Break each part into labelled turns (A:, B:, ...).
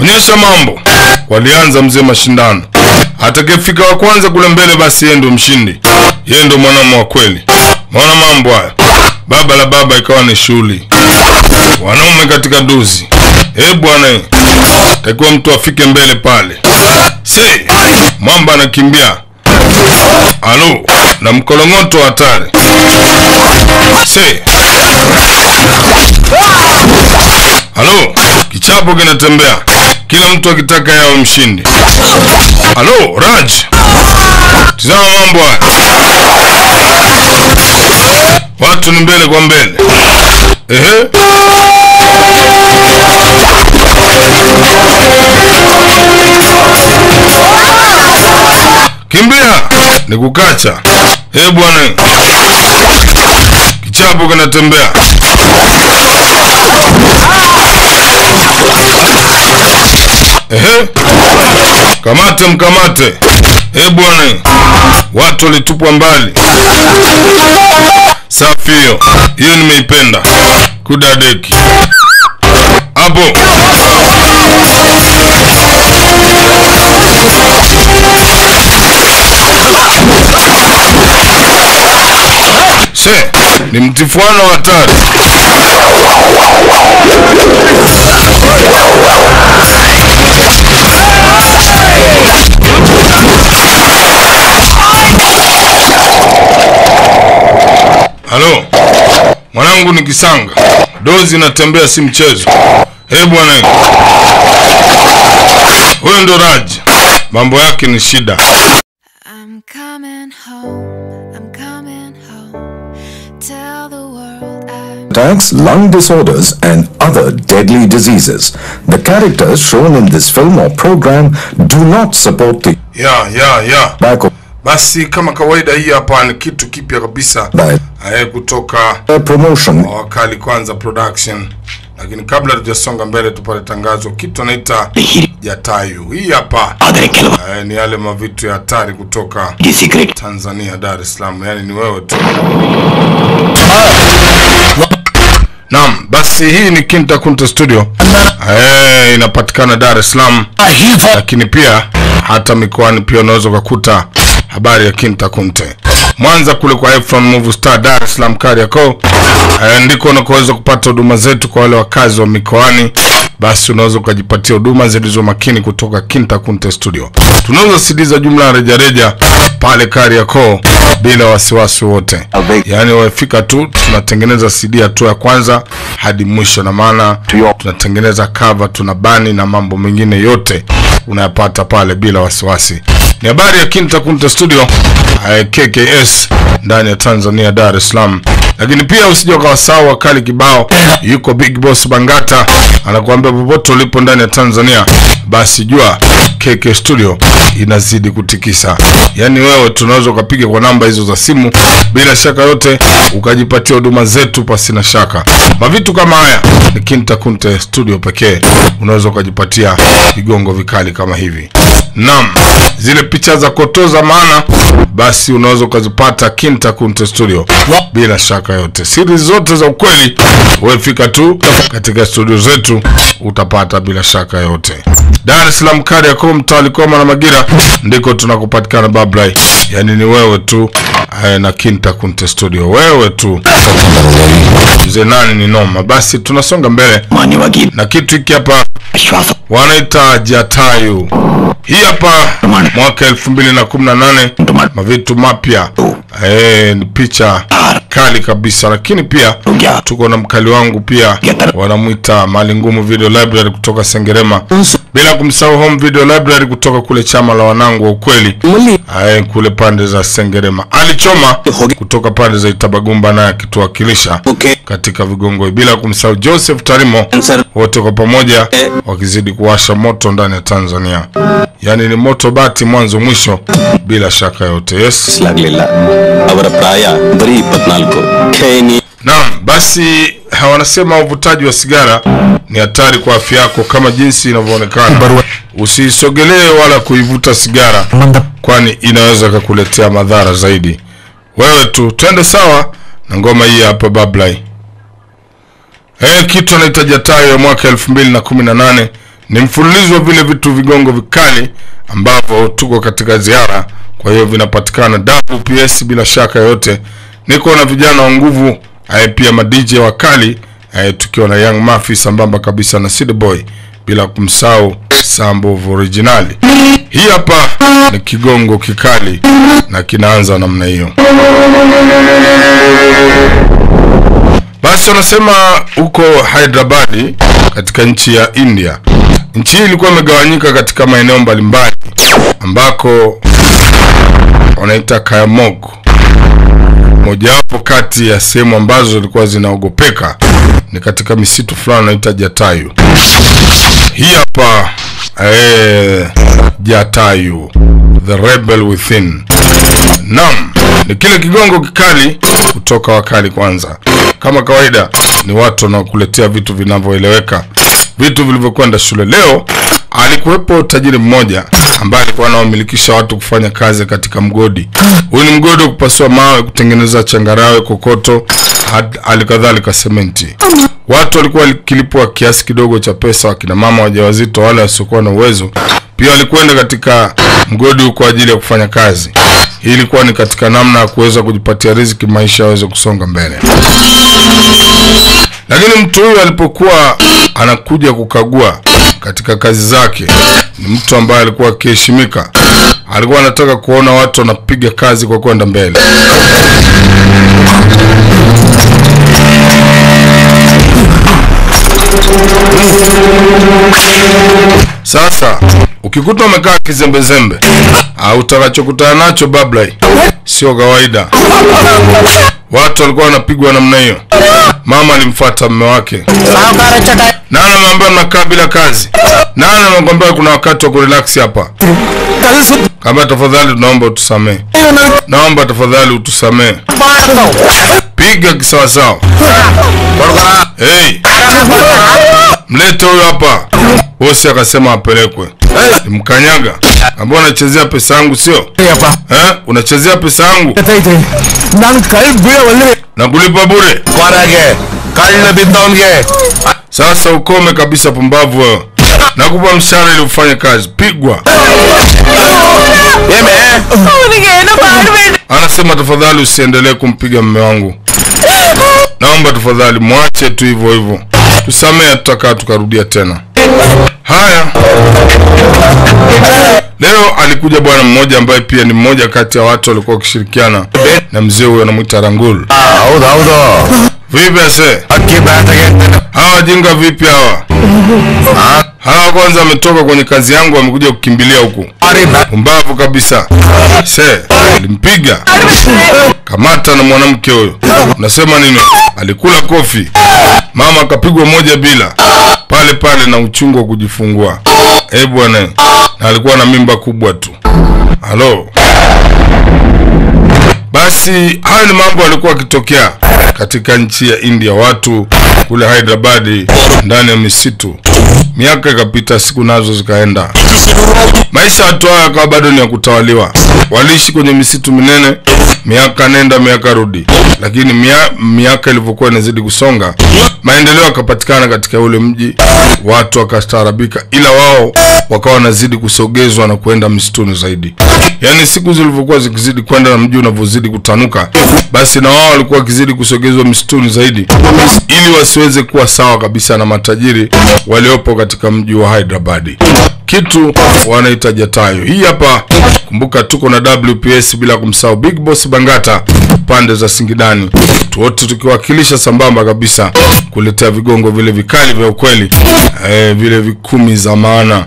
A: onyesha mambo. Walianza mzee mashindano, atakayefika wa kwanza kule mbele, basi yeye ndio mshindi, yeye ndio mwanaume wa kweli. Maona mambo haya, baba la baba ikawa ni shughuli, wanaume katika duzi. Eh bwana, takiwa mtu afike mbele pale. Se mwamba anakimbia, alo na mkolongoto hatari. Se alo, kichapo kinatembea, kila mtu akitaka yawe mshindi. Alo Raj, tizama mambo haya, watu ni mbele kwa mbele. Ehe. Kimbia ni kukacha. Eh bwana, kichapo kinatembea. Ehe, kamate mkamate. Eh bwana, watu walitupwa mbali. Safi hiyo, hiyo nimeipenda. Kudadeki hapo. Se, ni mtifuano wa hatari. Halo, mwanangu ni kisanga, dozi inatembea, si mchezo. Eh bwana, huyo ndo Raj, mambo yake ni shida.
B: I'm coming home, I'm coming home. Tell the world I'm
C: attacks, lung disorders, and other deadly diseases. The characters shown in this film or program do not support the
A: Ya ya ya,
C: tobacco
A: basi kama kawaida, hii hapa ni kitu kipya kabisa
C: by
A: eh, kutoka
C: promotion
A: Wakali Kwanza Production. Lakini kabla tujasonga mbele, tupate tangazo. Kitu anaita Jatayu, hii hapa eh, ni yale mavitu ya hatari kutoka Tanzania, Dar es Salaam, yani ni wewe tu. Naam, basi hii ni Kinta Kunta Studio eh, inapatikana Dar es Salaam, lakini pia hata mikoani pia unaweza ukakuta habari ya Kinta Kunte. Mwanza kule kwa Efron Move Star, Dar es Salaam Kariakoo, eh, ndiko unakoweza kupata huduma zetu kwa wale wakazi wa mikoani. Basi unaweza ukajipatia huduma zilizo makini kutoka Kinta Kunte Studio. Tunauza CD za jumla ya rejareja pale Kariakoo bila wasiwasi wote, yaani wafika tu, tunatengeneza CD hatua ya kwanza hadi mwisho, na maana tunatengeneza cover, tuna bani na mambo mengine yote unayapata pale bila wasiwasi. Ni habari ya Kinta Kunta Studio eh, KKS ndani ya Tanzania, Dar es Salaam. Lakini pia usije ukawasahau wakali kibao, yuko Big Boss Bangata anakuambia popote ulipo ndani ya Tanzania, basi jua KK Studio inazidi kutikisa. Yaani wewe tunaweza ukapiga kwa namba hizo za simu bila shaka yote ukajipatia huduma zetu pasina shaka. Mavitu kama haya ni Kinta Kunte Studio pekee unaweza ukajipatia vigongo vikali kama hivi. Naam, zile picha za kotoza maana basi unaweza ukazipata Kinta Kunte Studio bila shaka yote. Siri zote za ukweli wewe fika tu katika studio zetu utapata bila shaka yote. Dar es Salaam Kariakoo, mtaa Likoma na Magira ndiko tunakupatikana Bablai. Yaani ni wewe tu eh, na Kinta Kunte Studio, wewe tu mzee nani ni noma. Basi tunasonga mbele na kitu hiki hapa wanaita Jatayu. Hii hapa mwaka elfu mbili na kumi na nane mavitu mapya eh, ni picha kali kabisa, lakini pia tuko na mkali wangu pia wanamwita Mali Ngumu Video Library kutoka Sengerema, bila kumsahau Home Video Library kutoka kule chama la wanangu wa ukweli eh, kule pande za Sengerema. Alichoma kutoka pande za Itabagumba naye akituwakilisha katika vigongo, bila kumsahau Joseph Tarimo, wote kwa pamoja wakizidi kuwasha moto ndani ya Tanzania. Yaani ni moto bati mwanzo mwisho, bila shaka yote. Yes.
D: ಆಗ್ಲಿಲ್ಲ ಅವರ ಪ್ರಾಯ ಬರೀ ಇಪ್ಪತ್ನಾಲ್ಕು ಖೇನಿ
A: Naam, basi ha, wanasema uvutaji wa sigara ni hatari kwa afya yako kama jinsi inavyoonekana. Usiisogelee wala kuivuta sigara, kwani inaweza kukuletea madhara zaidi. Wewe tu twende sawa na ngoma hii hapa Bablai. Eh, kitu anaita Jatayo ya mwaka elfu mbili na kumi na nane ni mfululizo wa vile vitu vigongo vikali ambavyo tuko katika ziara, kwa hiyo vinapatikana WPS bila shaka yoyote. Niko na vijana wa nguvu eh, pia ma DJ wakali eh, tukiwa na Young Mafia sambamba kabisa na City Boy bila kumsahau Sambo originali. Hii hapa ni kigongo kikali na kinaanza namna hiyo. Basi wanasema huko Hyderabad katika nchi ya India. Nchi hii ilikuwa imegawanyika katika maeneo mbalimbali ambako wanaita Kayamog, mojawapo kati ya sehemu ambazo zilikuwa zinaogopeka ni katika misitu fulani wanaita Jatayu. Hii hapa eh, Jatayu, the rebel within. Naam, ni kile kigongo kikali kutoka wakali kwanza. Kama kawaida, ni watu wanaokuletea vitu vinavyoeleweka, vitu vilivyokwenda shule. Leo alikuwepo tajiri mmoja ambaye alikuwa anawamilikisha watu kufanya kazi katika mgodi. Huyu ni mgodi wa kupasua mawe, kutengeneza changarawe, kokoto, halikadhalika sementi. Watu walikuwa wakilipwa kiasi kidogo cha pesa, wakina mama wajawazito, wale wasiokuwa na uwezo pia walikwenda katika mgodi huu kwa ajili ya kufanya kazi. Hii ilikuwa ni katika namna ya kuweza kujipatia riziki, maisha yaweze kusonga mbele. Lakini mtu huyu alipokuwa anakuja kukagua katika kazi zake, ni mtu ambaye alikuwa akiheshimika. Alikuwa anataka kuona watu wanapiga kazi kwa kwenda mbele. Sasa ukikuta umekaa kizembezembe, au utakachokutana nacho bablai sio kawaida. Watu walikuwa wanapigwa namna hiyo. Mama alimfuata mume wake, nani ameambia mnakaa bila kazi? Nani amekwambia kuna wakati wa kurelax hapa? Kama tafadhali, tunaomba utusamee, naomba tafadhali utusamee. Piga kisawasawa. Hey, mlete huyo hapa. Bosi akasema apelekwe. Mkanyaga, ambao unachezea pesa yangu sio? Eh, unachezea pesa yangu
E: ನಾನು ಕೈ ಬೀಳವಲ್ಲಿ
A: na kulipa bure.
E: ಹೊರಗೆ ಕಳ್ಳ ಬಿದ್ದವನ್ಗೆ
A: Sasa ukome kabisa, pumbavu wewe. Nakupa mshahara ili ufanye kazi, pigwa.
E: ಏಮೆ
F: ಅವನಿಗೆ ಏನು ಮಾಡಬೇಡಿ
A: Anasema tafadhali usiendelee kumpiga mume wangu, naomba tafadhali mwache tu hivyo hivyo, tusamee, tutakaa tukarudia tena. Haya, leo alikuja bwana mmoja ambaye pia ni mmoja kati ya watu walikuwa wakishirikiana na mzee huyo, anamwita Rangul.
E: ಹೌದು ಹೌದು
A: Vipi ase,
E: ಅಕ್ಕಿ ಬ್ಯಾಟಗೆ
A: hawa wajinga vipi hawa? Hawa kwanza wametoka kwenye kazi yangu, wamekuja kukimbilia huku. Pumbavu kabisa. Se, alimpiga kamata na mwanamke huyo. Unasema nini? Alikula kofi, mama akapigwa moja bila pale pale na uchungu wa kujifungua. Eh bwana, na alikuwa na mimba kubwa tu. Halo. Basi hayo ni mambo yalikuwa yakitokea katika nchi ya India, watu kule Hyderabad ndani ya misitu. Miaka ikapita, siku nazo zikaenda, maisha ya watu hao yakawa bado ni ya kutawaliwa. Waliishi kwenye misitu minene, miaka nenda miaka rudi, lakini mia, miaka ilivyokuwa inazidi kusonga, maendeleo yakapatikana katika ule mji, watu wakastaarabika, ila wao wakawa wanazidi kusogezwa na kuenda msituni zaidi. Yaani siku zilivyokuwa zikizidi kwenda na mji unavyozidi kutanuka, basi na wao walikuwa wakizidi kusogezwa msituni zaidi, ili wasiweze kuwa sawa kabisa na matajiri waliopo katika mji wa Hyderabad kitu wanaita Jatayo. Hii hapa, kumbuka tuko na WPS bila kumsahau Big Boss Bangata pande za Singidani, wote tukiwakilisha sambamba kabisa kuletea vigongo vile vikali vya ukweli, eh, vile vikumi za maana.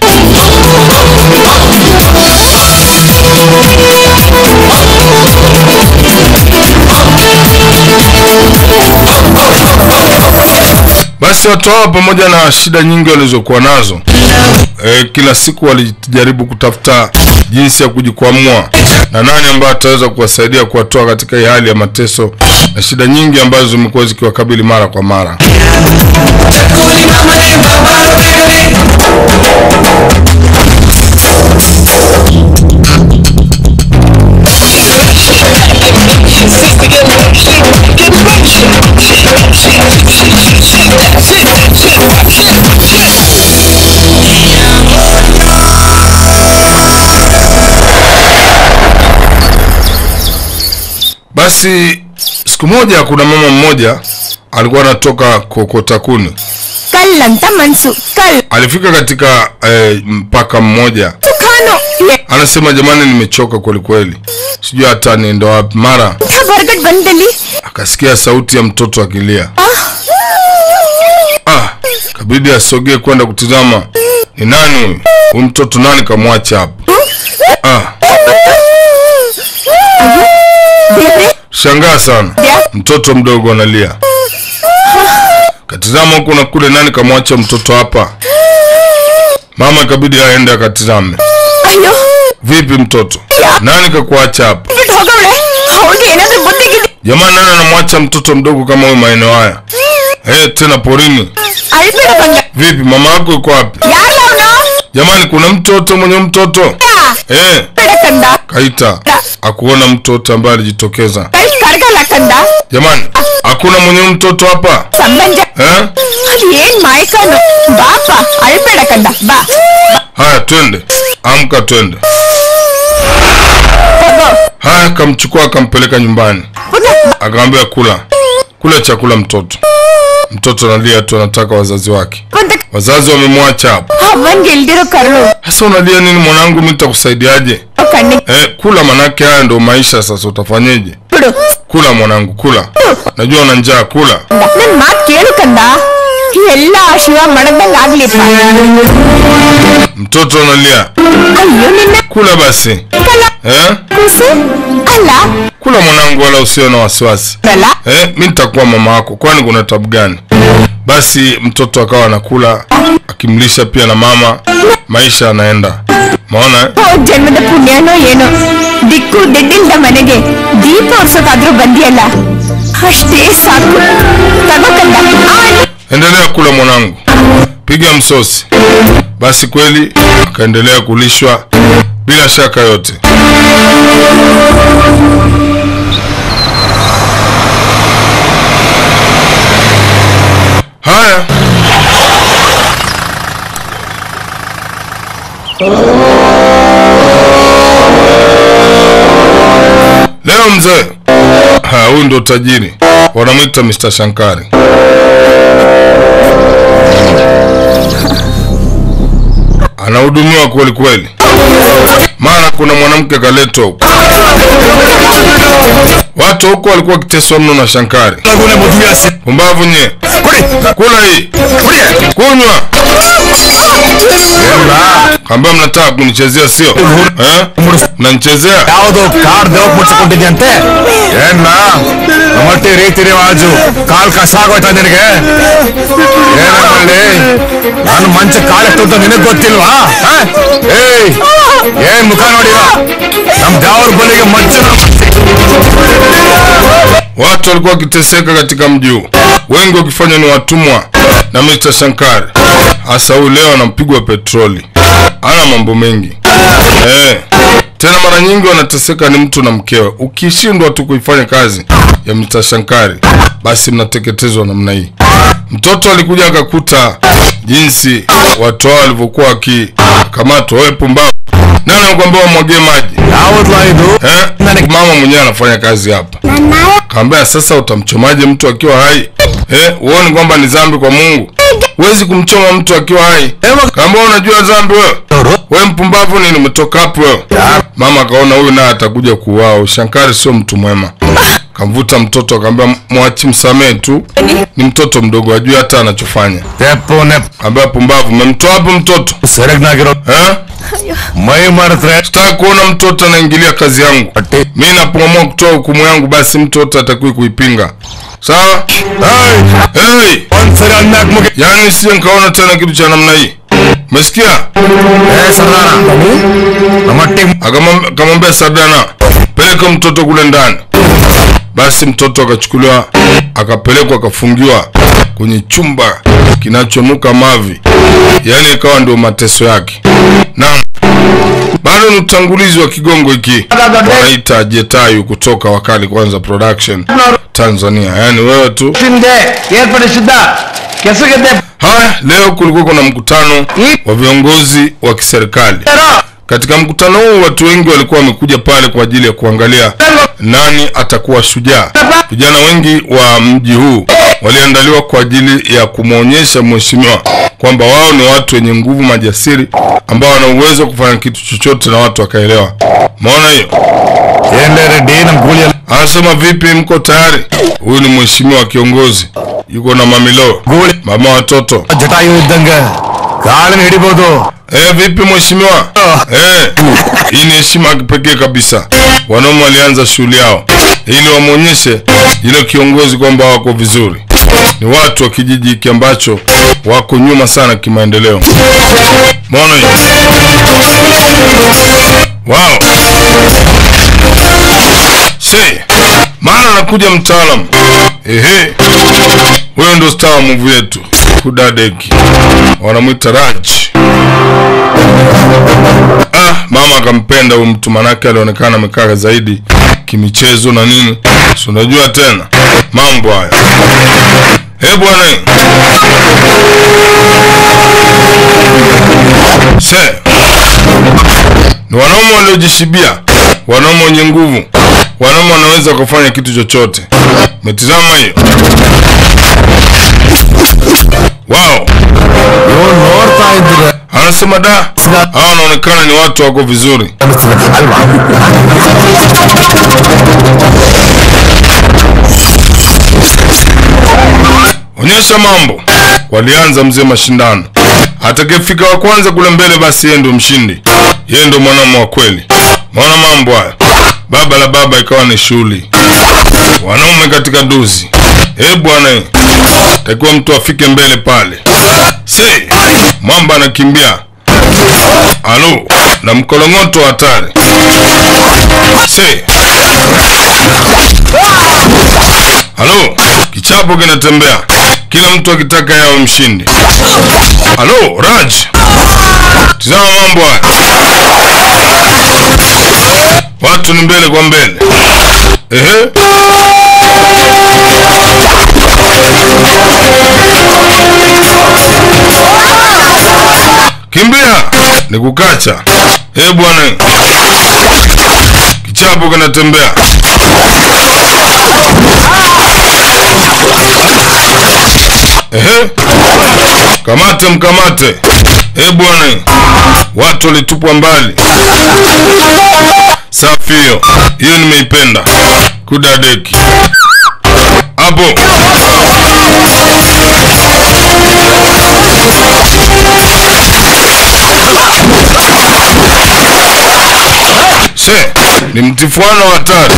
A: Basi watu hao pamoja na shida nyingi walizokuwa nazo e, kila siku walijaribu kutafuta jinsi ya kujikwamua na nani ambaye ataweza kuwasaidia kuwatoa katika hii hali ya mateso na shida nyingi ambazo zimekuwa zikiwakabili mara kwa mara. Basi siku moja kuna mama mmoja alikuwa anatoka kokota kuni,
F: ಕಲ್ಲಂತ ಮನ್ಸು ಕಲ್
A: alifika katika eh, mpaka mmoja,
F: Khan
A: anasema jamani, nimechoka kwelikweli, sijui hata niende wapi. Mara
F: ಬರ್ಗಟ್ ಬಂದಲ್ಲಿ
A: akasikia sauti ya mtoto akilia. Ah, kabidi asogee kwenda kutizama ni nani huyu. Huyu mtoto nani kamwacha hapo? Ah,
F: ದೇವ್ರೆ
A: shangaa sana, mtoto mdogo analia. Katizama huku na kule, nani kamwacha mtoto hapa? Mama ikabidi aende akatizame.
F: ಅಯ್ಯೋ
A: Vipi mtoto, nani kakuacha hapa?
F: ಬಿಟ್ಟು ಹೋಗವಳೆ ಅವಳಿಗೆ ಏನಾದ್ರೂ ಬುದ್ಧಿಗಿದೆ
A: Jamani, nani anamwacha mtoto mdogo kama huyu maeneo haya? Eh, tena porini.
F: ಅಳ್ಬೇಡ ಬಂಗ
A: Vipi, mama yako yuko wapi?
F: ಯಾರ ಅವನು
A: Jamani, kuna mtoto mwenye mtoto eh,
F: ಬೇಡ ಕಂದ
A: kaita akuona mtoto ambaye alijitokeza.
F: ಕೈ ಕರ್ಗಲ್ಲ ಕಂದ
A: Jamani, hakuna mwenye mtoto hapa
F: ಸಂಬಂಧ
A: eh?
F: ಅದು ಏನ್ ಮಾಯಕನು ಬಾಪ ಅಳ್ಬೇಡ ಕಂದ ಬಾ
A: Haya, twende, amka, twende. Haya, akamchukua akampeleka nyumbani, akamwambia kula, kula chakula mtoto. Mtoto analia tu, anataka wazazi wake.
F: ಬಂದ
A: Wazazi wamemwacha hapo.
F: ಅವನ್ಗೆ ಇಲ್ದಿರೋ ಕರುಳು
A: Sasa unalia nini mwanangu? Mimi nitakusaidiaje?
F: ಕಣ್ಣಿಗೆ
A: Eh, kula manake haya ndio maisha. Sasa utafanyeje?
F: ಬಿಡು
A: Kula mwanangu, kula. Najua una njaa, kula.
F: ನನ್ ಮಾತ್ ಕೇಳು ಕಂದ ಎಲ್ಲ ಶಿವ ಮಡಗ್ದಂಗ್ ಆಗ್ಲಿಪ್ಪ
A: Mtoto analia,
F: ಅಯ್ಯೋ ನಿನ್ನ
A: kula basi.
F: ಕಲ
A: Eh,
F: ಕೂಸು ಅಲ್ಲ
A: kula mwanangu, wala usiwe na wasiwasi.
F: ಅಲ್ಲ
A: Eh, mi nitakuwa mama yako, kwani kuna tabu gani? Basi mtoto akawa anakula akimlisha pia na mama, maisha yanaenda. Maona eh?
F: ಹೋದ್ ಜನ್ಮದ ಪುಣ್ಯನೋ ಏನೋ ದಿಕ್ಕು ಡೆಡ್ಡಿಲ್ದ ಮನೆಗೆ ದೀಪ ಒರ್ಸೋಕಾದ್ರೂ ಬಂದಿಯಲ್ಲ ಅಷ್ಟೇ ಸಾಕು ತಗೋ ಕಂದ ಆ,
A: Endelea kula mwanangu, piga msosi. Basi kweli akaendelea kulishwa bila shaka yote. Haya, leo mzee, ha, huyu ndo tajiri, wanamwita Mr. Shankari. anahudumiwa kweli kweli. Mara kuna mwanamke kaletwa huko, watu huko walikuwa wakiteswa mno na Shankari. Pumbavu nye, kula hii, kunywa. Kaambia mnataka kunichezea sio? Eh? Mnanichezea?
E: ಯಾವ್ದು ಕಾರ್ ದೇವಕ್ ಮುಚ್ಚಿಕೊಂಡಿದ್ಯಂತೆ ಏನ್ನ ನಮ್ಮಟ್ಟಿ ರೀತಿ ರಿವಾಜು ಕಾಲ್ ಕಸ ಆಗೋಯ್ತಾ ನಿನಗೆ ಏನ ಮಾಡಿ ನಾನು ಮಂಚ ಕಾಲ ತುತ್ತ ನಿನಗ್ ಗೊತ್ತಿಲ್ವಾ ಹ? ಏಯ್ ಏನ್ ಮುಖ ನೋಡಿರ ನಮ್ ದೇವ್ರ ಬಲಿಗೆ ಮಂಚ
A: Watu walikuwa wakiteseka katika mji huu, wengi wakifanya ni watumwa na Mr. Shankari. Hasa huyu leo anampigwa petroli, ana mambo mengi eh. Tena mara nyingi wanateseka ni mtu na mkewe. Ukishindwa tu kuifanya kazi ya Mr. Shankari, basi mnateketezwa namna hii. Mtoto alikuja akakuta jinsi watu hao walivyokuwa wakikamatwa. Wewe pumbavu, nani anakuambia wamwagie maji
E: ಯಾವ್ದ್ಲ ಇದು
A: eh? Mama mwenyewe anafanya kazi hapa. Kaambia sasa utamchomaje mtu akiwa hai? Eh, uone kwamba ni dhambi kwa Mungu. Huwezi kumchoma mtu akiwa hai. Kaambia unajua dhambi wewe? Wewe mpumbavu nini umetoka hapo wewe? Mama akaona huyu naye atakuja kuuawa. Shankari sio mtu mwema. Kamvuta mtoto akamwambia mwachi msamee tu. Ni mtoto mdogo ajui hata anachofanya.
E: ತೆಪ್ಪು ನೆಪ್
A: Kaambia pumbavu, umemtoa hapo mtoto?
E: ಸೆರಗ್ನಾಗಿರೋ
A: Eh?
E: ಮೈ ಮಾಡಿದ್ರೆ
A: Sitaki kuona mtoto anaingilia kazi yangu.
E: ಹೊಟ್ಟೆ
A: Mimi napoamua kutoa hukumu yangu basi mtu yote atakiwi kuipinga. Sawa? Hey!
E: ಒಂದ್ಸರಿ ಅನ್ನಾಕ್ ಮುಗಿ
A: Yaani sije nikaona tena kitu cha namna hii. Umesikia?
E: ಏ ಸರ್ದಾರ ನಮ್ಮಟ್ಟಿ
A: Akamwambia akamwambia Sadana, peleka mtoto kule ndani. Basi mtoto akachukuliwa akapelekwa akafungiwa kwenye chumba kinachonuka mavi, yaani ikawa ndio mateso yake. Naam, bado ni utangulizi wa kigongo hiki wanaita Jetayu kutoka Wakali Kwanza Production Tanzania, yaani wewe tu
G: ಹಿಂದೆ ಏರ್ಪಡಿಸಿದ್ದ ಕೆಸಗದ್ದೆ
A: Haya, leo kulikuwa kuna mkutano wa viongozi wa kiserikali Katika mkutano huu watu wengi walikuwa wamekuja pale kwa ajili ya kuangalia nani atakuwa shujaa. Vijana wengi wa mji huu waliandaliwa kwa ajili ya kumwonyesha mheshimiwa kwamba wao ni watu wenye nguvu, majasiri, ambao wana uwezo wa kufanya kitu chochote na watu wakaelewa. Maona hiyo?
E: ఏంలే రెడ్డి ನಮ್ಮ కూలి
A: Anasema vipi, mko tayari? Huyu ni mheshimiwa kiongozi, yuko na mamilo,
E: గూళి
A: mama watoto.
E: Jatayu యుద్ధంగా కాళ్ళని ಹಿಡಿಬೋದು
A: Eh, vipi mheshimiwa? Eh, hii ni heshima ya kipekee kabisa. Wanaume walianza shughuli yao ili wamwonyeshe yule kiongozi kwamba wako vizuri. Ni watu wa kijiji hiki ambacho wako nyuma sana kimaendeleo. Mbona hiyo? Wow. Se, maana anakuja mtaalamu. Ehe. Huyo ndo star wa movie yetu. Kudadeki. Wanamwita Raj. Ah, mama akampenda huyu mtu manake alionekana amekaa zaidi kimichezo na nini. Si unajua tena mambo haya. Eh bwana. Se. Ni wanaume waliojishibia, wanaume wenye nguvu, wanaume wanaweza kufanya kitu chochote. Umetizama hiyo? Wow.
E: ಇವ್ನು ನೋಡ್ತಾ ಇದ್ರೆ
A: Anasema da, hawa wanaonekana ni watu wako vizuri.
E: ಅನಿಸ್ತದೆ ಅಲ್ವಾ
A: Onyesha mambo. Walianza mzee mashindano. Atakayefika wa kwanza kule mbele, basi yeye ndio mshindi, yeye ndio mwanamume wa kweli. Maona mambo haya, baba la baba ikawa ni shughuli, wanaume katika duzi. Eh bwana, takiwa mtu afike mbele pale. Se mwamba anakimbia, alo na mkolongoto hatari. Se Halo, kichapo kinatembea, kila mtu akitaka yawe mshindi. Halo, Raj, tizama mambo haya, watu ni mbele kwa mbele. Ehe, kimbia, ni kukacha. Eh bwana, kichapo kinatembea. Ehe, kamate mkamate. Eh bwana, watu walitupwa mbali. Safi hiyo, hiyo nimeipenda. Kudadeki hapo. Se, ni mtifuano wa hatari.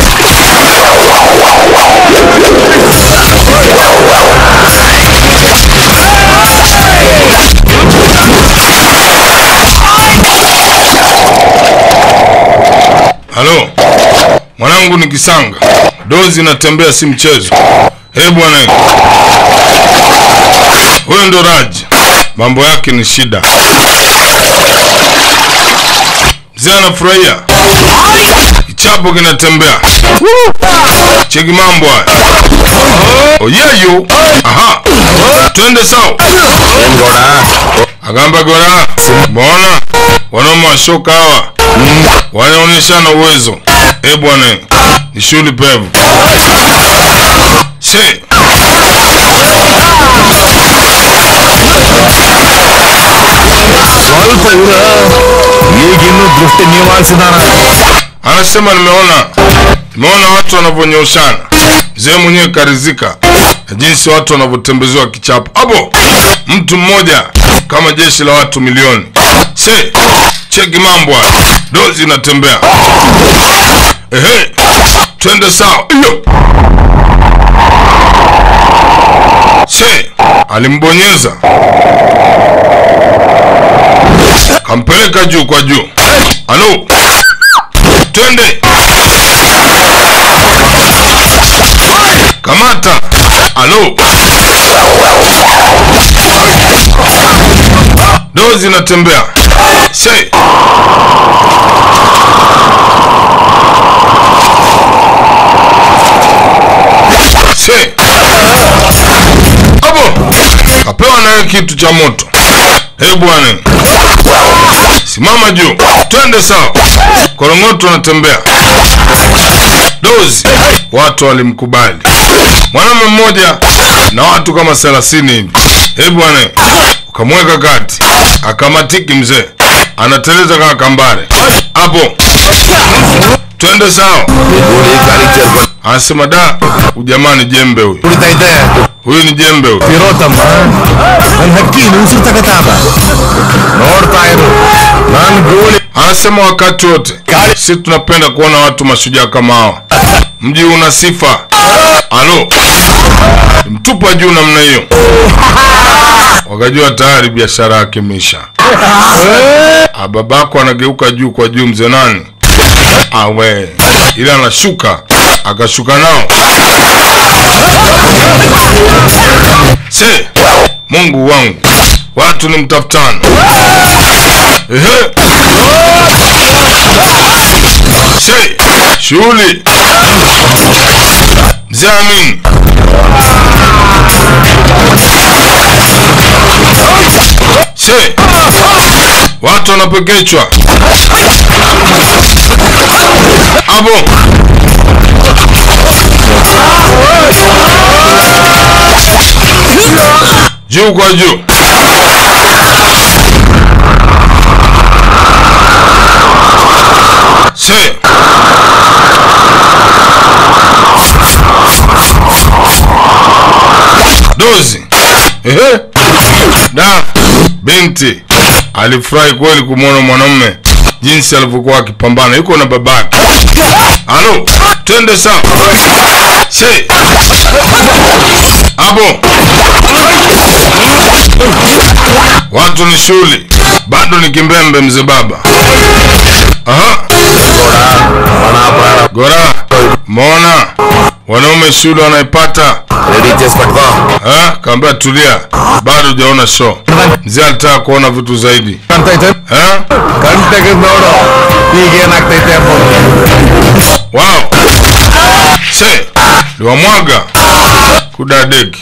A: Halo, mwanangu ni kisanga, dozi inatembea, si mchezo. Eh bwana, huyo ndo Raj, mambo yake ni shida. Mzee anafurahia, kichapo kinatembea. Cheki mambo haya. Oyeyo, aha, twende sawa. Agamba gora, mbona wanaume wa shoka hawa wanaonyeshana uwezo. Eh bwana, ni shughuli pevu. Se
E: ಸ್ವಲ್ಪ ಇವ್ರ ಈಗಿನ್ನೂ ದೃಷ್ಟಿ ನೀವಾಲ್ಸಿದಾನ
A: anasema nimeona nimeona watu wanavyonyoshana. Mzee mwenyewe karizika na jinsi watu wanavyotembezewa kichapo hapo, mtu mmoja kama jeshi la watu milioni. Se cheki mambo haya, dozi inatembea. Ehe, twende sawa. Iyo. Se alimbonyeza kampeleka juu kwa juu. Alo, twende kamata. Alo, dozi inatembea. Se se hapo kapewa naye kitu cha moto. Eh bwana, simama juu twende sawa korongoto anatembea dozi watu walimkubali mwanaume mmoja na watu kama thelathini hivi hebu bwana ukamweka kati akamatiki mzee anateleza kama kambare hapo twende sawa anasema da ujamani jembe huyu
E: ಕುಡಿತೈತೆ
A: huyu ni jembe huyu
E: ಇರೋತಮ್ಮ ನನ್ ಹಕ್ಕಿ ಉಸಿರು ತಗತಾವ ನೋಡ್ತಾ ಇರು ನನ್ ಗೂಳಿ
A: anasema wakati wote si tunapenda kuona watu mashujaa kama hawa mji una sifa alo mtupa juu namna hiyo wakajua tayari biashara yake imeisha Ah, babako anageuka juu kwa juu mzee nani awe ile anashuka akashuka nao se mungu wangu watu ni mtafutano Ehe. Se, shughuli mzee Amin. Se, watu wanapekechwa hapo. Juu kwa juu. Se. Dozi. Ehe. Da. Binti alifurahi kweli kumwona mwanamume jinsi alivyokuwa akipambana, yuko na babake. Halo, twende sawa. Se. Hapo. Watu ni shughuli, bado ni kimbembe mzee baba. Aha. Gora, mona wanaume shule wanaipata
E: ready చేసి పట్టుకో
A: Eh, kaambia tulia, bado hujaona show. Mzee alitaka kuona vitu zaidi
E: ಅಂತೈತೆ
A: eh?
E: ಕಣ್ ತೆಗೆದ್ ನೋಡು ಈಗ ಏನಾಗ್ತೈತೆ ಅಂಬೋದು
A: Wow, se liwamwaga kudadeki,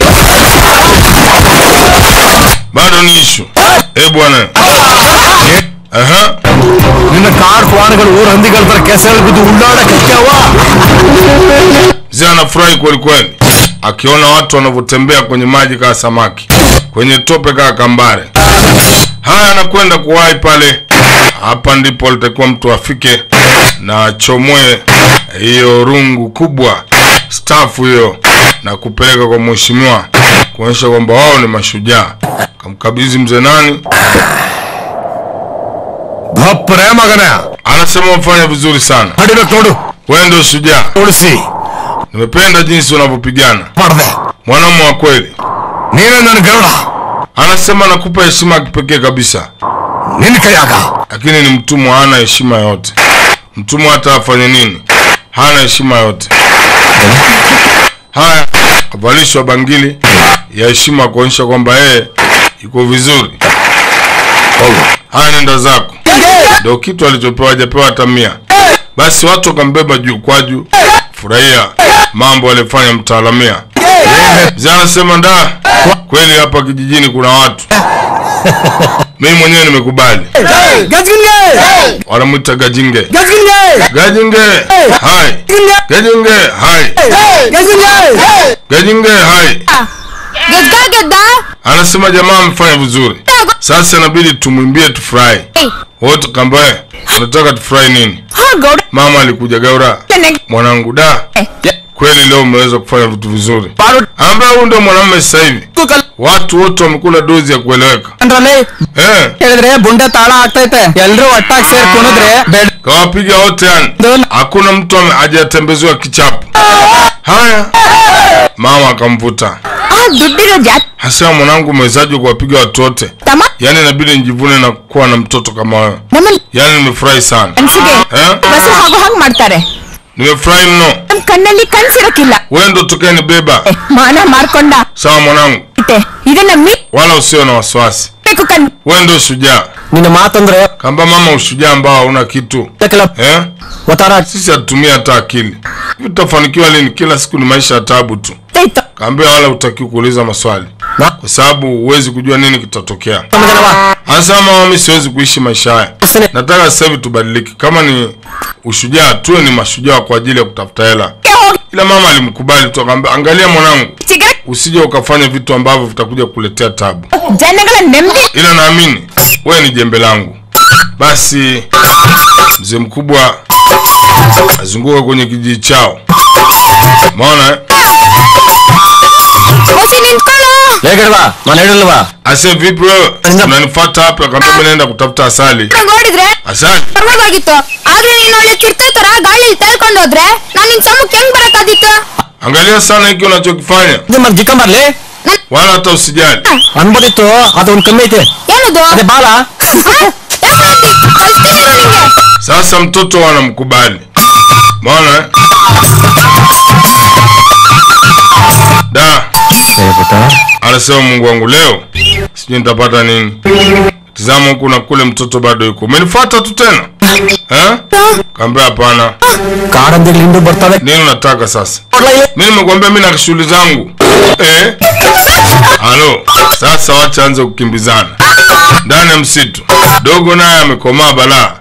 A: bado ni ishu. Eh bwana, aha,
E: ನಿನ್ನ ಕಾಡ್ ಕ್ವಾಣಗಳು ಊರ್ ಹಂದಿಗಳ ತರ ಕೆಸರು ಬಿದ್ದು ಉಳ್ಳಾಡಕ್ ಹತ್ಯಾವ
A: mzee anafurahi kweli kweli akiona watu wanavyotembea kwenye maji kaa samaki, kwenye tope kaa kambare. Haya, anakwenda kuwahi pale. Hapa ndipo alitakiwa mtu afike na achomoe hiyo rungu kubwa stafu hiyo na kupeleka kwa mheshimiwa kuonyesha kwamba wao ni mashujaa. Kamkabidhi mzee nani,
E: ಭಪ್ರೆ ಮಗನ
A: anasema umefanya vizuri sana,
E: ನಡಿಬೇಕು ನೋಡು
A: wewe ndio shujaa.
E: ಉಳಿಸಿ
A: Nimependa jinsi unavyopigana,
E: ಮಾಡ್ದೆ
A: mwanamume wa kweli.
E: ನೀನೇ ನನ್ Garuda
A: Anasema nakupa heshima ya kipekee kabisa,
E: ನಿನ್ ಕೈಯಾಗ
A: lakini ni mtumwa, hana heshima yote. Mtumwa hata afanye nini, hana heshima yote. Haya, avalishwa bangili ya heshima kuonyesha kwamba yeye yuko vizuri. Haya, nenda zako. Ndio kitu alichopewa, hajapewa hata mia. Basi watu wakambeba juu kwa juu, furahia mambo alifanya mtaalamia. Mzee anasema nda, kweli hapa kijijini kuna watu. Mimi mwenyewe nimekubali. Wanamwita Gajinge. Gajinge, hai. Gajinge, hai. Gajinge, hai.
F: ಗೆದ್ದ ಗೆದ್ದ
A: Anasema jamaa amefanya vizuri. Sasa inabidi tumwimbie tufurahi. Wote kambaye, unataka tufurahi nini?
F: ಹಾ Gowda
A: Mama alikuja Gaura. Mwanangu da. Kweli leo umeweza kufanya vitu vizuri. Ambaye huyu ndio mwanamume sasa hivi. Watu wote wamekula dozi ya kueleweka. Eh,
G: ಹೇಳಿದ್ರೆ ಬುಂಡೆ ತಾಳ ಆಗ್ತೈತೆ ಎಲ್ರು ಒಟ್ಟಾಗಿ ಸೇರ್ ಕುಣಿದ್ರೆ ಬೆಡ್
A: kawapiga wote yani. Hakuna mtu ame- hajatembezewa kichapo. Haya. Mama akamvuta.
F: ಆ ದುಡ್ಡಿರೋ ಜಾತಿ
A: Hasema mwanangu umewezaje kuwapiga watu wote?
F: ತಮ್ಮ
A: Yaani inabidi nijivune na kuwa na mtoto kama wewe.
F: ನಮ್ಮ
A: Yaani nimefurahi sana.
F: ಮನ್ಸಿಗೆ
A: Eh?
F: ಬಸು ಹಾಗೂ ಹಂಗ್ ಮಾಡ್ತಾರೆ
A: Nimefurahi mno.
F: ನಮ್ ಕಣ್ಣಲ್ಲಿ ಕನ್ಸಿರಕ್ಕಿಲ್ಲ
A: Wewe ndo tukayenibeba.
F: ಏ, ಮಾನ ಮಾರ್ಕೊಂಡ
A: Sawa mwanangu.
F: ಐತೆ ಇದನ್ನ
A: Wala usiwe na wasiwasi.
F: ಮೀಬೇಕು ಕಣ್
A: Wewe ndio shujaa.
G: ನಿನ್ನ ಮಾತಂದ್ರೆ
A: Kamba mama ushujaa ambao hauna kitu.
G: ಕೆಲ
A: Eh?
G: ಒತ್ತಾರ
A: Sisi hatutumia hata akili. Hivi tutafanikiwa lini? Kila siku ni maisha ya taabu tu.
F: ಆಯ್ತು
A: Kaambia wala hutakiwi kuuliza maswali.
E: Na-
A: kwa sababu huwezi kujua nini kitatokea.
E: Mjana
A: Anasema mama, mimi siwezi kuishi maisha haya,
E: Usine-
A: nataka sasa hivi tubadilike. Kama ni ushujaa, tuwe ni mashujaa kwa ajili ya kutafuta hela. Ila mama alimkubali tu, akamwambia angalia mwanangu,
F: ಚಿಗರೆ
A: usije ukafanya vitu ambavyo vitakuja kukuletea tabu,
F: ಜನಗಳ ನೆಮ್ಮದಿ
A: ila naamini wewe ni jembe langu. Basi mzee mkubwa azunguka kwenye kijiji chao, maona eh?
F: ಹೊಸಿ ನಿಂತ್ಕೊಳ್ಳೋ
E: ಲೇಖಡ್ವಾ ನಾನು ಹೇಳಿಲ್ವಾ
A: Ase vipi wewe? Unanifuata hapa? Akamwambia mimi naenda kutafuta asali.
F: ನೋಡಿದ್ರೆ
A: Asali?
F: ಪರವಾಗಿತ್ತು ಆದ್ರೆ ನೀನ್ ಒಳ್ಳೆ ಚಿರ್ತೆ ತರ ಗಾಳಿಲಿ ತೇಲ್ಕೊಂಡು ಹೋದ್ರೆ ನಾನ್ ನಿನ್ ಸಮಕ್ಕೆ ಹೆಂಗ್ ಬರಕ್ಕಾದಿತ್ತು
A: Angalia sana hiki unachokifanya,
E: ಇದು ಮತ್ತೆ ಜಿಕ್ಕ ಬರ್ಲಿ
A: wala hata usijali.
E: ಅನ್ಬೋದಿತ್ತು ಅದು ಒಂದು ಕಮ್ಮಿ ಐತೆ
F: ಏನದು
E: ಅದೇ ಬಾಲ
F: ಕಳ್ಸ್ತೀನಿ ನಿಂಗೆ
A: Sasa mtoto wanamkubali, maona eh? Da, anasema Mungu wangu, leo sijui nitapata nini. Tizama huku na kule, mtoto bado yuko. Umenifuata tu tena eh? Kaambia hapana.
E: ಕಾರಂದಿಗಳು ಹಿಂಡು ಬರ್ತವೆ
A: Nini unataka sasa?
E: ನೋಡ್ಲಾ ಇಲ್ಲಿ?
A: Mimi nimekwambia mimi na shughuli zangu eh? Halo, sasa wacha anze kukimbizana ndani ya msitu. Dogo naye amekomaa balaa.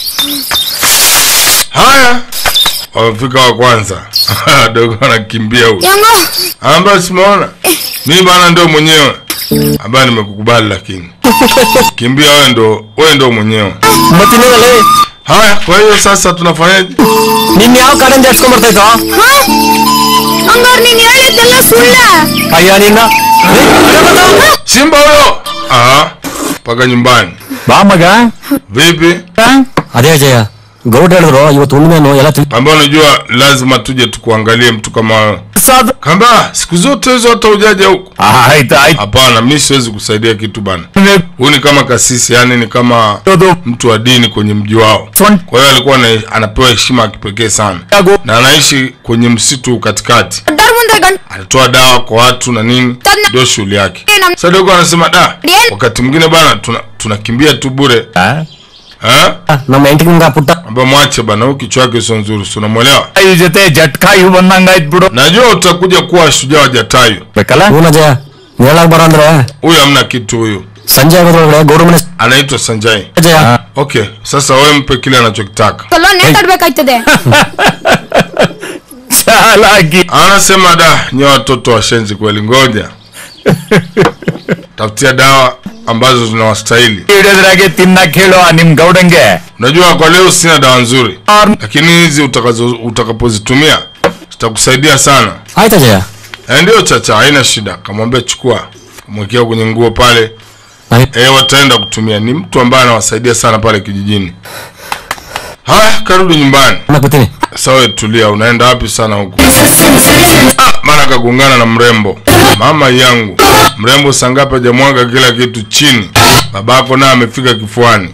A: Haya, wamefika wa kwanza. Dogo anakimbia huyu,
F: ಹೆಂಗೋ
A: ambaye simeona mimi bana, ndio mwenyewe ambaye nimekukubali, lakini kimbia wewe, ndo wewe ndo mwenyewe.
E: ಮತ್ತಿನ್ನೇನಲ್ಲಿ
A: Haya, kwa hiyo sasa tunafanyaje?
E: ನಿನ್ ಯಾವ ಕಾರಂಜಿ ಹಚ್ಕೊಂಡ್ ಬರ್ತಾಯ್ತು
F: ಹಂಗಾರ್ ನೀನ್ ಹೇಳಿದ್ದೆಲ್ಲ ಸುಳ್ಳ
E: ಅಯ್ಯ ನಿನ್ನ
A: Simba huyo ah, mpaka nyumbani.
E: ಬಾ ಮಗ
A: Vipi?
E: ಅದೇ ಜಯ ಗೌಡ್ ಹೇಳಿದ್ರು ಇವತ್ತು ಉಣ್ಮೇನು ಎಲ್ಲ ತಿಳಿ
A: Kamba unajua lazima tuje tukuangalie mtu kama wewe.
E: ಸಾಧು
A: Kamba siku zote hizo hata ujaja huku.
E: ಆಯ್ತು ಆಯ್ತು
A: Hapana, mimi siwezi kusaidia kitu bana. Huyu ni kama kasisi, yani ni kama mtu wa dini kwenye mji wao. Kwa hiyo alikuwa ana- anapewa heshima ya kipekee sana, na anaishi kwenye msitu katikati.
F: ದೊಡ್ಡ ಮುಂದೆ ಗಂಟ
A: Anatoa dawa kwa watu na nini, ndio shughuli yake. Sasa dogo anasema da, wakati mwingine bana tuna tunakimbia tu bure eh,
E: ನಮ್ಮ ಹೆಂಡತಿ ನಿಮ್ಗ ಪುಟ್ಟ
A: ambaye mwache bana, huyu kichwa yake sio nzuri, si unamwelewa?
E: ಈ ಜೊತೆ ಜಟ್ಕಾ ಇವು ಬಂದಂಗಾಯ್ತು ಬಿಡು
A: Najua utakuja kuwa shujaa wa Jatayu.
E: ಬೇಕಲ್ಲ ಹೂನ ಜಯ ಹೇಳಕ್ ಬರ ಅಂದ್ರೆ
A: Huyu hamna kitu huyu,
E: ಸಂಜೆ ಆಗೋದ್ರೊಳಗಡೆ ಗೌಡ ಮನೆ
A: anaitwa Sanjay.
E: ಜಯ
A: Okay, sasa wewe mpe kile anachokitaka.
F: ಸ್ವಲ್ಪ ನೇತಾಡ್ಬೇಕಾಯ್ತದೆ
E: ಚಾಲಾಗಿ
A: Anasema da, nye watoto washenzi kweli, ngoja tafutia dawa ambazo zinawastahili.
E: ಹಿಡಿದ್ರಾಗೆ ತಿನ್ನಕ್ ಹೇಳು ಆ ನಿಮ್ ಗೌಡಂಗೆ
A: Unajua kwa leo sina dawa nzuri, lakini hizi utakazo utakapozitumia zitakusaidia sana.
E: ಆಯ್ತಾ ಜಯ
A: Eh, ndio chacha, haina shida. Kamwambia chukua, kamwekea kwenye nguo pale. Eh, wataenda kutumia. Ni mtu ambaye anawasaidia sana pale kijijini. Haya, karudi nyumbani.
E: ಬರ್ತೀನಿ
A: Sasa wewe tulia, unaenda wapi sana huku? Ah, maana kagongana na mrembo. Mama yangu, mrembo sangapi hajamwaga kila kitu chini. Babako naye amefika kifuani.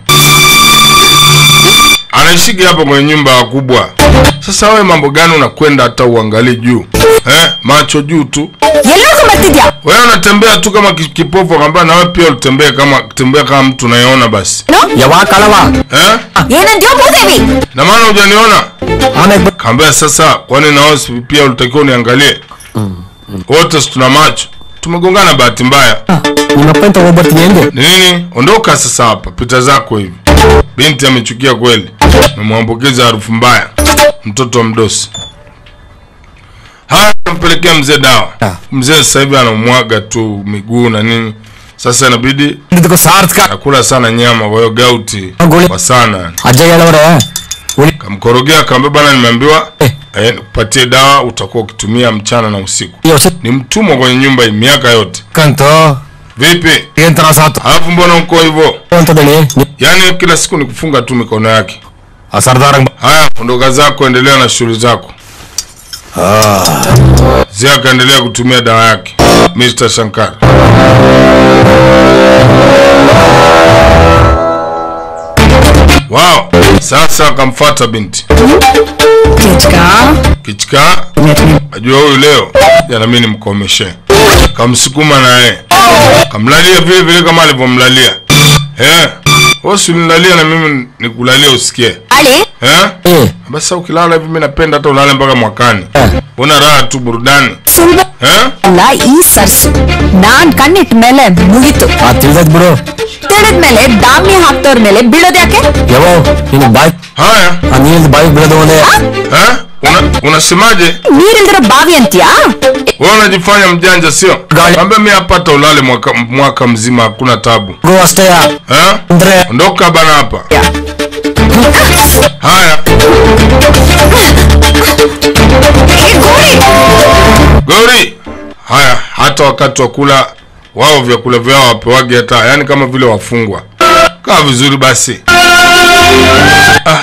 A: Anaishiki hapa kwenye nyumba ya wakubwa. Sasa wewe mambo gani unakwenda hata uangalie juu? Eh, macho juu tu.
F: ಎಲ್ಲರಿಗೂ ಬರ್ತಿದ್ಯಾ
A: Wewe unatembea tu kama ki- kipofu, akamwambia na wewe pia utembee kama tembea kama mtu unayeona basi.
E: ಯಾವಾಗ ಕಳವ
A: Eh?
F: ಏನಂದ್ಯೋ Bhudevi
A: Na maana hujaniona?
E: ಆಮೇಲೆ ಬ-
A: Kaambia sasa, kwani na wewe si pia ulitakiwa uniangalie? Wote si tuna macho. Tumegongana bahati mbaya.
E: ನಿಮ್ಮಪ್ಪ ಅಂತ ಹೋಗ್ಬರ್ತೀನಿ ಎಂದೆ
A: Ni nini? Ondoka sasa hapa, pita zako hivi. Binti amechukia kweli. Memwambukiza harufu mbaya. Mtoto wa mdosi. Haya, nampelekea mzee dawa. Mzee sasa hivi anamwaga tu miguu na nini. Sasa inabidi
E: ಇದಕ್ಕೂ ಸಾರ್ಥಕ
A: nakula sana nyama, kwa hiyo gauti
E: Goli.
A: kwa sana.
E: ಅಜ್ಜ ಹೇಳವ್ರೆ ಉಳಿ
A: Kamkorogea akamwambia, bana, nimeambiwa
E: Eh.
A: eh, nikupatie dawa utakuwa ukitumia mchana na usiku.
E: ಯೋಚನೆ
A: Ni mtumwa kwenye nyumba hii miaka yote.
E: ಕಂತು
A: Vipi?
E: ಏನ್ ತರ ಸಾತು
A: Alafu mbona uko hivyo?
E: ಅಂತದೇಳಿ
A: Yaani kila siku ni kufunga tu mikono yake.
E: ಆ ಸರ್ದಾರ
A: Haya, ondoka zako, endelea na shughuli zako. Zia akaendelea kutumia dawa yake. Mr. Shankar. Wow, sasa akamfuata binti. Kichika, ajua huyu leo jana mimi nimkomeshe. Kamsukuma naye. Kamlalia vile vile kama alivyomlalia. Eh, wewe usinilalia na mimi nikulalia usikie.
F: ಅಳಿ
A: Eh?
E: ಏ
A: basi sasa ukilala hivi mi napenda hata ulale mpaka mwakani una raha tu burudani
F: ಸುಳ್ಳು
A: eh?
F: ಅಲ್ಲ ಈ ಸರ್ಸು ನಾನ್ ಕಣ್ಣಿಟ್ಟ ಮೇಲೆ ಮುಗೀತು
E: ಆ ತಿಳಿದದ್ ಬಿಡು
F: ತಿಳಿದ್ಮೇಲೆ ದಾಮಿ ಹಾಕ್ತವ್ರ ಮೇಲೆ ಬೀಳೋದ್ ಯಾಕೆ
E: ಯಾವ ನಿನ್ ಬಾಯ್
A: haya
E: ಆ ನೀರಿನ ಬಾಯಿ ಬೀಳೋದು ಒಂದೇ
A: eh? Una, unasemaje
F: ನೀರಿಲ್ದಿರೋ ಬಾವಿ ಅಂತ್ಯಾ
A: wewe unajifanya mjanja sio
E: Gali.
A: ambia mi hapata ulale mwaka, mwaka mzima hakuna tabu
E: ಗೋ ಅಷ್ಟೇ
A: eh?
E: ಅಂದ್ರೆ
A: ondoka bana hapa haya gori haya hata wakati wa kula wao vyakula vyao wapewage hata yani kama vile wafungwa kaa vizuri basi Ah.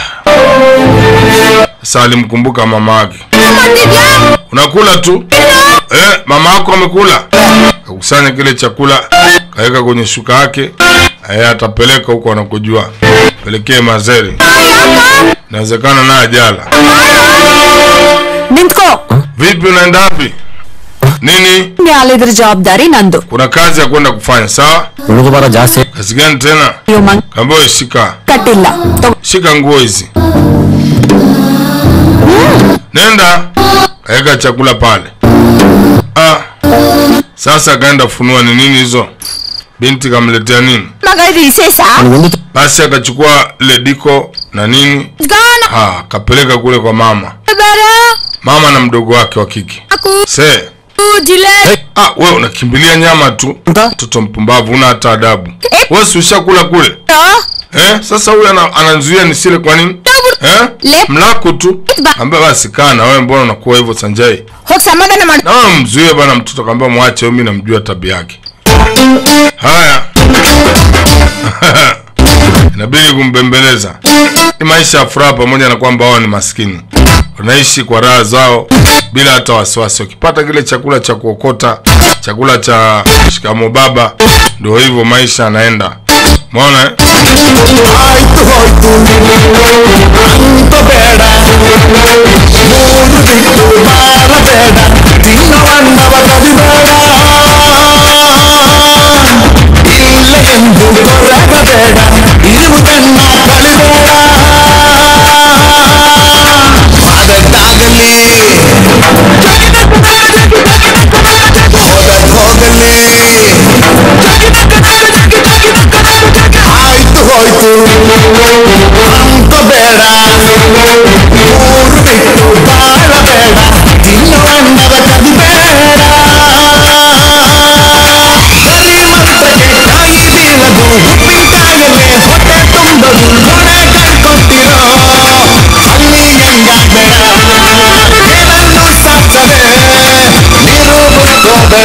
A: sasa alimkumbuka mama yake unakula tu eh, mama yako amekula kakusanya kile chakula kaweka kwenye shuka yake eh, atapeleka huko anakojua pelekee mazeri inawezekana naye ajala
F: ನಿಂತ್ಕೋ
A: vipi unaenda wapi nini
F: ಅಲ್ಲಿದ್ರ ಜವಾಬ್ದಾರಿ ನಂದು
A: kuna kazi ya kwenda kufanya sawa
E: ಹುಡುಗ ಬರ ಜಾಸ್ತಿ
A: kazi gani tena
F: ನೀವು ಮಂಗ್
A: kamboe shika
F: ಕಟ್ಟಿಲ್ಲ ತಗೋ.
A: shika nguo hizi nenda kaweka chakula pale ah. sasa akaenda funua ni nini hizo binti kamletea nini
F: ಮಗ ಇದು ವಿಶೇಷ
E: ಒಂದು
A: basi akachukua ile diko na nini ah, akapeleka kule kwa mama mama na mdogo wake wa kike se ah, we unakimbilia nyama tu mtoto mpumbavu una hata adabu we si ushakula kule eh? sasa huyu ana, ananzuia nisile kwa nini eh?
F: Le-
A: mlaku tu ambia basi kaa na wewe mbona unakuwa hivyo sanjai
F: ಹೋಗಿ ಸಮಾಧಾನ ಮಾಡಿ
A: na wewe mzuie bana mtoto kaambia mwache mimi namjua tabia yake haya inabidi kumbembeleza ni maisha ya furaha pamoja na kwamba wao ni maskini wanaishi kwa raha zao bila hata wasiwasi wakipata kile chakula cha kuokota chakula cha shikamo baba ndio hivyo maisha yanaenda maona eh?
E: ಆಯ್ತು ಹೋಯ್ತು ಅಂತ ಬೇಡ ಮೂರು ಬಿಟ್ಟು ಬಾರಬೇಡ ತಿನ್ನವನ್ನವ ಕದಿಬೇಡ ಇಲ್ಲ ಎಂದು ಕೊರಗಬೇಡ ಇರುವುದನ್ನ ಕಳಿಬೇಡ ಅದಕ್ಕಾಗಲಿ ಹೋಗಲಿ ಆಯ್ತು ಹೋಯ್ತು ಅಂತ ಬೇಡ ಊರು ಬಿಟ್ಟು ಬಾಳಬೇಡ ತಿನ್ನವಣ್ಣದ ಕದಿಬೇಡ ಬರೀ ಮಂತ್ರಕ್ಕೆ ಕಾಯಿ ಬೀಳದು ಉಪ್ಪಿನಕಾಯಲ್ಲೇ ಹೊಟ್ಟೆ ತುಂಬದು ಕೊನೆ ಕಟ್ಕೊಟ್ಟಿರೋ ಅಲ್ಲಿ ಹೆಂಗಾಗಬೇಡ ಏನನ್ನು ಸಾಕ್ಸದೆ ನೀರು ಬಿಟ್ಕೋಬೇಡ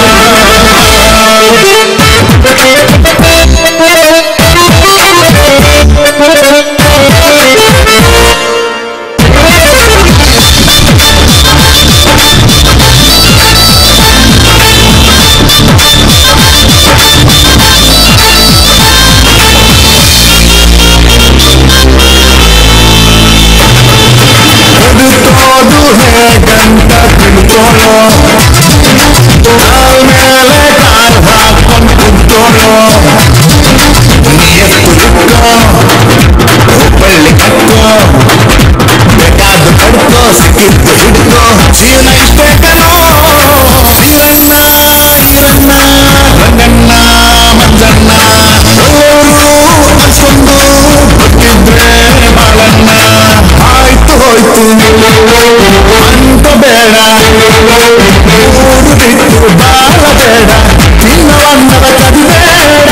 E: ಹುಡುಕೋದು ಹೇಗಂತ ತಿಳ್ಕೊಳ್ಳೋ ಕಾಲ್ ಮೇಲೆ ಕಾಲ್ ಹಾಕೊಂಡು ಕುಂತ್ಕೊಳ್ಳೋ ಎತ್ತು ಬಿಟ್ಕೋ ಹುಬ್ಬಳ್ಳಿ ಕಟ್ಕೋ ಬೇಕಾದ ಪಡ್ಕೋ ಸಿಕ್ಕಿದ್ದು ಹಿಡ್ಕೋ ಜೀವನ ಇಷ್ಟೇ ಕಣೋ ಈರಣ್ಣ ಈರಣ್ಣ ರಂಗಣ್ಣ ಮಂಜಣ್ಣ ಎಲ್ಲರೂ ಅನ್ಸ್ಕೊಂಡು ಗೊತ್ತಿದ್ರೆ ಬಾಳಣ್ಣ ಆಯ್ತು ಹೋಯ್ತು ಅಂತ ಬೇಡ ಊರು ಬಿಟ್ಟು ಬಾಳಬೇಡ ತಿನ್ನವನ್ನದ ಕದಿಬೇಡ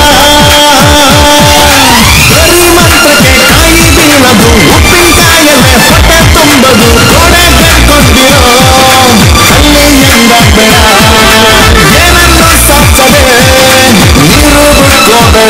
E: ಬರೀ ಮಂತ್ರಕ್ಕೆ ಕಾಯಿ ಬೀಳದು ಉಪ್ಪಿನಕಾಯಲ್ಲೇ ಹೊಟ್ಟೆ ತುಂಬದು ಕೊಡೆ ಕಟ್ಕೊಂಡಿರೋ ಅಲ್ಲಿ ಹೆಂಗಾಗ್ಬೇಡ ಏನನ್ನು ಸಾಕ್ಸದೆ ನೀರು ಬಿಟ್ಕೋಬೇಡ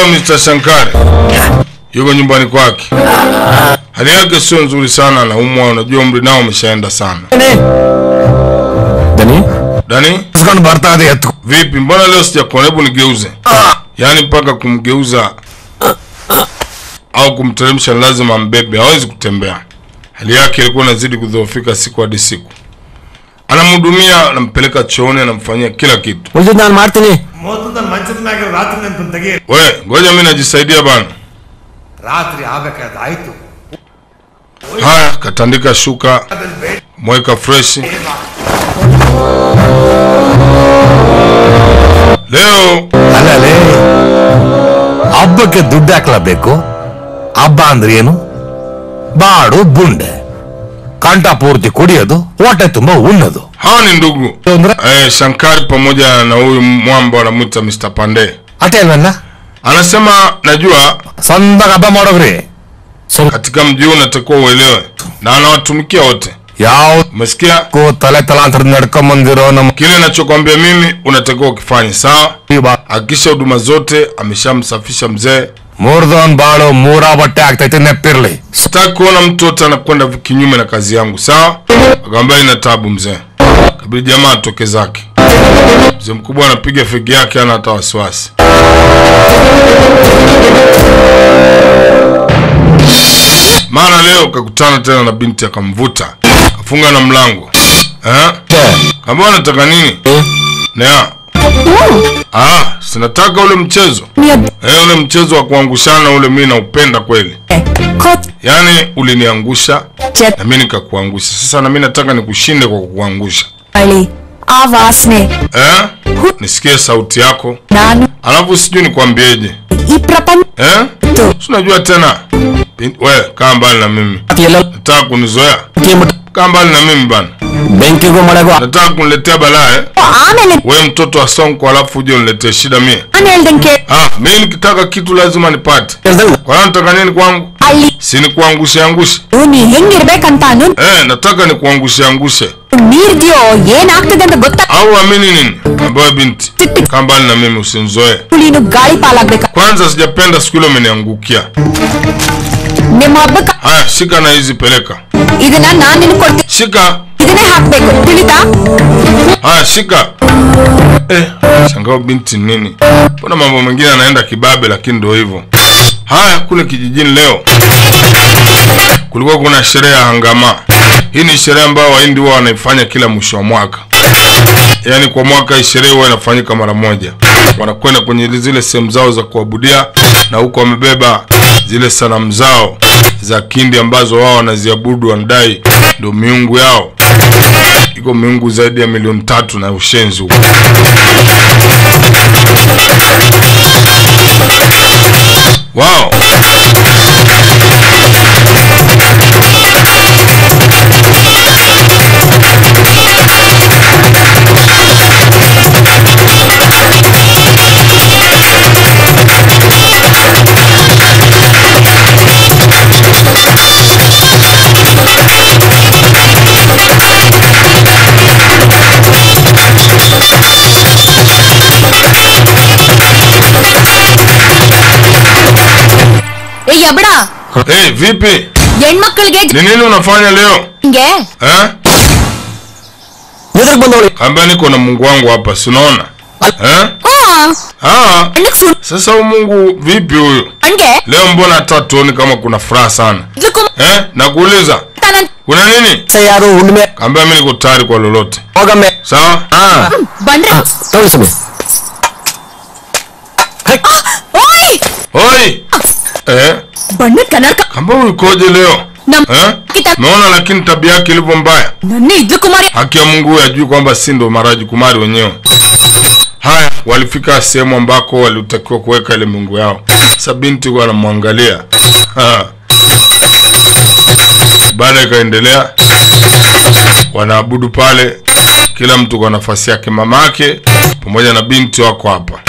A: Mr. Shankari yuko nyumbani kwake, hali yake sio nzuri sana, anaumwa. Unajua umri nao umeshaenda sana.
E: ದನಿ
A: Dani,
E: ಇಸ್ಕೊಂಡು ಬರ್ತಾ ಇದೆ ಎತ್ತು
A: vipi? Mbona leo sijakuona? Hebu nigeuze, yaani mpaka kumgeuza au kumteremsha ni lazima mbebe, hawezi kutembea. Hali yake ilikuwa inazidi kudhoofika siku hadi siku. Anamhudumia, anampeleka chooni, anamfanyia kila kitu.
G: ಉಳಿದ್ ನಾನು ಮಾಡ್ತೀನಿ
H: ಮೊದಲು ನನ್ನ ಮಂಚದ ಮ್ಯಾಗ ರಾತ್ರಿ ನೆನ್ಪನ್ ತೆಗಿ
A: We, ngoja mimi najisaidia bana.
H: ರಾತ್ರಿ ಆಗ್ಬೇಕಾದ ಆಯ್ತು
A: Haya, katandika shuka, mweka fresh. Leo
E: ಅಲ್ಲೇ ಹಬ್ಬಕ್ಕೆ ದುಡ್ಡು ಹಾಕ್ಲಬೇಕು ಹಬ್ಬ ಅಂದ್ರೆ ಏನು ಬಾಡು ಬುಂಡೆ ಕಂಠ ಪೂರ್ತಿ ಕುಡಿಯೋದು ಹೊಟ್ಟೆ ತುಂಬಾ ಉಣ್ಣೋದು
A: hawa ni ndugu
E: ಅಂದ್ರೆ
A: eh, Shankari pamoja na huyu mwamba wanamwita Mr. Pande.
E: ಅಟೇ ಅಲ್ವಲ್ಲ
A: Anasema najua
E: ಸಂದಾಗ ಹಬ್ಬ ಮಾಡೋಗ್ರಿ ಸ್ವಲ್ಪ
A: katika mji huu unatakiwa uelewe, na anawatumikia wote.
E: ಯಾವ
A: Umesikia?
E: ತಲೆ ತಲಾಂತರ ನಡ್ಕೊಂಡ್ ಬಂದಿರೋ ನಮ್ಮ
A: Kile nachokwambia mimi unatakiwa ukifanye, sawa?
E: ಬಾ-
A: Hakikisha huduma zote ameshamsafisha mzee.
E: ಮೂರ್ದೋನ್ ಬಾಳು ಮೂರಾ ಬಟ್ಟೆ ಆಗ್ತೈತಿ ನೆಪ್ಪಿರ್ಲಿ
A: Sitaki kuona mtu wote anakwenda kinyume na kazi yangu, sawa? Akamwambia ina tabu mzee. Kabidi jamaa atoke zake. Mzee mkubwa anapiga fegi yake, hana hata wasiwasi. Mara leo kakutana tena na binti akamvuta, kafunga na mlango eh? Kama unataka nini? Nea. Ah, sinataka ule mchezo eh, ule mchezo wa kuangushana ule, mimi naupenda kweli. Yaani uliniangusha na mimi nikakuangusha. Sasa na mimi nataka nikushinde kwa kukuangusha.
F: ಆ ವಾಸನೆ
A: Eh? Nisikie sauti yako.
F: ನಾನು
A: Alafu sijui nikwambieje.
F: ಈ ಪ್ರಪಂಚ
A: Eh? Si unajua tena. Bin- We, kaa mbali na mimi. Nataka kunizoea. Kaa mbali na mimi bana.
G: ಬೆಂಕಿಗೂ ಮಳೆಗೂ
A: Nataka kuniletea balaa eh?
F: ಆಮೇಲೆ
A: We mtoto wa Sonko alafu uje uniletee shida mie.
F: ನಾನು ಹೇಳ್ದಂಗೆ
A: Ah, mimi nikitaka kitu lazima nipate. Kwa hiyo nataka nini kwangu?
F: ಅಲ್ಲಿ
A: Si nikuangushe angushe.
F: ನೀ ಹೆಂಗಿರ್ಬೇಕಂತ ಅನು
A: Eh, nataka nikuangushe angushe.
F: ಮೀರ್ದ್ಯೋ ಏನಾಗ್ತದೆ ಅಂತ ಗೊತ್ತಾ
A: Au amini nini? Ambaye binti. Kaa mbali na mimi usinizoee.
F: ನೀನು ಗಾಳಿ ಪಾಲಾಗ್ಬೇಕ
A: Kwanza sijapenda siku ile umeniangukia.
F: ನಿಮ್ಮ ಹಬ್ಬಕ್ಕ
A: Haya, shika na hizi peleka.
F: ಇದನ್ನ ನಾನ್ ನಿನ್ ಕೊಡ್ತೀನಿ
A: Shika.
F: ಇದನ್ನೇ ಹಾಕ್ಬೇಕು ತಿಳಿತಾ
A: Haya, shika. Eh, shangao binti nini? Mbona mambo mengine anaenda kibabe lakini ndio hivyo. Haya, kule kijijini leo kulikuwa kuna sherehe ya hangama. Hii ni sherehe ambayo Wahindi huwa wanaifanya kila mwisho wa mwaka. Yaani kwa mwaka hii sherehe huwa inafanyika mara moja. Wanakwenda kwenye zile sehemu zao za kuabudia na huko wamebeba zile sanamu zao za kindi ambazo wao wanaziabudu, wanadai ndio miungu yao. Iko miungu zaidi ya milioni tatu na ushenzi huko. Wow.
F: ಏ ಯಬಡ
A: Hey, vipi?
F: ಹೆಣ್ಮಕ್ಳಿಗೆ
A: Ni nini unafanya leo?
F: ಹಿಂಗೆ
A: Eh?
G: ಎದುರಿಗೆ ಬಂದವಳಿ
A: Kaambia niko na Mungu wangu hapa, si unaona? Eh? Ah,
F: ಹೆಣ್ಣಕ್ ಸುಳ್ಳು
A: sasa huyu Mungu vipi huyu?
F: ಹಂಗೆ
A: Leo mbona hata tuoni kama kuna furaha sana?
F: ಇದಕ್ಕೂ
A: Eh? Nakuuliza,
F: ತಾನಂತ
A: kuna nini?
G: ಯಾರು ಹುಣ್ಣಿಮೆ
A: Kaambia mimi niko tayari kwa lolote.
G: ಹೋಗಮ್ಮೆ
A: Sawa?
F: ಬಂದ್ರೆ
G: ತಗೊಳ್ಳಿ ಸ್ವಾಮಿ
F: ಓಯ್
A: Oi! Eh?
F: ಬಣ್ಣದ ಕನ್ನಡಕ
A: Kamba huyu koje leo?
F: ನಮ್
A: Eh?
F: ಕಿತ-
A: Naona lakini tabia yake ilivyo mbaya.
F: ನನ್ನ ಇದ್ಲು ಕುಮಾರಿ
A: Haki ya Mungu huyu ajui kwamba si ndo maraji kumari wenyewe. Haya, walifika sehemu ambako walitakiwa kuweka ile miungu yao. Sasa binti huwa anamwangalia. Ha. Baada ikaendelea, wanaabudu pale, kila mtu kwa nafasi yake. Mama yake pamoja na binti wako hapa.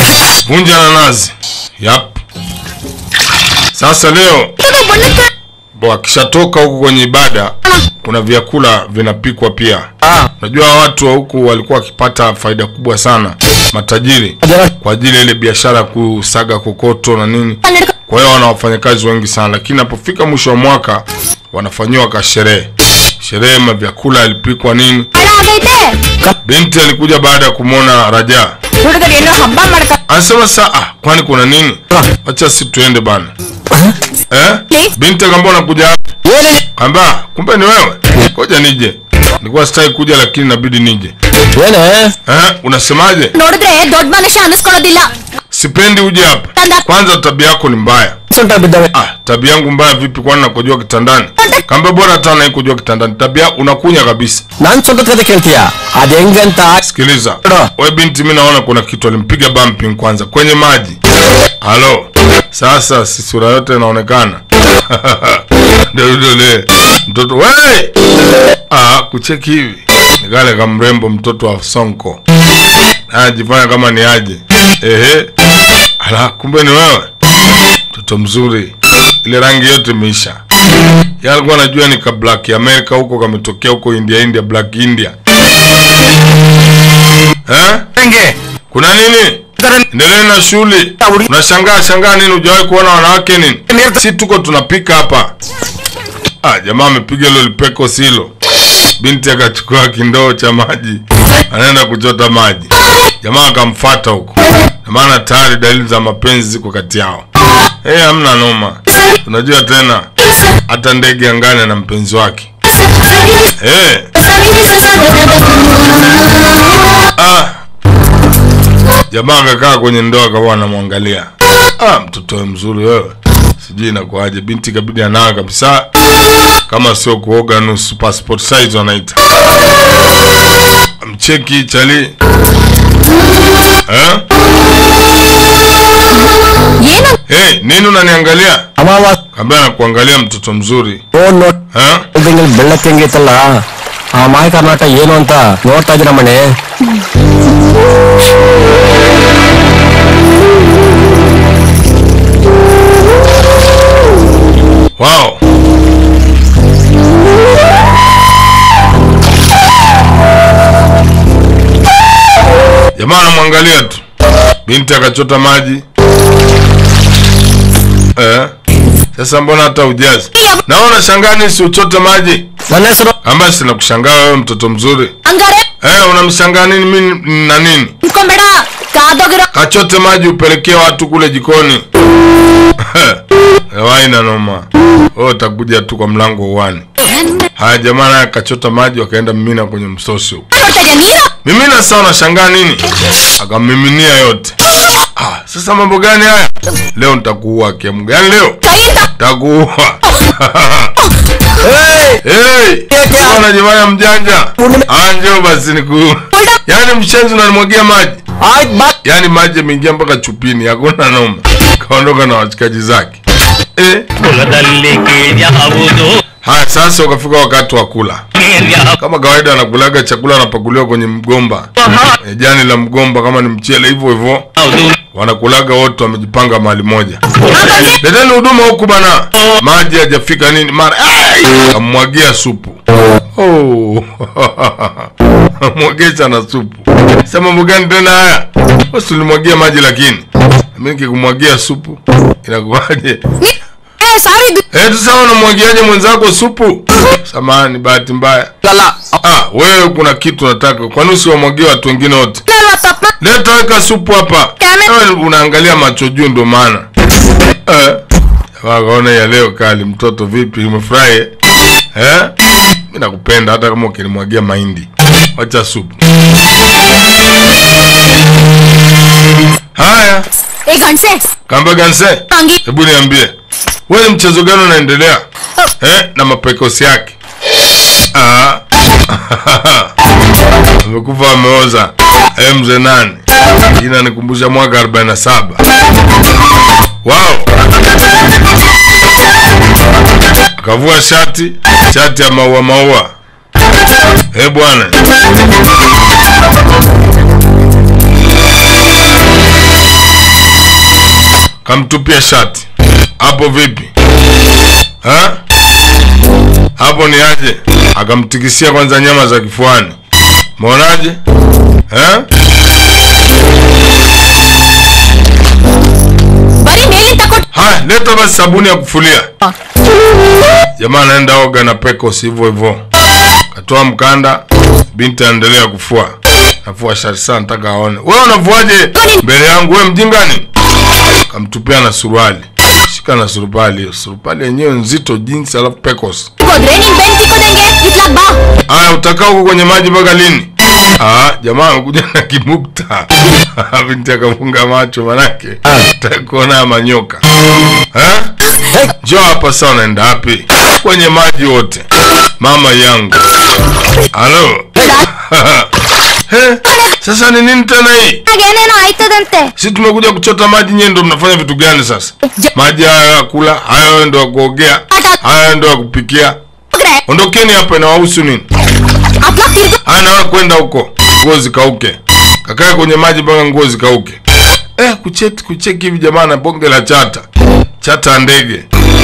A: Vunja na nazi. Yap. Sasa leo
F: ಬಣ್ಣದ
A: Bo akishatoka huku kwenye ibada kuna vyakula vinapikwa pia. Unajua watu wa huku walikuwa wakipata faida kubwa sana, matajiri kwa ajili ya ile biashara ya kusaga kokoto na nini. Kwa hiyo wana wafanyakazi wengi sana, lakini napofika mwisho wa mwaka wanafanyiwa ka sherehe sherehe, mavyakula yalipikwa nini. Binti alikuja baada ya kumwona Raja,
F: ಹುಡುಗರು ಏನೋ ಹಬ್ಬ ಮಾಡ್ಕ
A: anasema saa, ah, kwani kuna nini? Wacha si tuende bana. Eh? Binti akamwambia unakuja hapa? Kamba, kumbe ni wewe. Ngoja nije. Nilikuwa sitaki kuja lakini inabidi nije. Eh? Unasemaje?
F: ನೋಡಿದ್ರೆ ದೊಡ್ಡ ಮನುಷ್ಯ ಅನಿಸ್ಕೊಳ್ಳೋದಿಲ್ಲ
A: Sipendi uje hapa. Kwanza tabia yako ni mbaya. Ah, tabia yangu mbaya vipi kwani nakujua kitandani? Kamba bora hata naikujua kitandani. Tabia unakunya kabisa.
G: ನಾನ್ ಸ್ವಂತ ಕತೆ ಕೇಳ್ತೀಯ ಅದ್ ಹೆಂಗಂತ
A: Sikiliza. We binti mimi naona kuna kitu alimpiga bumping kwanza kwenye maji. Halo. Sasa si sura yote inaonekana. Ndio yule mtoto we. Ah, kucheki hivi. Ni kale kama mrembo mtoto wa Sonko. Anajifanya kama ni aje. Ehe. Ala, kumbe ni wewe. Mtoto mzuri. Ile rangi yote imeisha. Yeye alikuwa anajua ni ka Black America huko kametokea huko India India Black India. Eh? Kuna nini? Endelee na shughuli. Unashangaa shangaa nini? Hujawahi kuona wanawake nini? Si tuko tunapika hapa. Ah, jamaa amepiga hilo lipeko silo. Binti akachukua kindoo cha maji, anaenda kuchota maji. Jamaa akamfuata huko, na maana tayari dalili za mapenzi ziko kati yao. Eh, hamna noma. Unajua tena hata ndege angane na mpenzi wake. Eh, ah. Jamaa akakaa kwenye ndoo akawa anamwangalia. Ah, mtoto we mzuri wewe. Sijui inakuaje. Binti kabidi anawa kabisa. Kama sio kuoga nusu passport size wanaita. Mcheki chali. Eh?
F: ಏನು
A: Hey, nini unaniangalia?
G: ಅಮಾವ
A: Kaambia nakuangalia mtoto mzuri.
G: Phone
A: Eh?
G: ನೋಡ್ದಂಗೆ ಬೆಳ್ಳಕ್ಕೆ ಹೆಂಗೈತಲ್ಲ ಆ ಮಾಯ ಕರ್ನಾಟಕ ಏನು ಅಂತ ನೋಡ್ತಾ ಇದ್ದೀರ ಮನೆ
A: Wow. Jamaa anamwangalia tu. Binti akachota maji. Eh? Sasa mbona hata ujazi? Naona shangani si uchote maji.
G: ನನ್ನ ಹೆಸರು
A: Ambaye sina kushangaa wewe mtoto mzuri.
F: ಹಂಗಾರೆ
A: Eh, unamshangaa nini mimi na nini?
F: ನಿಂತ್ಕೊಂಬೇಡ ಕಾದೋಗಿರೋ
A: Kachote maji upelekee watu kule jikoni. Waina noma. Wewe utakuja tu kwa mlango uwani. Haya jamaa naye akachota maji wakaenda mimina kwenye msosi huko.
F: ನೋಡ್ತಾ ಇದೀಯ ನೀರು
A: Mimina sawa unashangaa nini? Akamiminia yote. Ah, sasa mambo gani haya? Leo nitakuua kiamu gani leo?
F: ಕೈ ಅಂತ
A: Nitakuua. Hey! Unajifanya mjanja. Ah, njoo basi niku. Yaani mshenzi unanimwagia maji.
G: ಆಯ್ತು ಬಾ
A: Yaani maji yameingia mpaka chupini, hakuna noma. Kaondoka na washikaji zake. Eh? Haya sasa ukafika wakati wa kula. Kama kawaida anakulaga chakula anapakuliwa kwenye mgomba. E, jani la mgomba kama ni mchele hivyo hivyo. Wanakulaga wote wamejipanga mahali moja. Leteni huduma huku bana. Maji hajafika nini mara. Ai! Kamwagia supu. Oh. Mwagesha na supu. Sasa mambo gani tena haya? Basi ulimwagia maji lakini. Mimi nikikumwagia supu inakuwaje?
F: ಏ ಸಾರಿ ಇದು
A: Eh, sasa unamwagiaje mwenzako supu? Samahani, bahati mbaya. Ah, wewe kuna kitu nataka. Kwani usiwamwagie watu wengine wote?
F: ಅಲ್ವಾ ತಪ್ಪ
A: Leta weka supu hapa.
F: Kame-
A: Wewe unaangalia macho juu ndo maana. Eh. Wakaona ya leo kali mtoto vipi umefurahi? eh? Eh? Mimi nakupenda hata kama ukinimwagia mahindi. Wacha supu. Haya,
F: ಏ ಗಂಡ್ಸೆ
A: kamba ganse.
F: ಹಂಗಿ
A: Hebu niambie. Wewe ni mchezo gani unaendelea? Eh, na mapekosi yake. Ah. Amekufa ameoza. Eh, mzee nani? Jina nikumbusha mwaka 47. Wow. Akavua shati, shati ya maua maua. Eh, bwana. Kamtupia shati. Hapo vipi? Ha? hapo ni aje akamtikisia kwanza nyama za kifuani mwonaje eh?
F: ಬರೀ ಮೇಲಿಂದ ಕೊಟ್ಟು
A: haya leta basi sabuni ya kufulia jamaa anaenda oga na pekos hivyo hivyo katoa mkanda binti anaendelea kufua nafua shati sana nataka aone wewe unafuaje mbele yangu wewe mjingani kamtupia na suruali shika na suruali hiyo suruali yenyewe nzito jinsi alafu pekos
F: ಹೋದ್ರೆ ನೀನ್ ಬೆನ್ ತಿಕ್ಕೋದಂಗೆ ಇತ್ಲಾಗ್ ಬಾ
A: Aya, utakaa huko kwenye maji mpaka lini? Ah, jamaa amekuja na kimukta. Binti akafunga macho manake nataka kuona manyoka. Eh? Njoo hapa sasa unaenda wapi? Kwenye maji wote. Mama yangu. Halo. Eh? Sasa ni nini tena hii?
F: ಏನೇನೋ ಆಯ್ತದಂತೆ
A: Si tumekuja kuchota maji nyewe ndo mnafanya vitu gani sasa? Maji hayo ya kula, hayo ndo ya kuogea, hayo ndo ya kupikia.
F: ಹೋಗ್ರೆ
A: Ondokeni hapa inawahusu nini?
F: ಅತ್ಲಾಗ್ ತಿರ್ಗು
A: ana kwenda huko nguo zikauke kakae kwenye maji mpaka nguo zikauke eh, kucheti kucheki hivi jamaa na bonge la chata chata ya ndege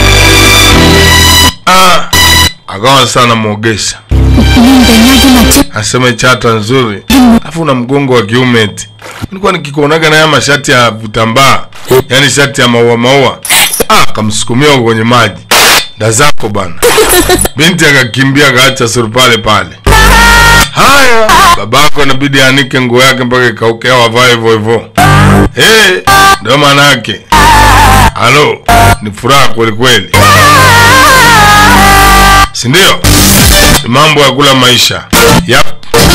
A: ah, akawa sana mwogesha
F: ನಿನ್ ಬೆನ್ನಾಗಿ ಮಚ್ಚ
A: asema chata nzuri alafu una mgongo wa kiume eti nilikuwa nikikuonaga na haya mashati ya vitambaa yani shati ya maua maua ah, kamsukumia huko kwenye maji da zako bana binti akakimbia akaacha surupale pale haya babako inabidi anike nguo yake mpaka ikauke au avae hivyo hivyo hey, ndio maana yake halo ni furaha kweli kweli si ndio ni mambo ya kula maisha yap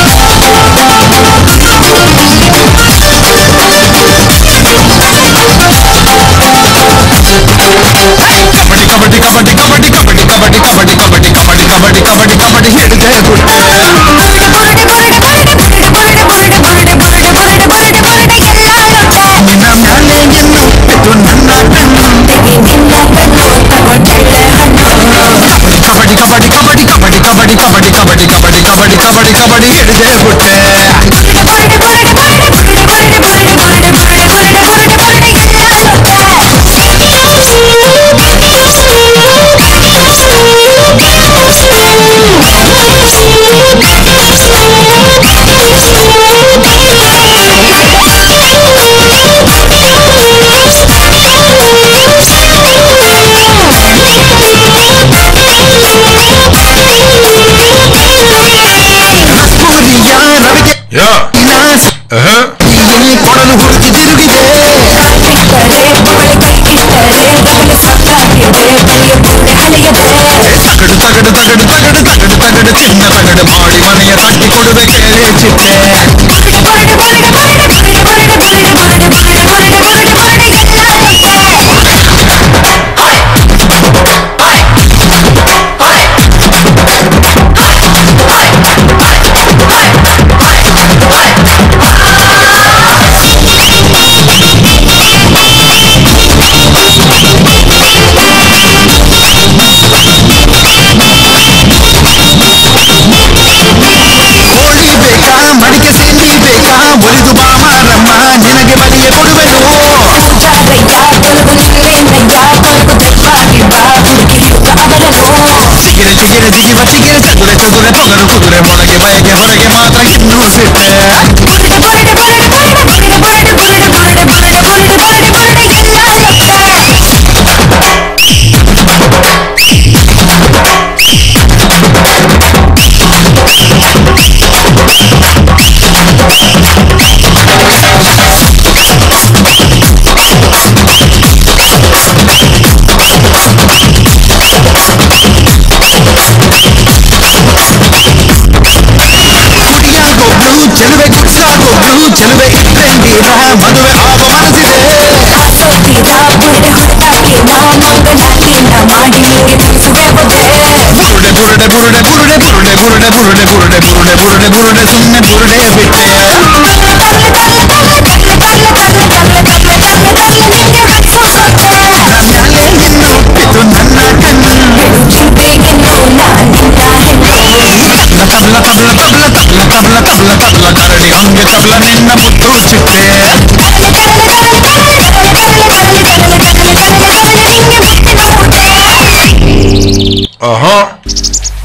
E: kabaddi ಕಬಡ್ಡಿ ಕಬಡ್ಡಿ ಕಬಡ್ಡಿ ಕಬಡ್ಡಿ ಕಬಡ್ಡಿ ಕಬಡ್ಡಿ ಕಬಡ್ಡಿ ಕಬಡ್ಡಿ ಕಬಡ್ಡಿ ಕಬಡ್ಡಿ ಕಬಡ್ಡಿ ಹಿಡಿದೆ ಗುಡ್ಡೆ ನಿನ್ನ ಮ್ಯಾಲೆ ಎನ್ನು ಇದು ನನ್ನ ಕಣ್ಣು ಕಬಡ್ಡಿ ಕಬಡ್ಡಿ ಕಬಡ್ಡಿ ಕಬಡ್ಡಿ ಕಬಡ್ಡಿ ಕಬಡ್ಡಿ ಕಬಡ್ಡಿ ಕಬಡ್ಡಿ ಕಬಡ್ಡಿ ಕಬಡ್ಡಿ ಕಬಡ್ಡಿ ಹಿಡಿದೆ ಗುಡ್ಡೆ ಸೂರ್ಯ ರವಿಗೆ
A: ya
E: ವಿನಾಶ
A: Ehe.
E: ಇಲ್ಲಿ ಕೊಡಲು ಹುಡುಕಿ ತಿರುಗಿದೆ ತಗಡು ತಗಡು ತಗಡು ತಗಡು ತಗಡು ತಗಡು ಚಿನ್ನ ತಗಡು ಮಾಡಿ ಮನೆಯ ತಟ್ಟಿ ಕೊಡುವೆ ಕೇಳಿ ಚಿಟ್ಟೆ ಕೋಳಿ ಬೇಕಾ ಮಡಿಕೆ ಸೇನಿ ಬೇಕಾ ಒಲಿದು ಬಾಮಾರಮ್ಮ ನಿನಗೆ ಬಲಿಯ ಕೊಡುವೆನು ಚಿಗಿರೆ ಚಿಗಿರೆ ಜಿಗಿವ ಚಿಗಿರೆ ಚದುರೆ ಚದುರೆ ತೊಗರು ಕುದುರೆ ಮೊಳಗೆ ಬಯಗೆ ಹೊರಗೆ ಮಾತ್ರ ಇನ್ನೂ ಸಿಟ್ಟೆ ಕುಡಿಯಾಗೋಗ್ಲು ಚೆಲುವೆ ಕುಡ್ಸಾಗೋಗ್ಲು ಚೆಲುವೆ ಇಟ್ಟಂಗೀರ ಮದುವೆ ಆಗೋ ಮನಸ್ಸಿದೆ ಬುರುಡೆ ಬುರುಡೆ ಬುರುಡೆ ಬುರುಡೆ ಬುರುಡೆ ಬುರುಡೆ ಬುರುಡೆ ಬುರುಡೆ ಬುರುಡೆ ಬುರುಡೆ ಬುರುಡೆ ಸುಮ್ಮನೆ ಬುರುಡೆ ಬಿಟ್ಟೆ ನನ್ನಲ್ಲಿ ಇನ್ನು ಇದು ನನ್ನ ಕಣ್ಣು ತಬ್ಲ ತಬ್ಲ ತಬ್ಲ ತಬ್ಲ ತಬ್ಲ ತಬ್ಲ ತಬ್ಲ ಕರಡಿ ಹಂಗೆ ತಬ್ಲ ನಿನ್ನ ಮುತ್ತು ಚಿಟ್ಟೆ
A: Aha.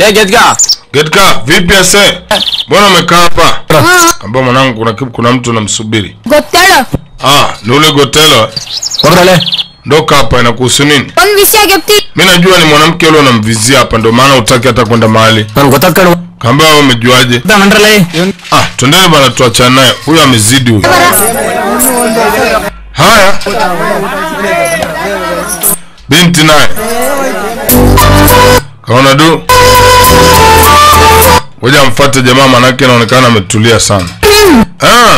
G: ಏ ಗೆಜ್ಗ
A: Getka, vipi ase? Mbona umekaa hapa? Kamba mwanangu kuna kitu kuna mtu namsubiri.
F: ಗೊತ್ತೇಳು
A: Ah, ni ule Gotelo.
G: ಹೋದ್ರಲ್ಲೇ
A: Ndoka hapa inakuhusu nini?
F: ಒಂದ್ ವಿಷಯ ಗೆಪ್ತಿ
A: Mimi najua ni mwanamke yule unamvizia hapa ndio maana utaki hata kwenda mahali.
G: ನನ್ ಗೊತ್ತಾದ್ ಕಣು
A: Kamba wewe umejuaje?
G: ನನ್ರಲ್ಲೇ
A: Ah, twendeni bana tuachane naye. Huyu amezidi huyu. Haya. Binti naye. Kaona du. Ngoja mfuate jamaa manake anaonekana ametulia sana. Ah,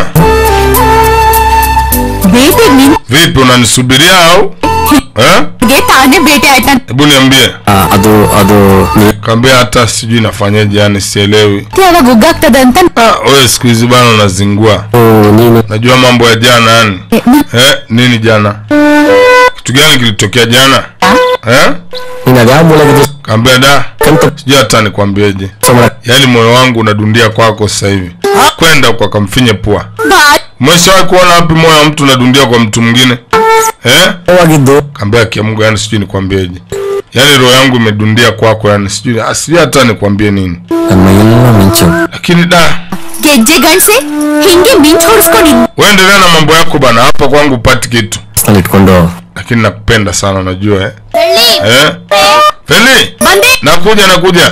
F: ಭೇಟಿ
A: vipi unanisubiria au? Eh?
F: ನಿನ್ಗೆ ತಾನೇ ಭೇಟಿ ಆಯ್ತಾ
A: Hebu niambie.
G: ಅದು ಅದು ನೀ-
A: Kaambia hata sijui nafanyaje yani sielewi.
F: ಯಾವಾಗ ಉಗ್ಗಾಗ್ತದೆ ಅಂತ
A: Ah, wewe siku hizi bana unazingua.
G: ಓ, ನೀನು
A: Najua mambo ya jana yani.
F: Eh, ni-
A: Eh, nini jana? Kitu gani kilitokea jana? Eh?
G: ನೀನ್ ಅದ್ಯಾವ ಮೂಲೆಗಿದ್ದು
A: Kaambia da,
G: ಕಂತ
A: sijui hata nikwambieje.
G: ಸಮರ
A: Yaani moyo wangu unadundia kwako sasa hivi. Kwenda kwa kamfinye pua.
F: ಬಾ-
A: Umeshawahi kuona wapi moyo wa mtu unadundia kwa mtu mwingine? Eh?
G: ಆಗಿದ್ದು
A: Kaambia kia Mungu yani sijui nikwambieje. Yaani roho yangu imedundia kwako yani sijui ah, sijui hata nikwambie nini.
G: ನನ್ನ ಮೈಯೆಲ್ಲ ಮಿಂಚು
A: Lakini da,
F: ಗೆಜ್ಜೆ ಗಂಡ್ಸೆ ಹಿಂಗೆ ಮಿಂಚ್ ಹೊಡ್ಸ್ಕೊಂಡಿದ್
A: wewe endelea na mambo yako bana. Hapa kwangu upati kitu.
G: ನಲ್ಲಿ ಇಟ್ಕೊಂಡು
A: Lakini nakupenda sana unajua eh. Eh? Feli,
F: ಬಂದೆ
A: nakuja nakuja.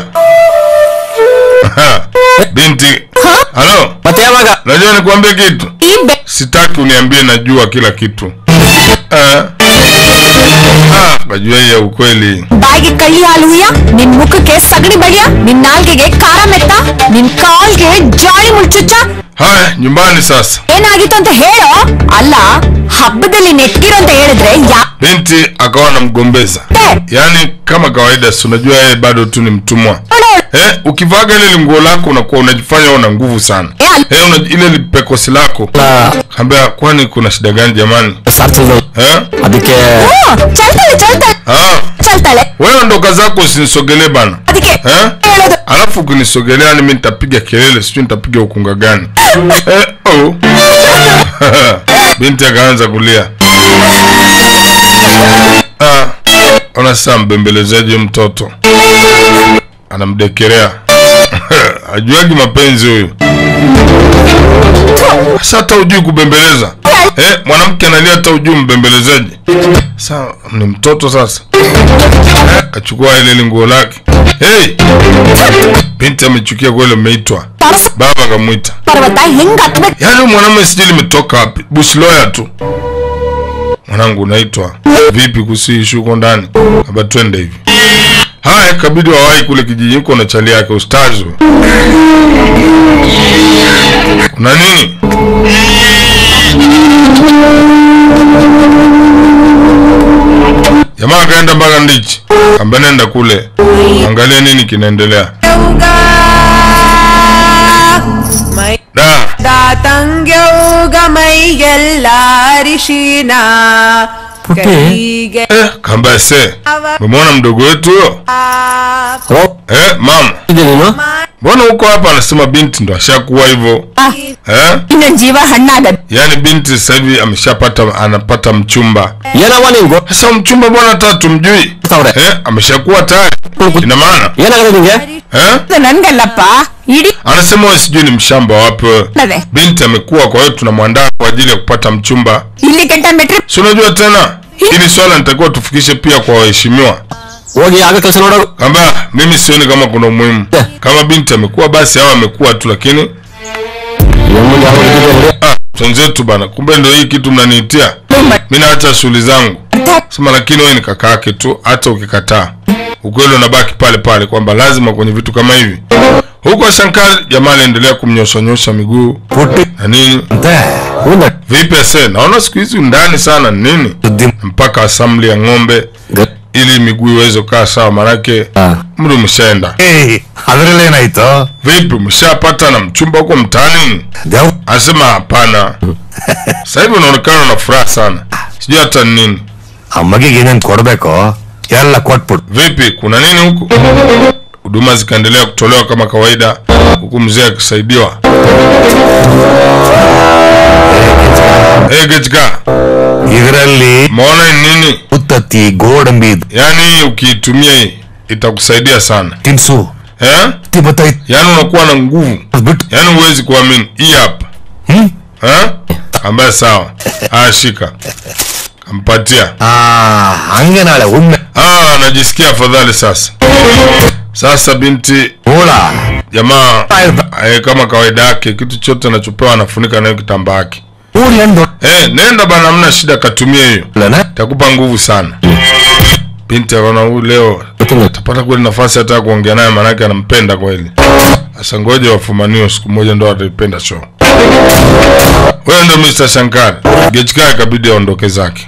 A: Binti. Halo,
G: ಮತ್ತೆ ಯಾವಾಗ
A: najua nikwambie kitu.
F: ಈ ಬೆ-
A: Sitaki uniambie najua kila kitu. Eh? Ah, najua hii ya ukweli.
F: ಬಾಯಿಗೆ ಕಳ್ಳಿ ಹಾಲು ಹುಯ್ಯ ನಿನ್ ಮುಖಕ್ಕೆ ಸಗಣಿ ಬಳಿಯ ನಿನ್ ನಾಲ್ಗೆಗೆ ಖಾರ ಮೆತ್ತ ನಿನ್ ಕಾಲ್ಗೆ ಜಾಳಿ ಮುಳ್ಚುಚ್ಚ
A: Haya, nyumbani sasa.
F: ಏನಾಗಿತ್ತು ಅಂತ ಹೇಳೋ ಅಲ್ಲ ಹಬ್ಬದಲ್ಲಿ ನೆಟ್ಟಿರೋ ಅಂತ ಹೇಳಿದ್ರೆ ಯಾ
A: Binti akawa anamgombeza. Yaani kama kawaida, si unajua yeye bado tu ni mtumwa. Eh, ukivaga ile nguo lako unakuwa unajifanya una nguvu sana.
F: Eh, al-
A: Eh, una, ile lipekosi lako. Kaambia kwani kuna shida gani jamani?
G: ಸಾರ್ಥಿಲ್ಲ
A: Eh?
G: ಅದಕ್ಕೆ
F: ಹ್ಞೂ, ಚಲ್ತಾಳೆ ಚಲ್ತಾಳೆ
A: Ah,
F: ಚಲ್ತಾಳೆ
A: wewe ndo kazi yako usinisogelee bana.
F: ಅದಕ್ಕೆ
A: Eh?
F: ಹೇಳೋದು
A: Alafu ukinisogelea yani mimi nitapiga kelele, sijui nitapiga ukunga gani. Eh, oh. Binti akaanza kulia. Ah, ona sasa mbembelezaji mtoto. Anamdekelea. Ajuagi mapenzi huyu. Sasa hata ujui kubembeleza. Eh, mwanamke analia hata ujui mbembelezaji. Sasa ni mtoto sasa. Eh, kachukua ile ile nguo lake. Hey! Binti amechukia kweli umeitwa.
F: ಪರಸ
A: Baba akamwita.
F: ಪರ್ವತ ಹೆಂಗ್ ಹತ್ಬೇಕು
A: Yaani huyu mwanamume sijui limetoka wapi. Bush lawyer tu. Mwanangu unaitwa. Vipi kuhusu hii issue huko ndani? Haba twende hivi. Haya kabidi wawahi kule kijiji huko na chali yake ustazi. huyo. Kuna nini? Jamaa akaenda mpaka ndichi. Kamba nenda kule. Angalia nini kinaendelea. Da.
I: ತಂಗ್ಯೌಗ ಮೈಗೆಲ್ಲ ಅರಿಶಿನ ಕೈಗೆ
A: Eh, kamba se. Umeona mdogo wetu huyo?
G: ಓ
A: Eh, mama.
G: ಇದೆ ನೀನು
A: Mbona huko hapa anasema binti ndo ashakuwa hivyo? Eh?
F: ಇನ್ನೊಂದ್ ಜೀವ ಹಣ್ಣಾಗದ್
A: Yaani binti sasa hivi ameshapata anapata mchumba.
G: ಏನವ ನಿಂಗು
A: Sasa mchumba bwana hata tumjui.
G: ಅವ್ರೆ
A: Eh, ameshakuwa tayari. Ina maana?
G: ಏನಾಗದೆ ನಿಂಗೆ
A: Eh?
F: ನನ್ಗಲ್ಲಪ್ಪ ಇಡೀ
A: Anasema wewe sijui ni mshamba wapi wewe.
F: ಅದೇ
A: Binti amekuwa kwa hiyo tunamwandaa kwa ajili ya kupata mchumba.
F: ಇಲ್ಲಿ ಗಂಟ ಮೆಟ್ರಿ
A: Si unajua tena? Hili swala nitakuwa tufikishe pia kwa waheshimiwa.
G: ಹೋಗಿ ಆಗ ಕೆಲಸ ನೋಡೋರು
A: Kamba mimi sioni kama kuna umuhimu. Kama binti amekuwa basi au amekuwa tu lakini
G: ಏನ್ ಮುಂದೆ ಯಾವ ಇದ್ದಿದೆ ನೋಡಿ.
A: ah, twenzetu bana. Kumbe ndio hii kitu mnaniitia. Mimi naacha shughuli zangu. Sema lakini wewe ni kaka yake tu, hata ukikataa ukweli unabaki pale pale kwamba lazima kwenye vitu kama hivi. Huko Shankar jamaa aliendelea kumnyosha nyosha miguu na nini.
G: ಹೌದಾ?
A: Vipi ase? Naona siku hizi ndani sana ni nini? Mpaka assembly ya ng'ombe
G: ಗ-
A: ili miguu iweze kukaa sawa, manake
G: ಆ.
A: mri umeshaenda.
E: ಅದ್ರಲ್ಲಿ ಏನಾಯ್ತು
A: Vipi, umeshapata na mchumba huko mtaani?
E: Dev
A: Anasema hapana. Sasa hivi unaonekana na furaha sana, sijui hata ni nini.
E: ಆ ಮಗಿಗೆ ಏನೇನ್ ಕೊಡ್ಬೇಕು ಎಲ್ಲ ಕೊಟ್ಬಿಡು
A: Vipi, kuna nini huku? Huduma zikaendelea kutolewa kama kawaida, huku mzee akisaidiwa. Hey, Gechka,
E: ಇದರಲ್ಲಿ
A: maona ni nini?
E: ಉತ್ತತ್ತಿ ಗೋಡಂಬಿ
A: Yaani ukiitumia hii itakusaidia sana.
E: ತಿನ್ಸು
A: eh? yaani unakuwa na nguvu yaani huwezi kuamini hii hapa eh? ambaye sawa haya shika kampatia
E: ಹಂಗೆ ನಾಳೆ ಉಣ್ಣೆ
A: ah, najisikia afadhali sasa sasa binti
E: Ola
A: jamaa eh, kama kawaida yake kitu chote anachopewa anafunika nayo kitambaa yake
E: ಊರ್ ಎಂದು
A: eh, nenda bana hamna shida katumia hiyo takupa nguvu sana binti akaona huyu leo tapata kweli nafasi hata ya kuongea naye maanake anampenda kweli sasa ngoja wafumanio siku moja ndo ataipenda show wewe ndo Mr. Shankar Gechka ikabidi aondoke zake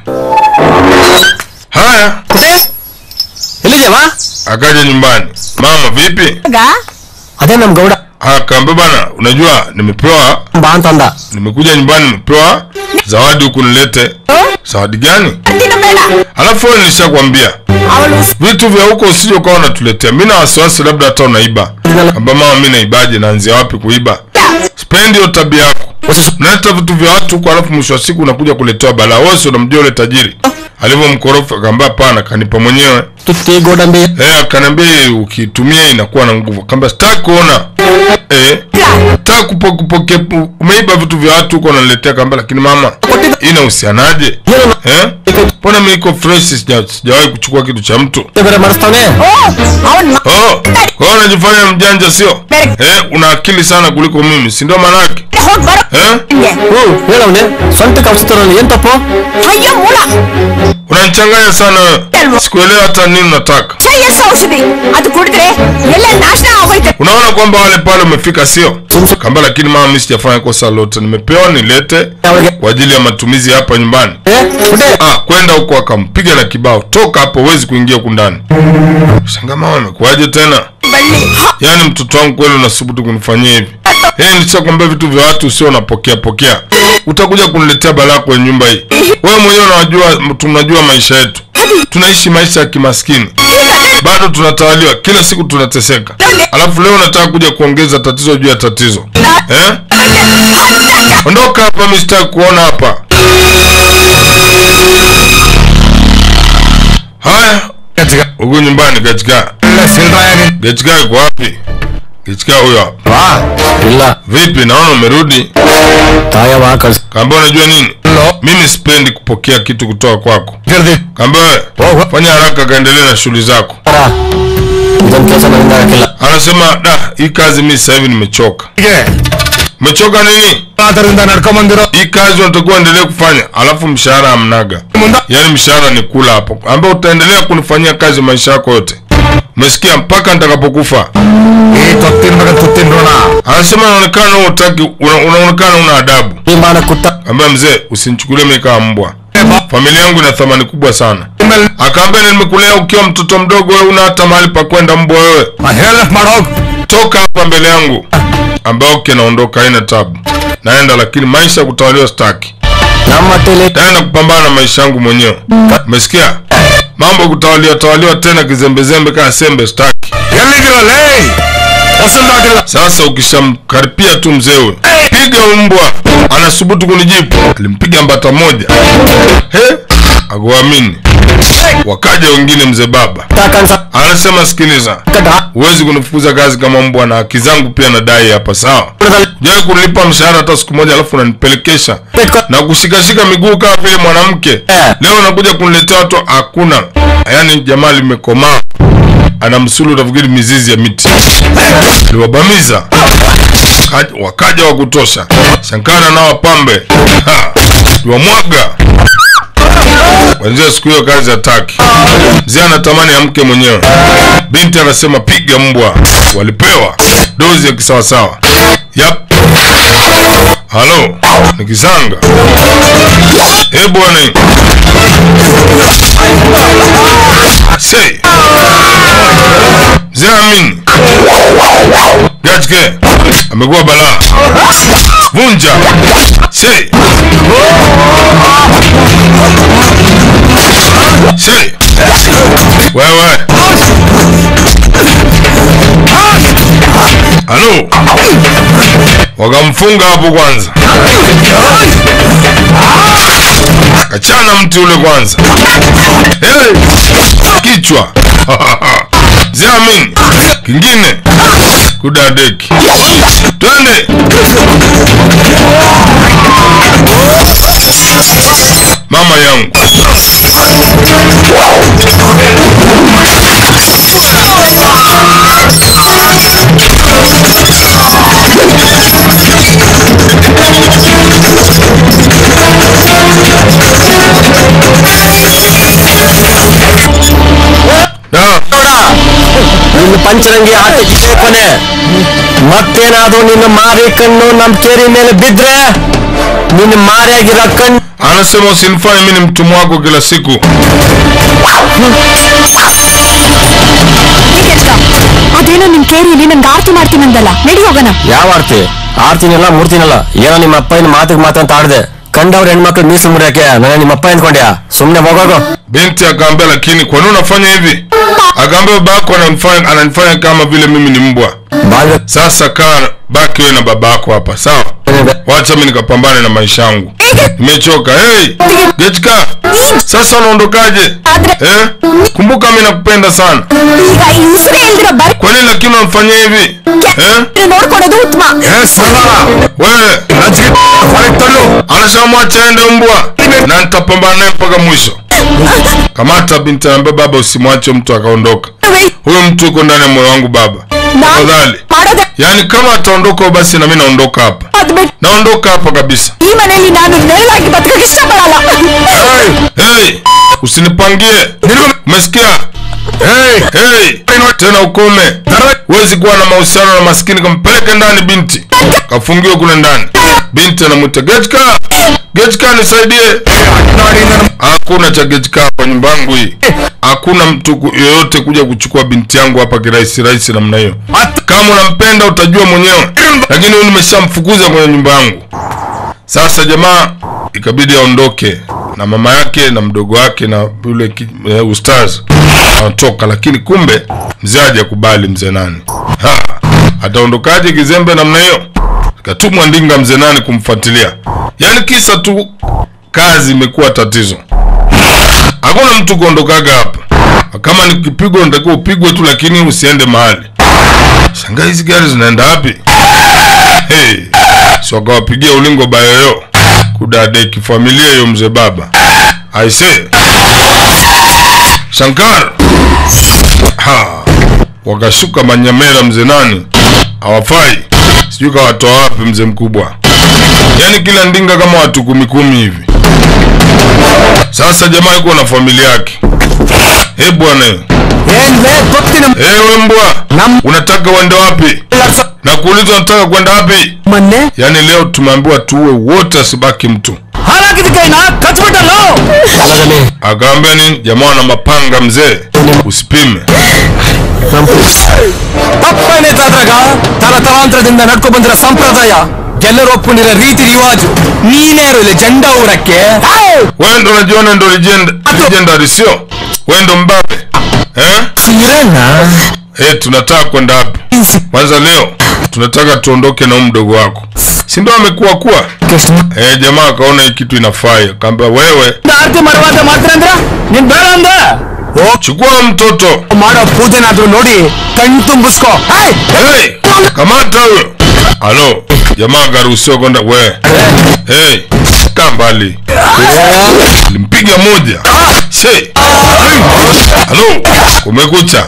A: haya
G: ಎಲ್ಲಿದ್ಯಮ್ಮ
A: akaja nyumbani mama vipi
G: ಅದೇ ನಮ್ Gowda
A: akaambia bana unajua nimepewa
G: ಬಾ ಅಂತಂದ
A: nimekuja nyumbani nimepewa zawadi huku nilete zawadi gani alafu wewe nilishakwambia vitu vya huko usije ukawa unatuletea mi na wasiwasi labda hata unaiba amba mama mi naibaje naanzia wapi kuiba spendi hiyo tabia yako unaleta vitu vya watu huko alafu mwisho wa siku unakuja kuletewa balaa wewe si unamjua ule tajiri alivyo mkorofi akaambia hapana kanipa mwenyewe
G: ತುತ್ತಿ ಗೋಡಂಬಿ
A: eh akaniambia hii ukitumia inakuwa na nguvu akaambia sitaki kuona eh sitaki kupo, kupokea umeiba vitu vya watu huko unaniletea akaambia lakini mama hii inahusianaje eh mbona mimi iko fresh sija- sijawahi kuchukua kitu cha mtu
G: ಬೇರೆ ಮಾಡಿಸ್ತಾನೆ
A: oh kwa hiyo unajifanya mjanja sio eh una akili sana kuliko mimi si ndio maana yake eh
G: ಹ್ಮ್ ಹೇಳವ್ನೆ ಸ್ವಂತಕ್ಕೆ ಔಷಧಿ ಏನ್ ತಪ್ಪು
F: ಅಯ್ಯೋ ಮೂಳ
A: unanichanganya sana wewe sikuelewa hata nini unataka
F: Shreyas ಔಷಧಿ ಅದು ಕುಡಿದ್ರೆ ಎಲ್ಲ ನಾಶನ ಆಗೋಯ್ತು
A: unaona kwamba wale pale umefika sio kamba lakini mama mimi sijafanya kosa lote nimepewa nilete kwa ajili ya matumizi hapa nyumbani ah kwenda huko akampiga na kibao toka hapo huwezi kuingia huku ndani shanga mama amekuwaje tena yaani mtoto wangu kweli unasubutu kunifanyia hivi hey, nishakwambia vitu vya watu usio unapokea pokea utakuja kuniletea balaa kwenye nyumba hii wewe mwenyewe unajua tunajua maisha yetu tunaishi maisha ya kimaskini bado tunatawaliwa kila siku tunateseka alafu leo unataka kuja kuongeza tatizo juu ya tatizo eh? ondoka hapa mistaki kuona hapa haya huku nyumbani gachika gachika iko wapi gachika huyo hapa
G: ಇಲ್ಲ
A: vipi naona umerudi
G: ತಾಯವ ಕಳ್ಸ
A: kaambia unajua nini mimi sipendi kupokea kitu kutoka kwako kaambia wewe fanya haraka kaendelee na shughuli zako
G: ಇದೊಂದು ಕೆಲಸ ನನ್ನಿಂದ ಆಗಕ್ಕಿಲ್ಲ
A: anasema da hii kazi mi sasa hivi nimechoka umechoka nini
E: ಅದರಿಂದ ನಡ್ಕೊಂಬಂದಿರೋ
A: hii kazi unatakiwa endelee kufanya alafu mshahara hamnaga yaani mshahara ni kula hapo ambaye utaendelea kunifanyia kazi maisha yako yote umesikia mpaka nitakapokufa
E: ಈ ತೊತ್ತಿನ ಮಗ ತುತ್ತಿನ ಋಣ
A: anasema unaonekana wewe utaki una, unaonekana una adabu
G: ಮಾನ ಕುತ್ತ
A: ambaye mzee usinichukulie mimi kama mbwa familia yangu ina thamani kubwa sana akaambia nimekulea ukiwa mtoto mdogo wewe una hata mahali pa kwenda mbwa wewe
E: ಹೇಳ ಮಾಡೋಗ್
A: toka hapa mbele yangu ambaye okay naondoka haina tabu naenda lakini maisha ya kutawaliwa staki
G: ನಮ್ಮ ಮಟ್ಟಿಲಿ
A: naenda kupambana na maisha yangu mwenyewe umesikia mambo ya kutawaliwa tawaliwa tena kizembezembe kaa sembe staki
E: ಎಲ್ಲಿದ್ದೀರಲ್ಲೇ ಹೊಸಲ್ ದಾಟಿಲ್ಲ
A: sasa ukishamkaripia tu mzewe piga mbwa anasubutu kunijibu alimpiga mbata moja he akuamini wakaja wengine mzee baba anasema sikiliza huwezi kunifukuza kazi kama mbwa na haki zangu pia nadai hapa sawa jawai kunilipa mshahara hata siku moja alafu unanipelekesha na kushikashika miguu kama vile mwanamke leo unakuja kuniletea watu hakuna yaani jamaa limekomaa ana msulu utafikiri mizizi ya miti liwabamiza Kaja- wakaja wa kutosha shankara na wapambe Ha, liwamwaga kwanzia siku hiyo kazi hataki mzee anatamani amke mwenyewe binti anasema piga mbwa walipewa dozi ya kisawasawa yap halo ni kisanga e bwana sei mzee amini gachke amekuwa balaa vunja sei sei wewe halo wakamfunga hapo kwanza kachana mti ule kwanza hey! kichwa Ziamin. Kingine. Kudadeki. Twende. Mama yangu.
G: ನಿನ್ನ ಪಂಚರಂಗಿ ಆಟಕ್ಕೆ ಕೊನೆ ಮತ್ತೇನಾದ್ರೂ ನಿನ್ನ ಮಾರಿ ಕಣ್ಣು ನಮ್ ಕೇರಿ ಮೇಲೆ ಬಿದ್ರೆ ನಿನ್ನ ಮಾರಿಯಾಗಿರೋ ಕಣ್ಣು
A: Anasema usinifanye mimi ni mtumwa wako kila siku.
F: ಅದೇನೋ ನಿಮ್ ಕೇರಿಯಲ್ಲಿ ನಂಗೆ ಆರ್ತಿ ಮಾಡ್ತೀನಂದಲ್ಲ ನಡಿ ಹೋಗೋಣ
G: ಯಾವ ಆರ್ತಿ ಆರ್ತಿನಲ್ಲ ಮೂರ್ತಿನಲ್ಲ ಏನೋ ನಿಮ್ಮ ಅಪ್ಪನ ಮಾತಿಗೆ ಮಾತಂತ ಆಡ್ದೆ ಕಂಡವ್ರ ಹೆಣ್ಮಕ್ಳು ಮೀಸಲು ಮುರಿಯಕ್ಕೆ ನಾನು ನಿಮ್ಮ ಅಪ್ಪ ಅಂದ್ಕೊಂಡ್ಯಾ ಸುಮ್ನೆ ಹೋಗೋಗು
A: Binti akaambia, lakini kwa nini unafanya hivi? Akaambia babako ananifanya ananifanya kama vile mimi ni mbwa.
G: ಬಾಲ್ಯ
A: Sasa kaa baki wewe na babako hapa, sawa? Wacha mimi nikapambane na maisha yangu. Nimechoka. Hey, Getka. Sasa unaondokaje? Eh? Kumbuka mimi nakupenda sana.
F: ಈಗ ಈ ಉಸಿರೇ ಇಲ್ದಿರೋ ಬರೀ
A: Kwa nini lakini unafanya hivi? Eh?
F: ನೋಡ್ಕೊಡೋದು ಉತ್ತಮ
A: Eh, salala. Wewe, najiki fariki talo. Anashamwacha aende mbwa. Na nitapambana naye mpaka mwisho. Kamata binti anambia baba usimwache mtu akaondoka. Huyo mtu yuko ndani ya moyo wangu baba. Tafadhali.
F: ಮಾಡೋದೇ
A: Yaani kama ataondoka basi na mimi naondoka hapa.
F: ಅದ್ಬಿಟ್ಟು
A: Naondoka hapa kabisa.
F: ಈ ಮನೆಯಲ್ಲಿ ನಾನು ನೆರಳಾಗಿ ಬದುಕಕ್ಕೆ ಇಷ್ಟಪಡಲ್ಲ
A: Hey, usinipangie. Umesikia? Hey, hey. Tena ukome. Huwezi kuwa na mahusiano na maskini kampeleke ndani binti. Kafungiwe kule ndani. Binti anamwita Getka. Getka nisaidie. Hakuna cha Getka hapa nyumba yangu hii. Hakuna mtu ku- yoyote kuja kuchukua binti yangu hapa kirahisi rahisi namna hiyo. Kama unampenda utajua mwenyewe. Lakini huyu nimeshamfukuza kwenye nyumba yangu. Sasa jamaa ikabidi aondoke na mama yake na mdogo wake na yule ki- eh, ustaz anatoka, lakini kumbe mzee hajakubali. Mzee nani ha, ataondokaje kizembe namna hiyo? Katumwa ndinga mzee nani kumfuatilia, yaani kisa tu kazi imekuwa tatizo. Hakuna mtu kuondokaga hapa, kama ni kipigo unatakiwa upigwe tu, lakini usiende mahali. Shangaa hizi gari zinaenda wapi? Hey, si wakawapigia ulingo bayoyo kudadeki familia hiyo mzee baba aise Shankar ha wakashuka manyamera mzee nani hawafai sijui kawatoa wapi mzee mkubwa yaani kila ndinga kama watu kumi kumi hivi sasa jamaa yuko na familia yake he bwana ewe mbwa unataka uende wapi na kuuliza unataka kwenda wapi
G: ಮೊನ್ನೆ
A: yaani leo tumeambiwa tuwe wote asibaki mtu
G: ಹಾಳಾಗಿದ್ದ ಕೈನ ಕಚ್ಬಿಟ್ಟಲ್ಲ ಹೊಲದಲ್ಲಿ
A: akaambia nini jamaa na mapanga mzee usipime
G: ತಪ್ಪೇನೈತೆ ಅದ್ರಾಗ ತಲತಲಾಂತರದಿಂದ ನಡ್ಕೊ ಬಂದಿರೋ ಸಂಪ್ರದಾಯ ಎಲ್ಲರೂ ಒಪ್ಕೊಂಡಿರೋ ರೀತಿ ರಿವಾಜು ನೀನ್ಯಾರು ಇಲ್ಲಿ ಜಂಡ ಊರಕ್ಕೆ
A: wewe ndo unajiona ndo legend legendary sio wewe ndo mbabe eh
G: ಸೀರಣ್ಣ
A: eh tunataka kwenda wapi kwanza leo tunataka tuondoke na huyu mdogo wako si ndo amekuwa kuwa eh jamaa akaona hii kitu inafai akaambia wewe
G: ಆರತಿ ಮಾಡುವಾಗ ಮಾತ್ರ ಅಂದ್ರ ನೀನ್ ಬೇಡ ಅಂದ
A: chukua mtoto
G: ಮಾಡೋ ಪೂಜೆನಾದ್ರೂ ನೋಡಿ ಕಣ್ ತುಂಬಿಸ್ಕೋ
A: hey kamata huyo halo jamaa akaruhusiwa kwenda we hey kaa mbali limpiga moja she halo kumekucha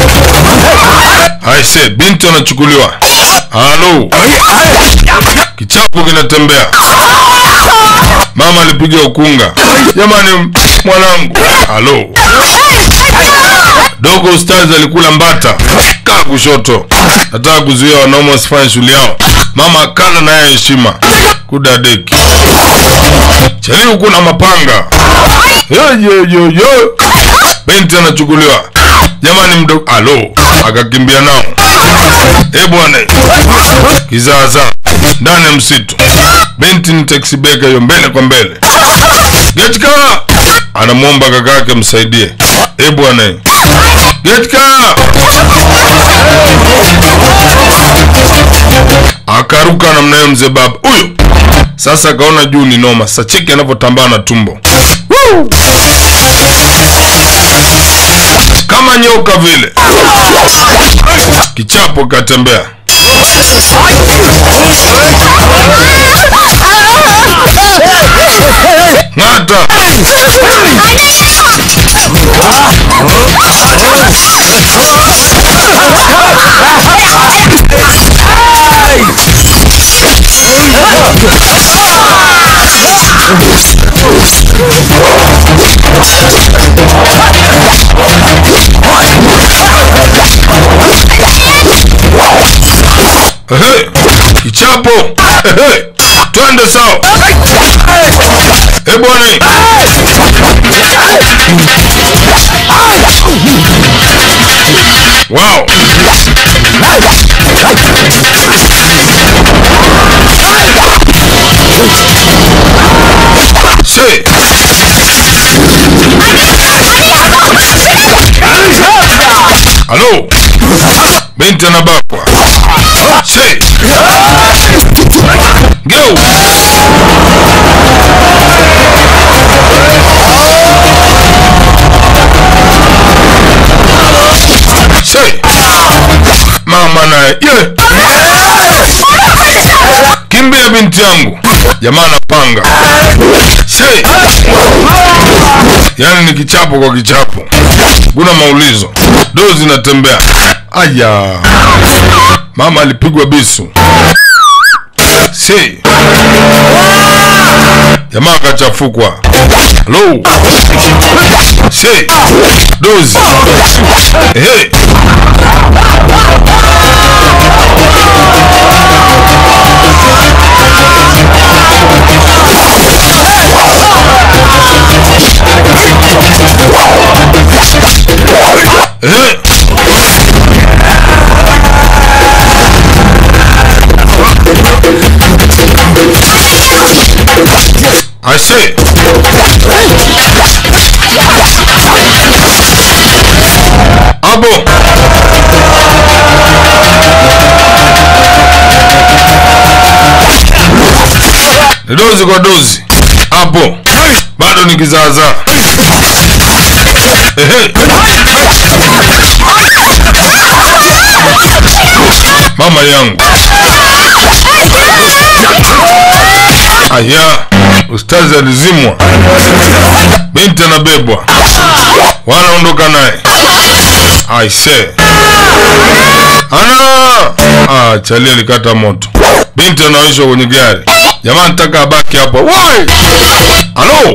A: aise binti anachukuliwa halo kichapo kinatembea mama alipiga ukunga jamani mwanangu halo dogo ustazi alikula mbata kaa kushoto nataka kuzuia wanaume wasifanye shughuli yao mama akana naye heshima kudadeki chali huku na mapanga yoyoyoyo binti anachukuliwa jamani mdogo alo akakimbia nao e bwana kizaazaa ndani ya msitu binti ni taxi beka hiyo mbele kwa mbele getka anamwomba kaka yake msaidie e bwana getka akaruka namna hiyo mzee baba huyo sasa akaona juu ni noma sasa cheki anavyotambaa na tumbo kama kama nyoka vile kichapo katembea ng'ata Ehe, kichapo Ehe, twende sawa Eh bwana wow Say. Halo. Binti anabakwa. Say. Go. Say. Mama naye. Yeah. Kimbia binti yangu. Jamaa anapanga. Say. Yaani ni kichapo kwa kichapo. Kuna maulizo. Dozi zinatembea. Aya. Mama alipigwa bisu. Si. Jamaa akachafukwa. Hello. Si. Dozi. Hey. Hey. I say. Abo. Ni dozi kwa dozi. Hapo. Bado ni kizaazaa. Ehe. Mama yangu. Aya, ustazi alizimwa, binti anabebwa, wanaondoka naye. Aise, ana ah, chali alikata moto, binti anaoishwa kwenye gari. Jamaa nataka abaki hapo. Woi, halo,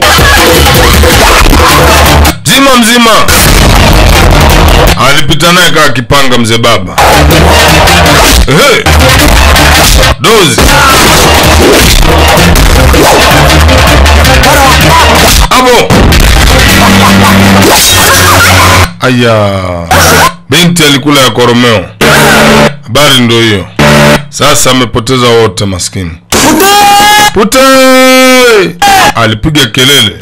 A: zima mzima. Alipita naye kaa kipanga mzee baba. Ehe, dozi Abo. Aya. Binti alikula ya koromeo. Habari ndo hiyo. Sasa amepoteza wote maskini. Pute! Alipiga kelele.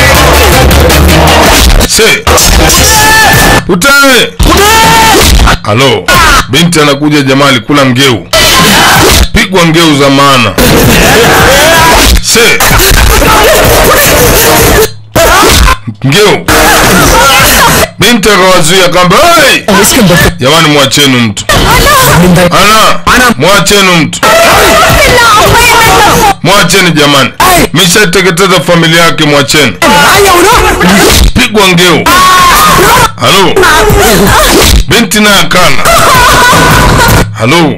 A: Se. Pute! Halo. Binti anakuja jamaa alikula ngeu. Pigwa ngeu za maana. Se. Ngeu. Binti akawazuia kamba, hey! Jamani mwachenu mtu. Ana, mwachenu mtu. Mwacheni jamani. Mishateketeza familia yake mwacheni. Pigwa ngeu. Halo. Binti naye akana. Halo.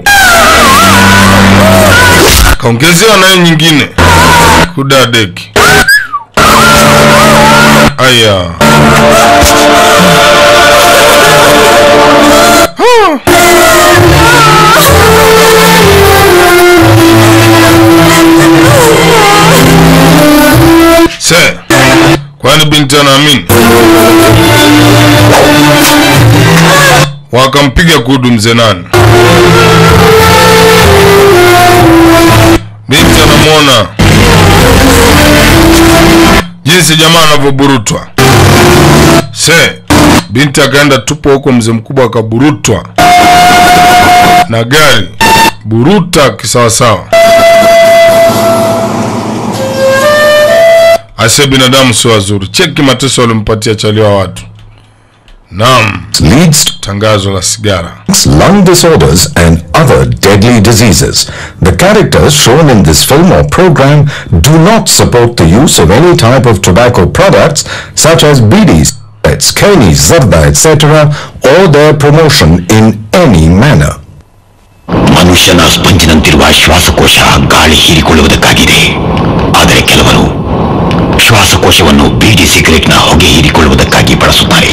A: Kaongezewa naye nyingine. Kudadeki. Aya. Se, kwani binti anaamini? Wakampiga kudu mzee nani. Binti anamwona jinsi jamaa anavyoburutwa. Se, binti akaenda tupo huko, mzee mkubwa akaburutwa na gari, buruta kisawasawa. Ase binadamu sio wazuri. Cheki mateso walimpatia chaliwa watu, Naam,
C: leads to
A: tangazo la sigara.
C: lung disorders and other deadly diseases. The characters shown in this film or program do not support the use of any type of tobacco products such as bidis, cigarettes, kani, zarda, etc. or their promotion in any manner.
J: ಮನುಷ್ಯನ ಸ್ಪಂಜಿನಂತಿರುವ ಶ್ವಾಸಕೋಶ ಗಾಳಿ ಹೀರಿಕೊಳ್ಳುವುದಕ್ಕಾಗಿದೆ ಆದರೆ ಕೆಲವರು ಶ್ವಾಸಕೋಶವನ್ನು ಬೀಡಿ ಸಿಗರೆಟ್ನ ಹೊಗೆ ಹೀರಿಕೊಳ್ಳುವುದಕ್ಕಾಗಿ ಬಳಸುತ್ತಾರೆ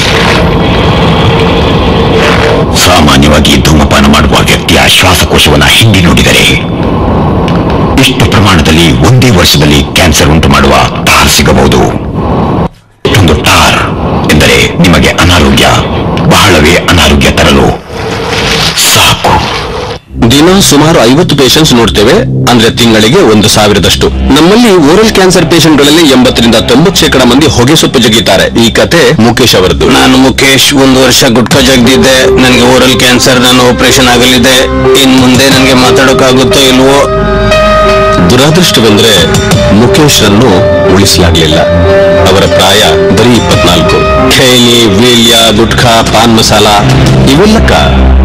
J: ಸಾಮಾನ್ಯವಾಗಿ ಧೂಮಪಾನ ಮಾಡುವ ವ್ಯಕ್ತಿಯ ಶ್ವಾಸಕೋಶವನ್ನು ಹಿಂಡಿ ನೋಡಿದರೆ ಇಷ್ಟು ಪ್ರಮಾಣದಲ್ಲಿ ಒಂದೇ ವರ್ಷದಲ್ಲಿ ಕ್ಯಾನ್ಸರ್ ಉಂಟು ಮಾಡುವ ಟಾರ್ ಸಿಗಬಹುದು ಇಷ್ಟೊಂದು ಟಾರ್ ಎಂದರೆ ನಿಮಗೆ ಅನಾರೋಗ್ಯ ಬಹಳವೇ ಅನಾರೋಗ್ಯ ತರಲು ಸಾಕು
D: ದಿನ ಸುಮಾರು ಐವತ್ತು ಪೇಷಂಟ್ಸ್ ನೋಡ್ತೇವೆ ಅಂದ್ರೆ ತಿಂಗಳಿಗೆ ಒಂದು ಸಾವಿರದಷ್ಟು ನಮ್ಮಲ್ಲಿ ಓರಲ್ ಕ್ಯಾನ್ಸರ್ ಪೇಷಂಟ್ಗಳಲ್ಲಿ ಎಂಬತ್ತರಿಂದ ತೊಂಬತ್ತು ಶೇಕಡ ಮಂದಿ ಹೊಗೆ ಸೊಪ್ಪು ಜಗಿತಾರೆ ಈ ಕತೆ ಮುಖೇಶ್ ಅವರದ್ದು
G: ನಾನು ಮುಖೇಶ್ ಒಂದು ವರ್ಷ ಗುಟ್ಕಾ ಜಗ್ದಿದ್ದೆ ನನಗೆ ಓರಲ್ ಕ್ಯಾನ್ಸರ್ ನಾನು ಆಪರೇಷನ್ ಆಗಲಿದೆ ಇನ್ ಮುಂದೆ ನನಗೆ ಮಾತಾಡೋಕ್ಕಾಗುತ್ತೋ ಇಲ್ವೋ
D: ದುರಾದೃಷ್ಟವೆಂದ್ರೆ ಮುಖೇಶ್ ರನ್ನು ಉಳಿಸಲಾಗಲಿಲ್ಲ ಅವರ ಪ್ರಾಯ ಬರೀ ಇಪ್ಪತ್ನಾಲ್ಕು ಖೇಲಿ ವೀಲ್ಯ ಗುಟ್ಕಾ ಪಾನ್ ಮಸಾಲ ಇವೆಲ್ಲಕ್ಕ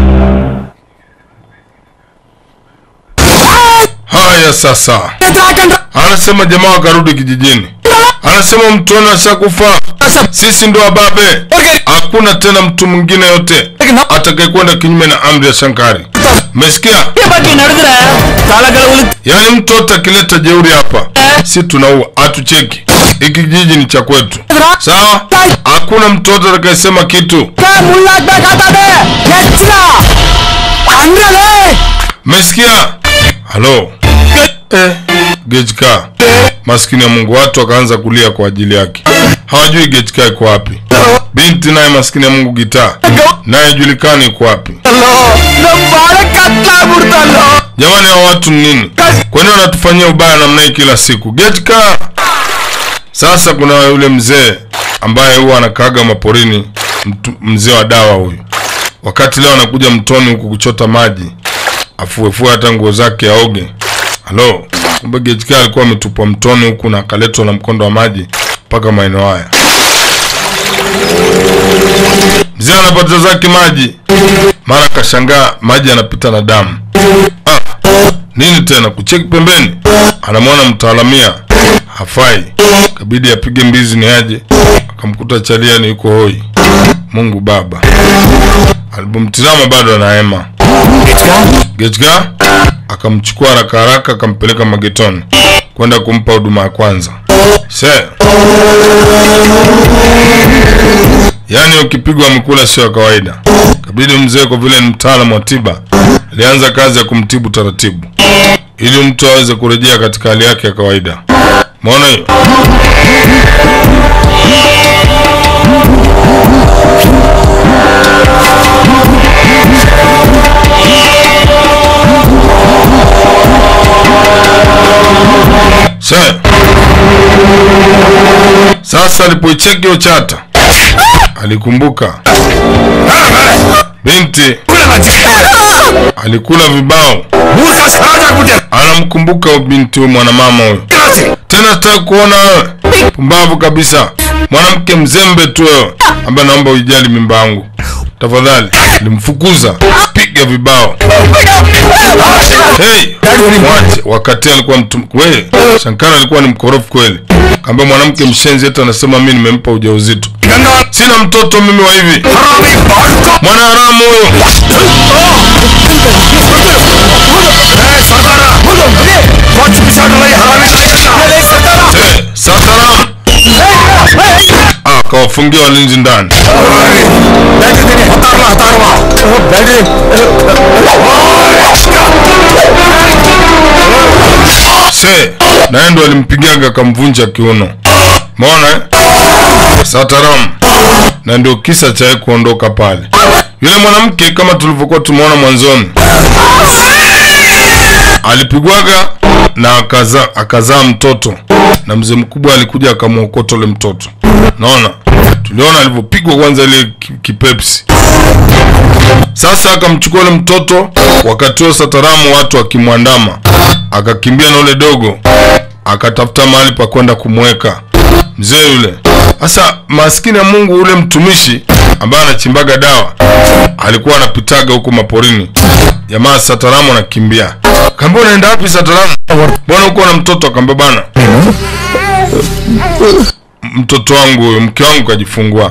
A: Haya sasa, anasema jamaa wakarudi kijijini, anasema mtoni ashakufa, sisi ndo wababe, hakuna tena mtu mwingine yote atakayekwenda kinyume na amri ya Shankari. Umesikia? Yaani mtu yote akileta jeuri hapa, si tunaua, hatucheki. Hiki kijiji ni cha kwetu, sawa? Hakuna mtu yote atakayesema kitu. Umesikia? Halo. Eh, Gejka. Maskini ya Mungu watu wakaanza kulia kwa ajili yake. Hawajui Gejka iko wapi. Binti naye maskini ya Mungu gitaa. Naye julikani iko wapi. Jamani hao watu ni nini? Kwa nini wanatufanyia ubaya namna hii kila siku? Gejka. Sasa kuna yule mzee ambaye huwa anakaaga maporini, mtu- mzee wa dawa huyu. Wakati leo anakuja mtoni huku kuchota maji, afuefue hata nguo zake aoge. Halo, kumbe Gejka alikuwa ametupwa mtoni huku na akaletwa na mkondo wa maji mpaka maeneo haya. Mzee anapata zake maji, mara akashangaa maji yanapita na damu. Ah, nini tena? Kucheki pembeni, anamwona mtaalamia hafai, kabidi apige mbizi ni aje, akamkuta chaliani yuko hoi. Mungu Baba, alipomtizama bado anahema. Gechka akamchukua haraka haraka akampeleka magetoni kwenda kumpa huduma ya kwanza. Se, yaani ukipigwa amekula sio ya kawaida. Kabidi mzee, kwa vile ni mtaalamu wa tiba, alianza kazi ya kumtibu taratibu ili mtu aweze kurejea katika hali yake ya kawaida. Umeona hiyo? Se. Sasa alipoicheki hiyo chata alikumbuka binti alikula vibao, anamkumbuka huyo binti huyu mwanamama huyo. Tena sitaki kuona wewe pumbavu kabisa, mwanamke mzembe tu wewe, ambaye naomba uijali mimba yangu tafadhali. Nilimfukuza, piga vibao. Hey, mwache. Wakati alikuwa mtu wewe, Shankara alikuwa ni mkorofu kweli. Kaambia mwanamke mshenzi eti anasema mimi nimempa ujauzito. Sina mtoto mimi wa hivi. Mwana haramu huyo. Eh, Sataram. Ah, kawafungia walinzi ndani. Se, naye ndo alimpigaga akamvunja kiuno. Umeona eh? Sataram. Na ndio kisa cha yeye kuondoka pale. Yule mwanamke kama tulivyokuwa tumeona mwanzoni alipigwaga na akazaa akazaa mtoto na mzee mkubwa alikuja akamwokota ule mtoto. Naona tuliona alivyopigwa kwanza ile ki- kipepsi. Sasa akamchukua ule mtoto, wakati huo Sataramu watu wakimwandama, akakimbia na ule dogo, akatafuta mahali pa kwenda kumweka mzee yule. Sasa maskini ya Mungu, ule mtumishi ambaye anachimbaga dawa alikuwa anapitaga huko maporini jamaa sataramu anakimbia kaambia unaenda wapi sataramu mbona huko na mtoto akaambia bana mtoto wangu huyo mke wangu kajifungua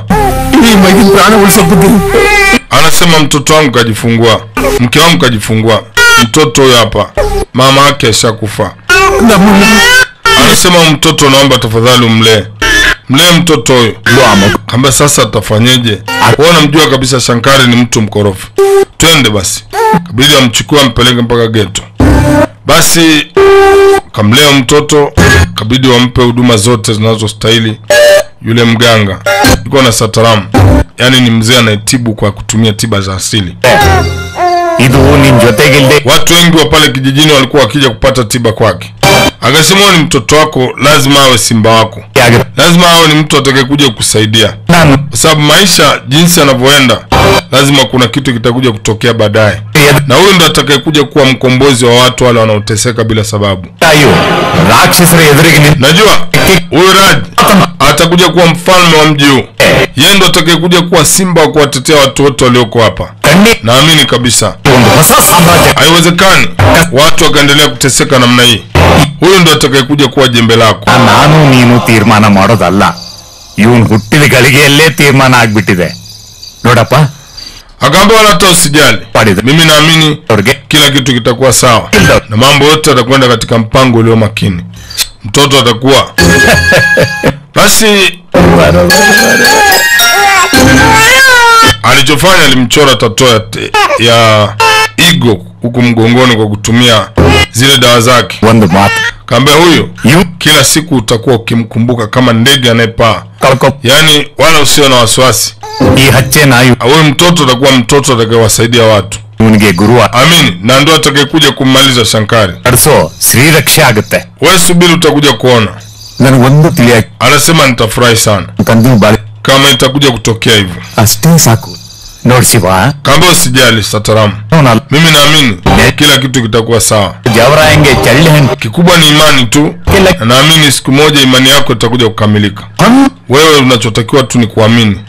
A: anasema mtoto wangu kajifungua mke wangu kajifungua mtoto huyo hapa mama yake ashakufa anasema mtoto naomba tafadhali umlee mlee mtoto huyo kamba sasa atafanyeje wewe unamjua kabisa shankari ni mtu mkorofi twende basi kabidi amchukue ampeleke mpaka geto basi kamlea mtoto kabidi wampe huduma zote zinazostahili yule mganga yuko na sataramu yaani ni mzee anayetibu kwa kutumia tiba za asili
E: ಇದು ನಿನ್ ಜೊತೆಗಿಲ್ದೆ
A: watu wengi wa pale kijijini walikuwa wakija kupata tiba kwake akasema "Huyu ni mtoto wako lazima awe simba wako lazima awe ni mtu atakayekuja kukusaidia
E: ನಾನು
A: kwa sababu maisha jinsi yanavyoenda lazima kuna kitu kitakuja kutokea baadaye na huyu ndo atakayekuja kuwa mkombozi wa watu wale wanaoteseka bila sababu
E: ತಾಯಿಯು ರಾಕ್ಷಸರ ಎದುರಿಗೆ ನಿಂತು
A: najua huyu raj atakuja kuwa mfalme wa mji huu yeye ndo atakayekuja kuwa simba wa kuwatetea watu wote walioko hapa
E: ಖಂಡಿತ
A: naamini kabisa
E: ಒಂದು ಹೊಸ ಸಾಮ್ರಾಜ್ಯ
A: haiwezekani watu wakaendelea kuteseka namna hii huyu ndo atakayekuja kuwa jembe lako
E: ನಾನು ನೀನು ತೀರ್ಮಾನ ಮಾಡೋದಲ್ಲ ಇವನ್ ಹುಟ್ಟಿದ ಗಳಿಗೆಯಲ್ಲೇ ತೀರ್ಮಾನ ಆಗ್ಬಿಟ್ಟಿದೆ ನೋಡಪ್ಪ
A: akaambia wala hata usijali
E: ಮಾಡಿದ
A: mimi naamini
E: ಅವ್ರಿಗೆ
A: kila kitu kitakuwa sawa na mambo yote yatakwenda katika mpango ulio makini mtoto atakuwa basi alichofanya alimchora tato ya, te- ya igo huku mgongoni kwa kutumia zile dawa zake
E: ಒಂದು ಮಾತು
A: kaambia huyu
E: ಇವ್
A: kila siku utakuwa ukimkumbuka kama ndege anayepaa
E: ಕಳ್ಕೊ
A: yaani wala usio na wasiwasi
E: ಈ ಹಚ್ಚೆ ನಾಯಿ
A: huyu mtoto atakuwa mtoto atakayewasaidia watu
E: ಇವನಿಗೆ ಗುರು
A: amini na ndo atakayekuja kummaliza shankari
E: ನಡೆಸೋ ಶ್ರೀರಕ್ಷೆ ಆಗುತ್ತೆ
A: we subiri utakuja kuona
E: ನನಗೊಂದು ತಿಳಿಯಾಕ
A: anasema nitafurahi sana
E: ಕಂದು ಬಾಳಿ
A: kama itakuja kutokea hivyo
E: ಅಷ್ಟೇ ಸಾಕು ನೋಡ್ ಶಿವ
A: kaambia usijali sataramu
E: ಅವನಲ್ಲ
A: mimi naamini kila kitu kitakuwa sawa
E: ಜವರಾಯಂಗೆ ಚಳ್ಳಿ ಹಣ್ಣು
A: kikubwa ni imani tu na naamini siku moja imani yako itakuja kukamilika wewe unachotakiwa tu ni kuamini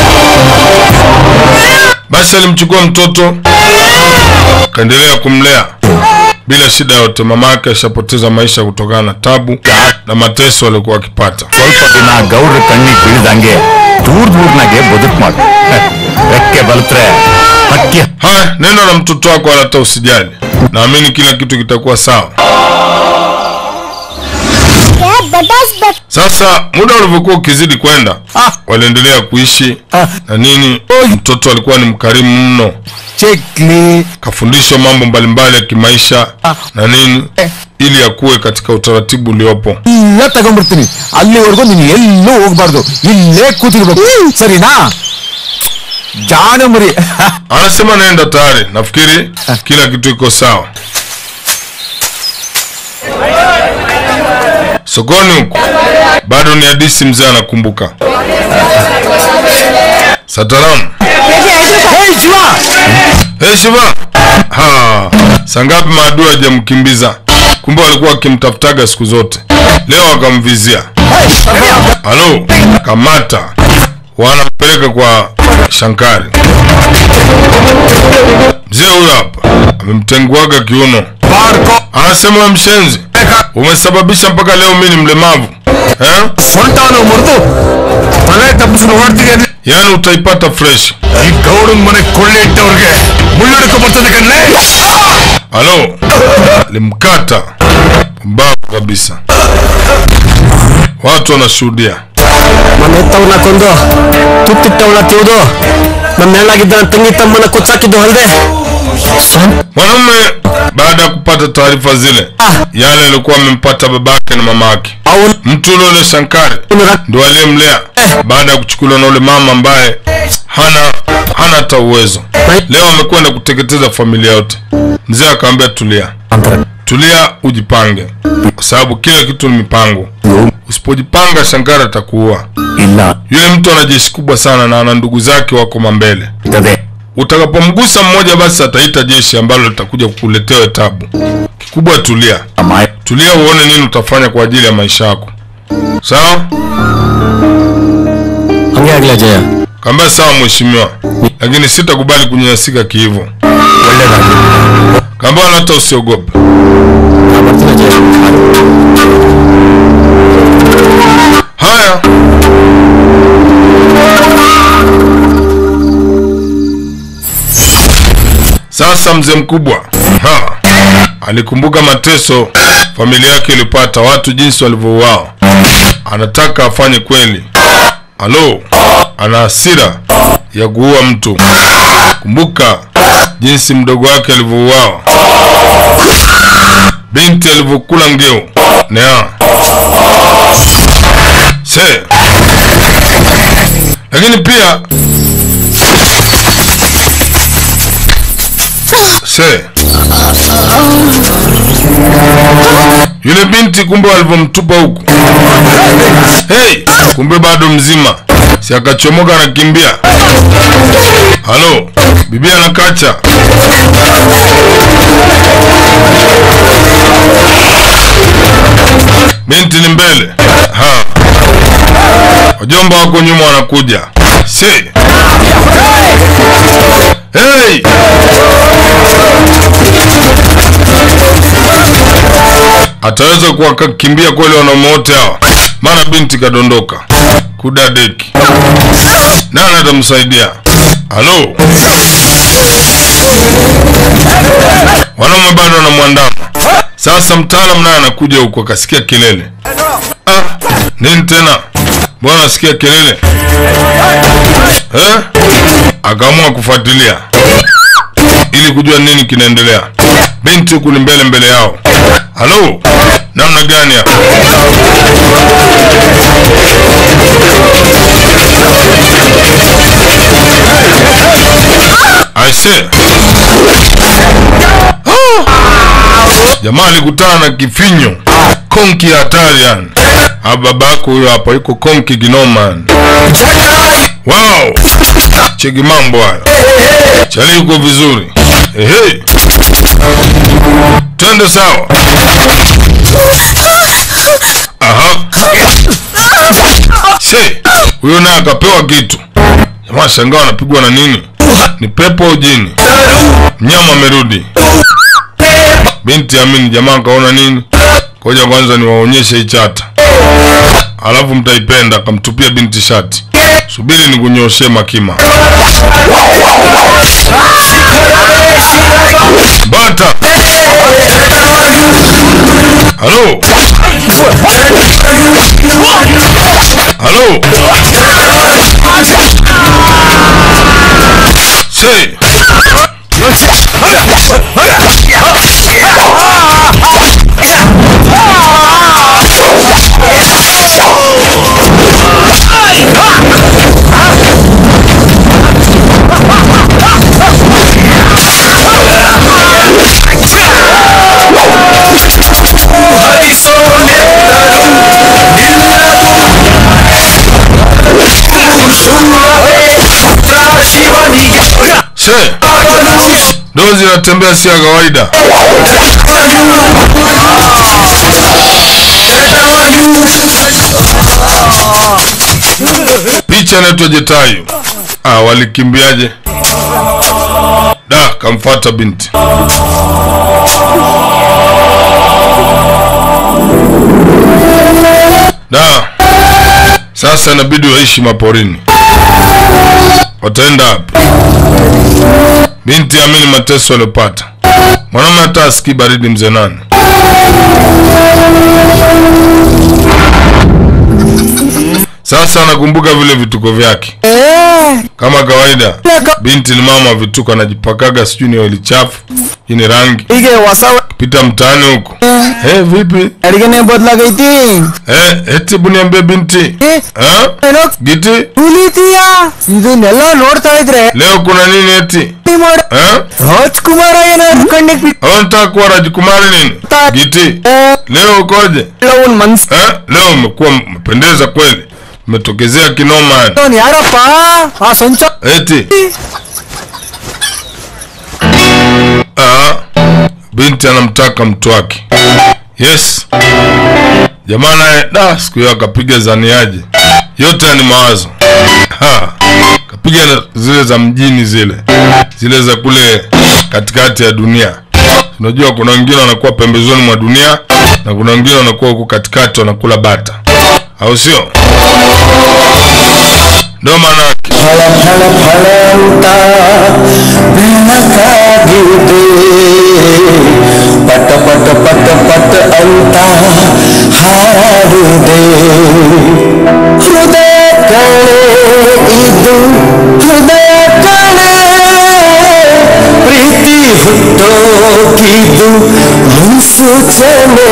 A: basi alimchukua mtoto akaendelea kumlea bila shida yote mama yake ashapoteza maisha kutokana na tabu na mateso aliokuwa akipata
E: ಸ್ವಲ್ಪ ದಿನ ಗೌಡ್ರ ಕಣ್ಣಿಗೆ ಬೀಳ್ದಂಗೆ ದೂರ ದೂರ್ನಾಗೆ ಬದುಕು ಮಾಡು ರೆಕ್ಕೆ ಬಲತ್ರೆ ಹಕ್ಕಿ
A: haya nenda na mtoto wako wala hata usijali naamini kila kitu kitakuwa sawa sasa muda ulivyokuwa ukizidi kwenda waliendelea kuishi na nini mtoto alikuwa ni mkarimu mno
E: ಚೆಕ್ಲಿ
A: kafundishwa mambo mbalimbali ya kimaisha na nini ili akuwe katika utaratibu uliopo
G: ಎಲ್ಲ ತಗೊಂಡ್ಬಿಡ್ತೀನಿ ಅಲ್ಲಿವರೆಗೂ ನೀನು ಎಲ್ಲೂ ಹೋಗ್ಬಾರ್ದು ಇಲ್ಲೇ ಕೂತಿರ್ಬೇಕು ಸರಿನಾ ಜಾಣ ಮರಿ
A: anasema naenda tayari nafikiri kila kitu iko sawa sokoni huko bado ni hadisi mzee anakumbuka sataramu
G: Hey, Shiva
A: hey, shiva ha sangapi maadui hajamkimbiza kumbe walikuwa wakimtafutaga siku zote leo wakamvizia halo kamata wanampeleka kwa shankari mzee huyo hapa amemtenguaga kiuno anasema "We mshenzi umesababisha mpaka leo mi ni mlemavu eh?
E: ಸೊಂಟವನ್ನು ಮುರಿದು ತಲೆ ತಪ್ಪಿಸ್ಕೊಂಡು ಓಡ್ತಿದ್ದೇನೆ
A: yaani utaipata fresh
E: ಈ ಗೌಡನ್ ಮನೆ ಕೊಳ್ಳೆ ಇಟ್ಟವ್ರಿಗೆ ಮುಳ್ಳುಡ್ಕೊ ಬರ್ತದೆ ಕಣ್ಲೆ
A: halo limkata mbavu kabisa watu wanashuhudia
G: ಮನೆತ್ತವನ್ನ ಕೊಂದು ತುತ್ತಿಟ್ಟವನ್ನ ತಿವಿದು ನಮ್ಮ ನೆಳ್ಳಾಗಿದ್ದ ನನ್ನ ತಂಗಿ ತಮ್ಮನ ಕೊಚ್ಚಾಕಿದ್ದು ಅಲ್ದೆ
A: mwanamume baada ya kupata taarifa zile yale alikuwa amempata babake na mama yake
G: ಅವನು
A: mtu ule ule shankari ndo aliyemlea baada ya kuchukuliwa na ule mama ambaye hana hana hata uwezo leo amekwenda kuteketeza familia yote mzee akamwambia tulia tulia ujipange kwa sababu kila kitu ni mipango usipojipanga shankari atakuua
E: ಇಲ್ಲ
A: yule mtu ana jeshi kubwa sana na ana ndugu zake wako mambele
E: ಇರ್ತದೆ
A: utakapomgusa mmoja basi ataita jeshi ambalo litakuja kukuletea tabu kikubwa tulia
E: ಅಮ್ಮಾಯ
A: tulia uone nini utafanya kwa ajili ya maisha yako sawa
G: ಹಂಗೆ ಆಗ್ಲ ಜಯ
E: ಇಲ್ಲ ಜಯ
A: Kaambia sawa mheshimiwa, lakini sitakubali kunyanyasika kiivo. Kaambia wala hata usiogope. Haya, sasa mzee mkubwa ha, alikumbuka mateso familia yake ilipata, watu jinsi walivyouawa. Anataka afanye kweli. Halo, ana hasira ya kuua mtu. Kumbuka jinsi mdogo wake alivyouawa, binti alivyokula ngeu nea se, lakini pia se yule binti kumbe walivyomtupa huku hey, kumbe bado mzima, si akachomoka anakimbia. Halo, bibi anakacha. Binti ni mbele ha, wajomba wako nyuma wanakuja. Si hey! ataweza kuwakimbia kweli wanaume wote hawa? Maana binti kadondoka kudadeki, nani atamsaidia? Halo, wanaume bado wanamwandama. Sasa mtaalam naye anakuja huku, akasikia kelele. Ah, nini tena? Mbona nasikia kelele eh? Akaamua kufuatilia ili kujua nini kinaendelea. Binti huku ni mbele mbele yao. Halo, namna gani hapa? Aise, jamaa alikutana na kifinyo konki ya hatari yani. Ah, babako huyo hapa yuko konki kinoma yani. Wow, cheki mambo hayo, chali yuko vizuri. Ehe, twende sawa. Aha, se huyo naye akapewa kitu. Jamaa shangaa anapigwa na nini? Ni pepo au jini? Mnyama amerudi. Binti amini, jamaa akaona nini? Ngoja kwanza niwaonyeshe hii chata, alafu mtaipenda. Akamtupia binti shati. Subiri nikunyoshee makima. Bata. Halo. Halo. Say. She, dozi inatembea si ya kawaida. Picha inaitwa Jetayu. Ah, walikimbiaje? Da, kamfata binti. Da, sasa inabidi waishi maporini. Wataenda wapi? Binti amini mateso aliyopata. Mwanaume hata asikii baridi mzee nani. Sasa anakumbuka vile vituko vyake. Kama kawaida, binti ni mama wa vituko, anajipakaga sijui ni oili chafu, hii ni rangi.
G: ಹೀಗೆ ಹೊಸ
A: Pita mtaani huko. Eh, vipi?
G: ಅಡಿಗೆನೆ ಬದಲಾಗೈತಿ
A: Eh, eti hebu niambie binti. Eh? Giti?
G: ಹುಲಿತೀಯ ಇದನ್ನೆಲ್ಲ ನೋಡ್ತಾ ಇದ್ರೆ
A: Leo kuna nini eti? Eh?
G: Rajkumar ಏನಾದ್ರು ಕಣ್ಣಿಗೆ ಬಿಟ್ಟು
A: Unataka kuwa Rajkumari nini? Giti? Leo ukoje?
G: ಅವ್ನ್ ಮನ್ಸ್
A: Eh? Leo umekuwa umependeza kweli. Umetokezea kinoma yani.
G: ಅವ್ನ್ ಯಾರಪ್ಪ ಆ ಸಂಚ
A: Eti. Ah, binti anamtaka mtu wake. Yes. Jamaa naye da siku hiyo akapiga zaniaje. Yote ni mawazo. Ha. kapiga na zile za mjini zile zile za kule katikati ya dunia unajua kuna wengine wanakuwa pembezoni mwa dunia na kuna wengine wanakuwa huku katikati wanakula bata au sio ndio maana yake.
G: ಪಟ ಪಟ ಪಟ ಪಟ ಅಂತ ಹಾಡುದೆ ಹೃದಯ ಕಣೆ ಇದು ಹೃದಯ ಕಣೆ ಪ್ರೀತಿ ಹುಟ್ಟೋಕಿದು ಮುನ್ಸೂಚನೆ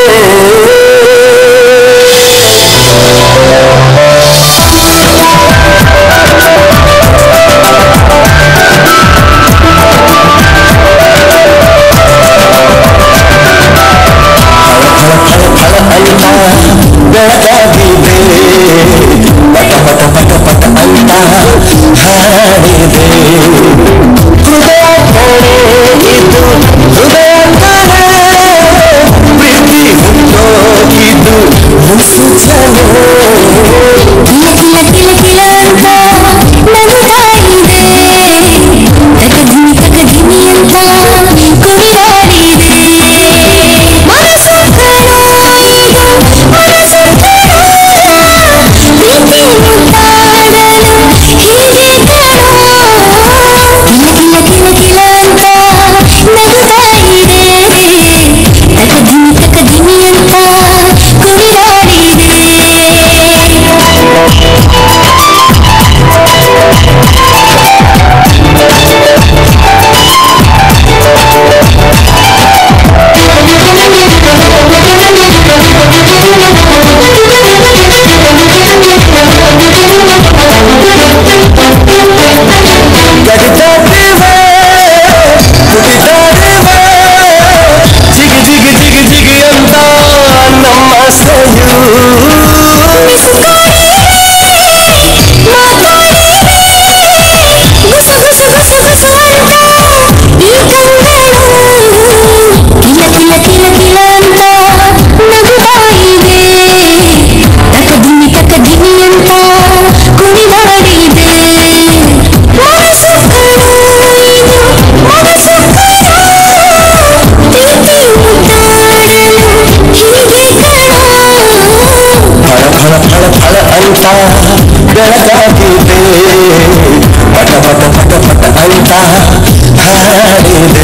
G: ಬೆಳಗಾಗಿದೆ ಪಟ ಪಟ ಪಟ ಪಟ ಅಂತ ಹಾಡಿದೆ ಹೃದಯ ಕಣೆ ಇದು ಹೃದಯ ಕಣೆ ಪ್ರೀತಿ ಹುಟ್ಟೋಗಿದ್ದು ಮುನ್ಸೂಚನೆ
B: ಕಿಲ ಕಿಲ ಕಿಲ ಕಿಲ ಅಂತ ನಗುತ್ತಾ ಇದೆ ತಕಧಿಮಿ ತಕಧಿಮಿ ಅಂತ ಕುಣಿದಾಡಿದೆ ಮನಸ್ಸು ಕಣೋ ಇದು ಮನಸ್ಸು ಕಣೋ ಪ್ರೀತಿ ಮುತ್ತಾಡಲು ಹೀಗೆ ಕಣೋ ಕಿಲ ಕಿಲ ಕಿಲ ಕಿಲ ಅಂತ ನಗುತ್ತಾ ಇದೆ ತಕಧಿಮಿ ತಕಧಿಮಿ ಅಂತ ಕುಣಿದಾಡಿದೆ
G: ಕಡಿದಾಡಿವೆ ಕುಡಿದಾಡಿವೆ ಜಿಗಿ ಜಿಗಿ ಜಿಗಿ ಜಿಗಿ ಅಂತ ನಮ್ಮ ಸೆಯು
B: ಗುಸು ಗುಸು ಗುಸು ಗುಸು ಅಂತ ಈ ಕಂಗಳು ಕಿಲ ಕಿಲ ಕಿಲ ಕಿಲ ಅಂತ ನಗುತ್ತಾ ಇದೆ ತಕಧಿಮಿ ತಕಧಿಮಿ ಅಂತ ಕುಣಿದಾಡಿದೆ ಮನಸ್ಸು ಕಣೋ ಇದು ಮನಸ್ಸು ಕಣೋ ಪ್ರೀತಿ ಮುದ್ದಾಡಲು ಹೀಗೆ ಕಣೋ
G: ಫಳ ಫಳ ಫಳ ಫಳ ಅಂತ ಬೆಳಗಾಗಿದೆ ಪಟ ಪಟ ಪಟ ಪಟ ಅಂತ ಹಾಡಿದೆ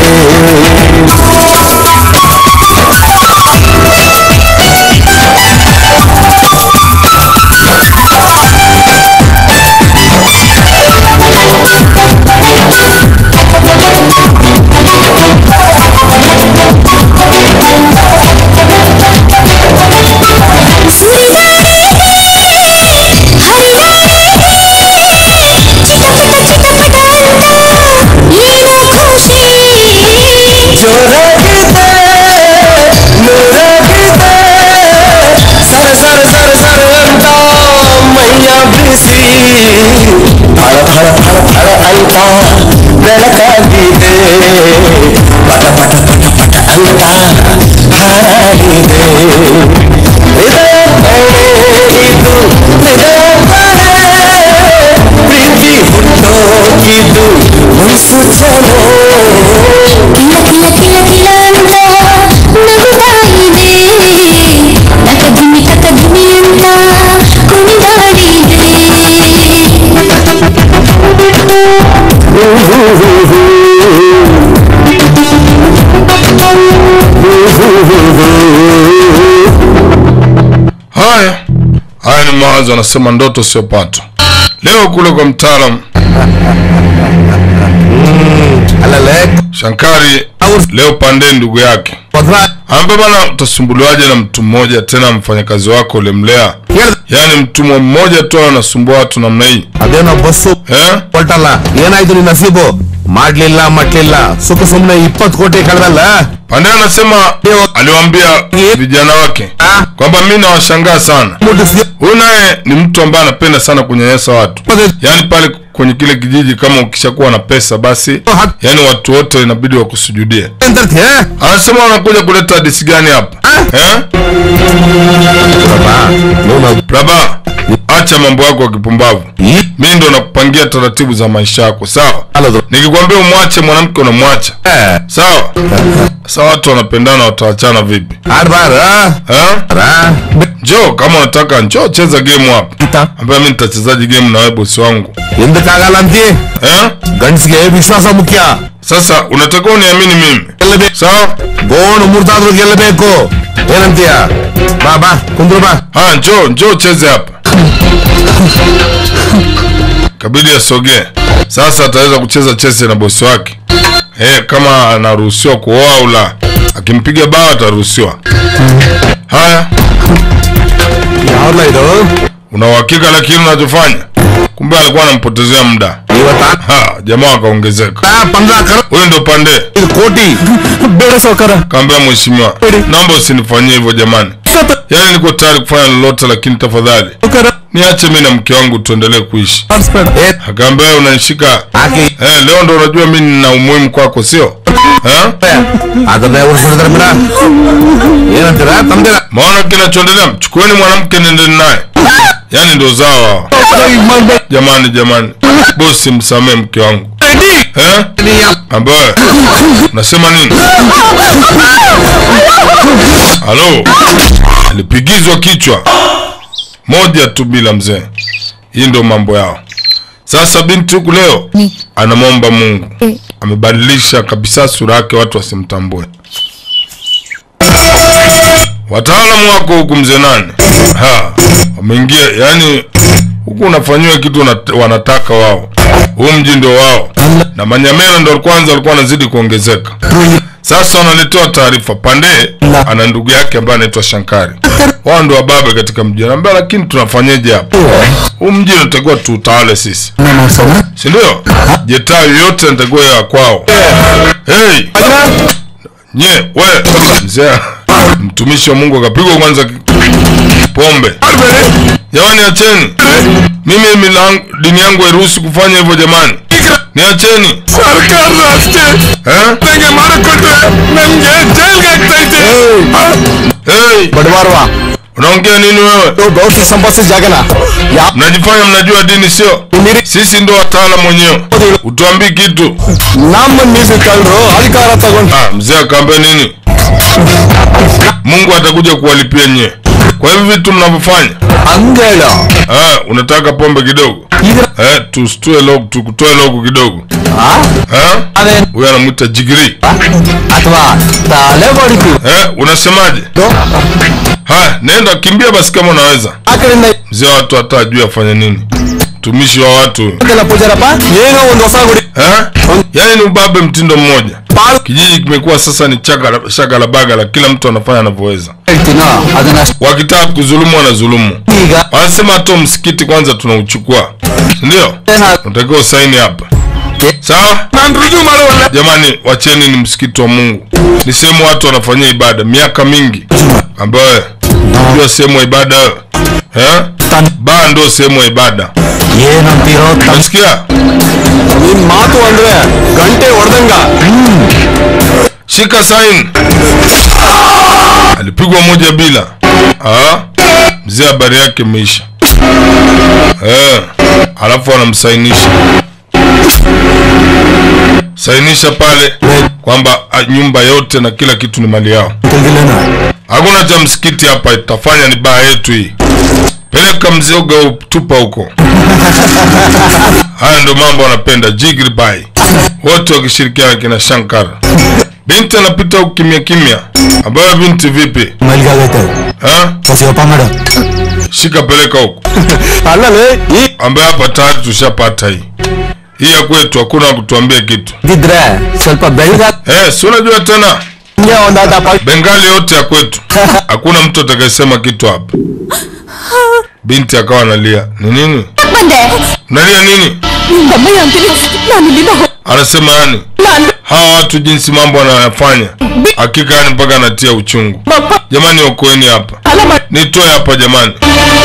G: ಜೋರಾಗಿದೆ ನೂರಾಗಿದೆ ಸರ ಸರ ಸರ ಸರ ಅಂತ ಮೈಯ ಬಿಸಿ ಫಳ ಫಳ ಫಳ ಫಳ ಅಂತ ಬೆಳಕಾಗಿದೆ ಪಟ ಪಟ ಪಟ ಪಟ ಅಂತ ಹಾಡಿದೆ ಹೃದಯ ಕಣೆ ಇದು ಹೃದಯ ಕಣೆ ಪ್ರೀತಿ ಹುಟ್ಟೋಗಿದ್ದು ಮುನ್ಸೂಚನೆ
B: ಕಿಲ ಕಿಲ ಕಿಲ ಕಿಲ ಅಂತ ನಗುತ್ತಾ ಇದೆ ತಕಧಿಮಿ ತಕಧಿಮಿ ಅಂತ ಕುಣಿದಾಡಿದೆ
A: haya haya ni mawazo anasema ndoto siopatwa leo kule kwa mtaalam shankari leo pande ndugu yake ambe bana utasumbuliwaje na mtu mmoja tena mfanyakazi wako ulimlea yaani mtumwa mmoja tu anasumbua watu namna hii
E: ಅದೇನೋ bus ಹೊಲ್ಟಲ್ಲ ಏನಾಯ್ತು ನಿನ್ನ ನಸೀಬು ಮಾಡ್ಲಿಲ್ಲ ಮಟ್ಲಿಲ್ಲ ಸುಖ ಸುಮ್ನೆ ಇಪ್ಪತ್ತು ಕೋಟಿ ಕಳೆದಲ್ಲ
A: pande anasema aliwaambia vijana wake kwamba mi nawashangaa sana huyu naye ni mtu ambaye anapenda sana kunyanyasa watu yaani pale kwenye kile kijiji kama ukishakuwa na pesa basi yaani watu wote inabidi wakusujudie anasema wanakuja kuleta hadisi gani hapa eh? Prabha acha mambo yako ya kipumbavu mi ndo nakupangia taratibu za maisha yako sawa nikikwambia umwache mwanamke unamwacha sawa sa watu wanapendana wataachana vipi njoo kama unataka njoo cheza game hapa ambaye mi nitachezaji game na wewe bosi wangu
E: ఎందుಕಾగಲ್ಲ ಅಂತೀ ಗಂಡ್ಸ್ಗೆ ವಿಶ್ವಾಸ ಮುಖ್ಯ
A: sasa unatakiwa uniamini mimi sawa
E: ಗೋಣು ಮುರ್ದಾದ್ರೂ ಗೆಲ್ಲಬೇಕು ಏನಂತೀಯ ಬಾ ಬಾ ಕುಂದ್ರು ಬಾ
A: haya njoo njoo cheze hapa kabidi asogee sasa ataweza kucheza chese na bosi wake eh, kama anaruhusiwa kuoa au la akimpiga bao ataruhusiwa haya una uhakika lakini unachofanya kumbe alikuwa anampotezea muda Ha, jamaa akaongezeka huyo ndo pande
E: ಕೋಟಿ
G: ಬೇಡ ಸಾವುಕಾರ
A: kaambia mheshimiwa naomba usinifanyie hivyo jamani yaani niko tayari kufanya lolote lakini tafadhali niache mi na mke wangu tuendelee kuishi akaambia "Wewe unanishika eh, leo ndo unajua mi nina umuhimu kwako sio Eh?
E: ಅದನ್ನೇ ಉಳಿಸ್ಬಿಡಿದ್ರೆ ಮೇಡ ಏನಂತೀರ ತಮ್ದಿರ
A: maona kinachoendelea mchukueni mwanamke nendeni naye yaani ndo zao hawa. jamani jamani bosi msamee mke wangu eh? ambaye unasema nini halo alipigizwa kichwa moja tu bila mzee hii ndio mambo yao sasa binti huku leo anamwomba mungu amebadilisha kabisa sura yake watu wasimtambue wataalamu wako huku mzee nani ha wameingia yani huku unafanyiwa kitu wanat- wanataka wao huu mji ndio wao na manyamera ndo kwanza walikuwa wanazidi kuongezeka sasa wanaletewa taarifa pande ana ndugu yake ambaye anaitwa shankari wao ndo wababe katika mji anaambia lakini tunafanyeje hapa huu mji unatakiwa tuutawale sisi sindio jetaa yoyote natakiwa ya kwao hey! nye we mzee mtumishi wa mungu akapigwa kwanza ki- pombe jamani acheni mimi milangu, dini yangu hairuhusu kufanya hivyo jamani niacheni Eh? Hey!
G: ಬಡವಾರವಾ
A: unaongea nini wewe
G: ಗೌಡ್ಸಿ ಸಂಪಾದಿಸಿದ ಜಾಗನ ಯಾ
A: mnajifanya mnajua dini sio sisi ndo wataalamu wenyewe utuambii kitu
G: ನಮ್ಮ ನೀರು ಕಳ್ರು ಅಧಿಕಾರ ತಗೊಂಡು
A: ah, mzee akaambia nini mungu atakuja kuwalipia nyie kwa hivi vitu mnavyofanya
G: ಹಂಗೇಳ
A: ah, unataka pombe kidogo eh, tustue logo tukutoe logo kidogo Eh? huyo anamwita jigiri
G: ಅಥವಾ ತಲೆ ಬಡಿತು
A: eh, unasemaje haya nenda kimbia basi kama unaweza
G: ಆ ಕಡೆಯಿಂದ
A: mzee wa watu hata ajui afanye nini mtumishi wa watu huyu.
G: ಇದೆಲ್ಲ ಪೂಜಾರಪ್ಪ ಏನೋ ಒಂದು ಹೊಸ ಗುಡಿ
A: eh? yaani ni ubabe mtindo mmoja kijiji kimekuwa sasa ni chaka- shaka la bagala kila mtu anafanya anavyoweza
G: ಹೇಳ್ತೀನೋ ಅದನ್ನ ಅಷ್ಟೇ
A: wakitaka kudhulumu wanadhulumu
G: ಈಗ
A: wanasema hata msikiti kwanza tunauchukua ndio unatakiwa usaini hapa sawa jamani wacheni ni msikiti wa mungu ni sehemu watu wanafanyia ibada miaka mingi ambayo unajua sehemu ya ibada wewe? eh? baa ndio sehemu ya ibada
G: ಏನಂತೀರೋ
A: nasikia
G: ನಿನ್ ಮಾತು ಅಂದ್ರೆ ಗಂಟೆ ಹೊಡೆದಂಗ
A: shika saini alipigwa moja bila Ah, mzee habari yake imeisha eh, alafu anamsainisha sainisha pale kwamba ah, nyumba yote na kila kitu ni mali yao hakuna cha msikiti hapa itafanya ni baa yetu hii peleka mzioga tupa huko haya ndo mambo wanapenda jigri bai wote wakishirikiana kina shankar binti anapita huku kimya kimya ambayo binti vipi
G: ಮಲ್ಗಾಗೈತೆ
A: ha?
G: ಶಿವಪ್ಪ ಮಾಡು
A: shika peleka huko
G: ಅಲ್ಲಲೇ ಈ
A: ambaye hapa tayari tushapata hii hii ya kwetu hakuna wa kutuambia kitu
G: ಇದ್ರೆ ಸ್ವಲ್ಪ ಬೆಳಗಾಗೆ
A: eh, si unajua tena
G: ಒಂದಾದ
A: bengali yote ya kwetu hakuna mtu atakayesema kitu hapa binti akawa analia ni nini
F: ಬಂದೆ
A: unalia nini
F: ನಿಮ್ಮಯ್ಯ ಅಂತೀನಿ ನಾನು ಇಲ್ಲಿಂದ ಹೋ-
A: anasema yani
F: ನಾನು
A: hawa watu jinsi mambo wanayofanya hakika yani mpaka anatia uchungu jamani okoeni hapa nitoe hapa jamani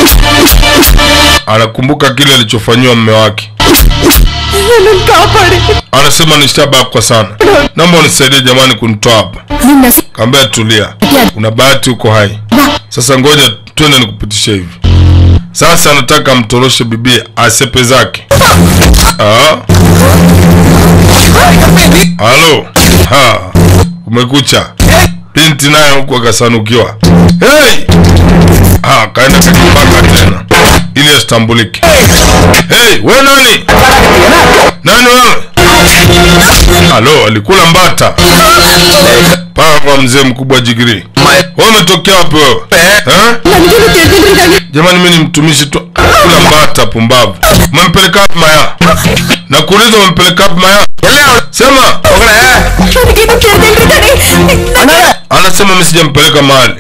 A: anakumbuka kile alichofanyiwa mme wake
F: ನನ್ನನ್ನು ಕಾಪಾಡಿ
A: anasema nishabakwa sana naomba unisaidie jamani kunitoa hapa
F: ನಿನ್ನ ಸಿ-
A: kaambia tulia una bahati uko hai sasa ngoja twende nikupitishe hivi Sasa anataka amtoroshe bibia asepe zake. Ah. Halo. Ha. Umekucha. Binti naye huku akasanukiwa. Hey! Ah, kaenda kakibaka tena ili asitambulike. Hey, we nani? Nani wewe? Halo, alikula mbata paka kwa mzee mkubwa jigiri. Wewe umetokea wapi wewe? Eh? Jamani, mimi ni mtumishi tu. Kula mbata pumbavu. Umempeleka wapi Maya? Nakuuliza umempeleka wapi Maya? Sema. Anasema mimi sijampeleka mahali.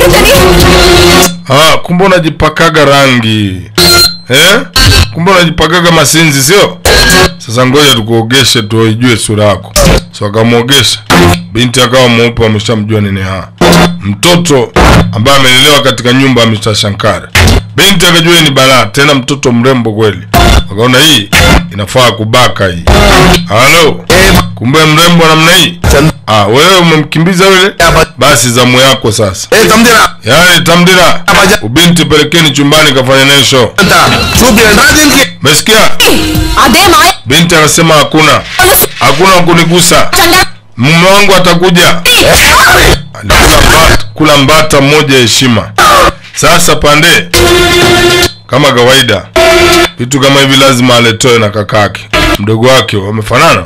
A: Ah, kumbe unajipakaga rangi. Eh? Kumbe unajipakaga masinzi sio? Sasa ngoja tukuogeshe tuijue sura yako. So akamwogesha. Binti akawa mweupe ameshamjua nini ha. Mtoto ambaye amelelewa katika nyumba ya Mr. Shankar. Binti akajua ni balaa, tena mtoto mrembo kweli. Wakaona hii inafaa kubaka hii. Halo. Kumbe mrembo namna hii. Ah, wewe umemkimbiza yule? Basi zamu yako sasa.
E: Eh, tamdira.
A: Yaani tamdira. Ubinti pelekeni chumbani kafanya naye show. Umesikia?
B: అదే మాయ
A: Binti anasema hakuna. Hakuna wa kunigusa. Mume wangu atakuja. Alikula mbata, kula mbata mmoja ya heshima. Sasa pande kama kawaida vitu kama hivi lazima aletoe na kakake mdogo wake wamefanana.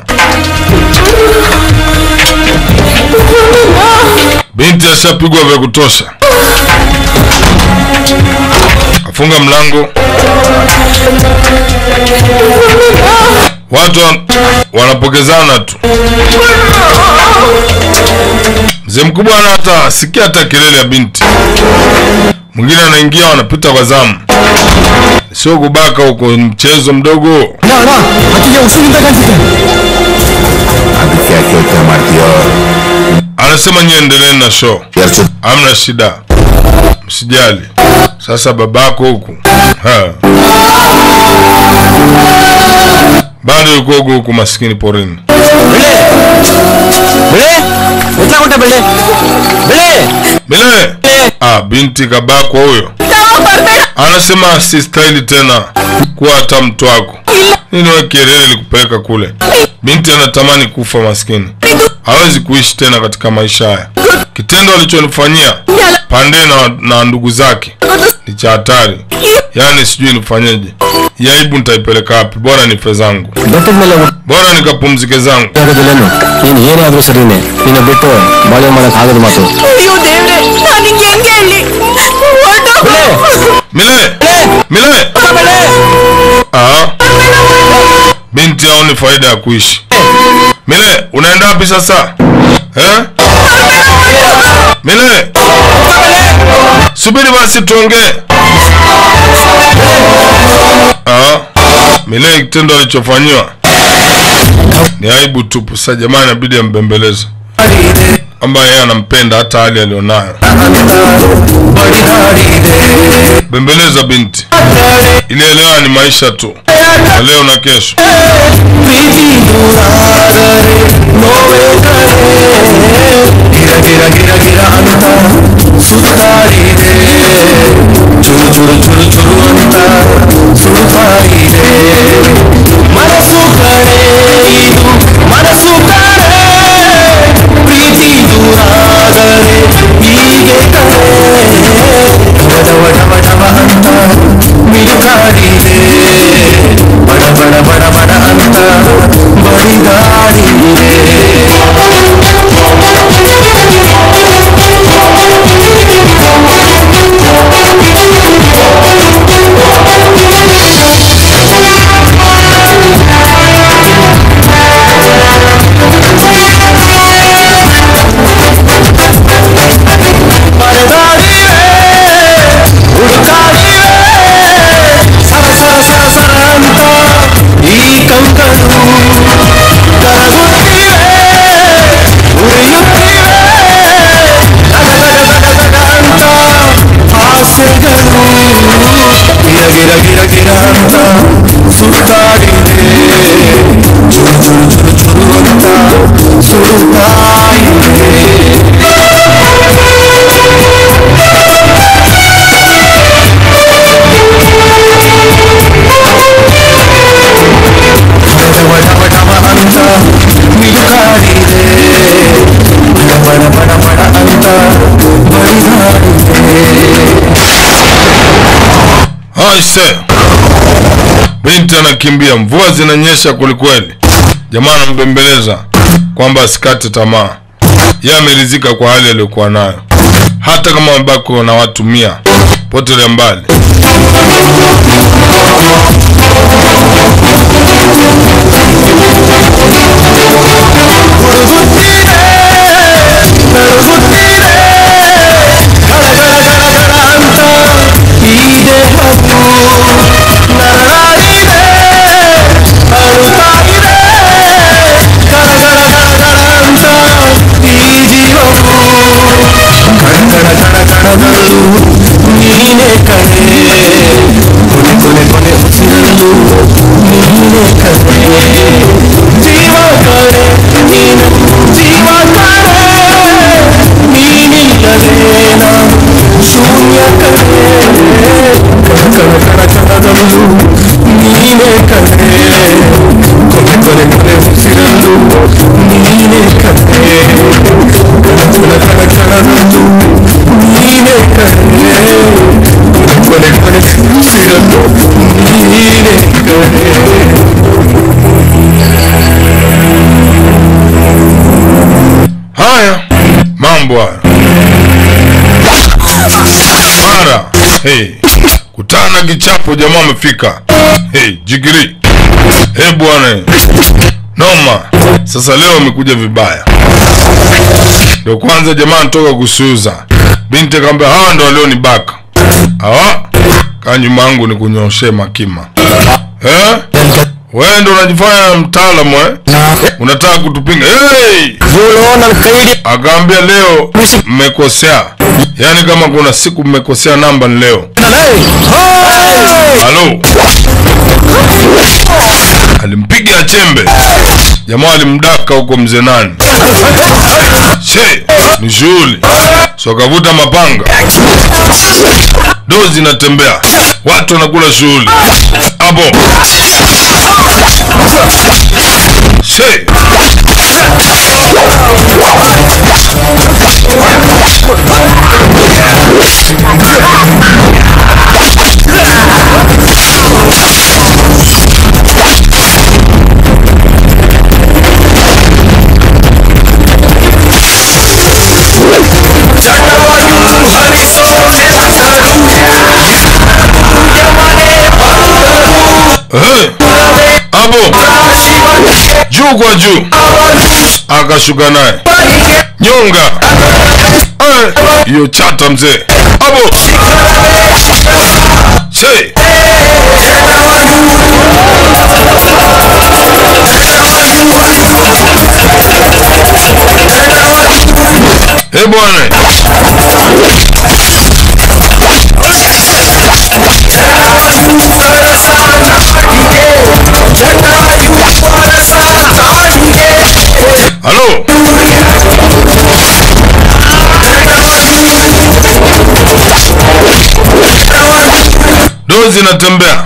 A: Binti ashapigwa vya kutosha, afunga mlango. Watu wan- wanapokezana tu. Mzee mkubwa ana hata sikia hata kelele ya binti. Mwingine anaingia wanapita kwa zamu. Sio kubaka huko, ni mchezo mdogo.
E: ಅದಕ್ಕೆ ಯಾಕೆ ಯೋಚನೆ ಮಾಡ್ತೀಯೋ
A: Anasema nyie endeleeni na show, hamna shida, msijali. Sasa babako huku ha. bado yuko huku huku, maskini porini. Bile ah, binti kabakwa huyo, anasema si staili tena kuwa hata mtu wako. Nini wewe kelele likupeleka kule? Binti anatamani kufa, maskini hawezi kuishi tena katika maisha haya. Kitendo alichonifanyia pande na, na ndugu zake ni cha hatari, yaani sijui nifanyeje. Hii aibu nitaipeleka wapi? Bora nife zangu,
G: ಬೆಟ್ಟದ ಮೇಲೆ
A: bora nikapumzike zangu.
G: ಆಗೋದಿಲ್ಲೇನು ನೀನು ಏನೇ ಆದ್ರೂ ಸರಿನೇ ನಿನ್ನ ಬಿಟ್ಟು ಬಾಳೆ ಮಾಡಕ್ ಆಗದ ಮಾತು
F: ಅಯ್ಯೋ ದೇವ್ರೆ ನಾನು ಹಿಂಗೆ ಹೆಂಗೆ ಹೇಳಿ
A: Mile, Mile, ah, binti haoni faida ya kuishi. Mile, unaenda wapi sasa eh? Mile, subiri basi tuongee. Ah, Mile, kitendo alichofanyiwa ni aibu tupu. Sasa jamani, inabidi ambembeleze kwamba yeye anampenda hata hali alionayo. Bembeleza binti, ili elewa ni maisha tu, na leo na kesho.
K: ಚುರು ಚುರು ಚುರು ಚುರು ಅಂತ ಸುಡುತ್ತಾ ಇದೆ ಮನಸ್ಸು ಕಡೆ ಇದು ಮನಸ್ಸು ಕಡೆ ಪ್ರೀತಿ ದೂರಾದರೆ ಹೀಗೆ ಕಡೆ ಡವ ಡವ ಡವ ಅಂತ ಮಿಡುಕಾಡಿದೆ ಬಡ ಬಡ ಬಡ ಬಡ ಅಂತ ಬಡಿದಾಡಿದೆ ಪರದಾಡಿವೆ ಹುಡುಕಾಡಿವೆ ಸರ ಸರ ಸರ ಸರ ಅಂತ ಈ ಕಂಕರು ಕರಗುತ್ತಿವೆ ಉರಿಯುತ್ತಿವೆ ದಗ ದಗ ದಗ ದಗ ಅಂತ ಆಸೆಗಳು ಗಿರ ಗಿರ ಗಿರ ಗಿರ ಅಂತ ಸುತ್ತಾಡಿದೆ ಚುರು ಚುರು ಚುರು ಚುರು ಅಂತ ಸುಡುತ್ತಾ ಇದೆ
A: Aise, binti anakimbia, mvua zinanyesha kwelikweli. Jamaa anambembeleza kwamba asikate tamaa, yeye ameridhika kwa hali aliyokuwa nayo, hata kama amebaki na watu mia potelea mbali.
K: ನೀನೆ ಕಣೆ ಕೊನೆ ಕೊನೆ ಕೊನೆ ಉಸಿರಲು ನೀನೆ ಕಣೆ ಜೀವ ಕಣೆ ನೀನು ಜೀವ ಕಣೆ ನೀನಿಲ್ಲದೆ ನಾನು ಶೂನ್ಯ ಕಣೆ ಕಣ ಕಣ ಕಣ ಕಣದಲ್ಲೂ ನೀನೆ ಕಣೆ ಕೊನೆ ಕೊನೆ ಕೊನೆ ಉಸಿರಲು ನೀನೆ ಕಣೆ ಕಣ ಕಣ ಕಣ ಕಣದಲ್ಲೂ ನೀನೆ ಕಣೆ ಕೊನೆ ಕೊನೆ ಉಸಿರಲು ನೀನೆ ಕಣೆ
A: Haya mambo haya mara hey, kutana kichapo, jamaa amefika. Hey, jigiri hey, bwana noma. Sasa leo amekuja vibaya, ndio kwanza jamaa anatoka kusuuza. Binti akamwambia hawa ndo walionibaka hawa, kaa nyuma yangu ni kunyoshe makima eh? Wewe ndo unajifanya mtaalamu eh? Unataka kutupinga hey! Akaambia leo mmekosea, yaani kama kuna siku mmekosea namba ni leo. Halo, alimpiga chembe jamaa, alimdaka huko mzee nani she ni shughuli so akavuta mapanga, dozi inatembea, watu wanakula shughuli hapo she Eh, hapo juu kwa juu akashuka naye nyonga Eh, hiyo chata mzee hapo se Eh bwana halo dozi inatembea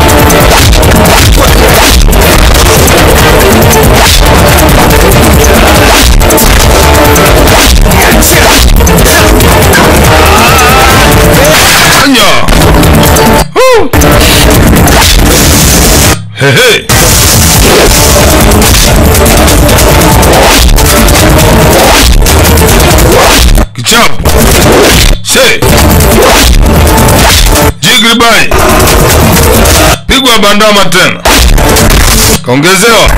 A: anya Woo. Hehe. kichapo se jigribai pigwa bandama tena kaongezewa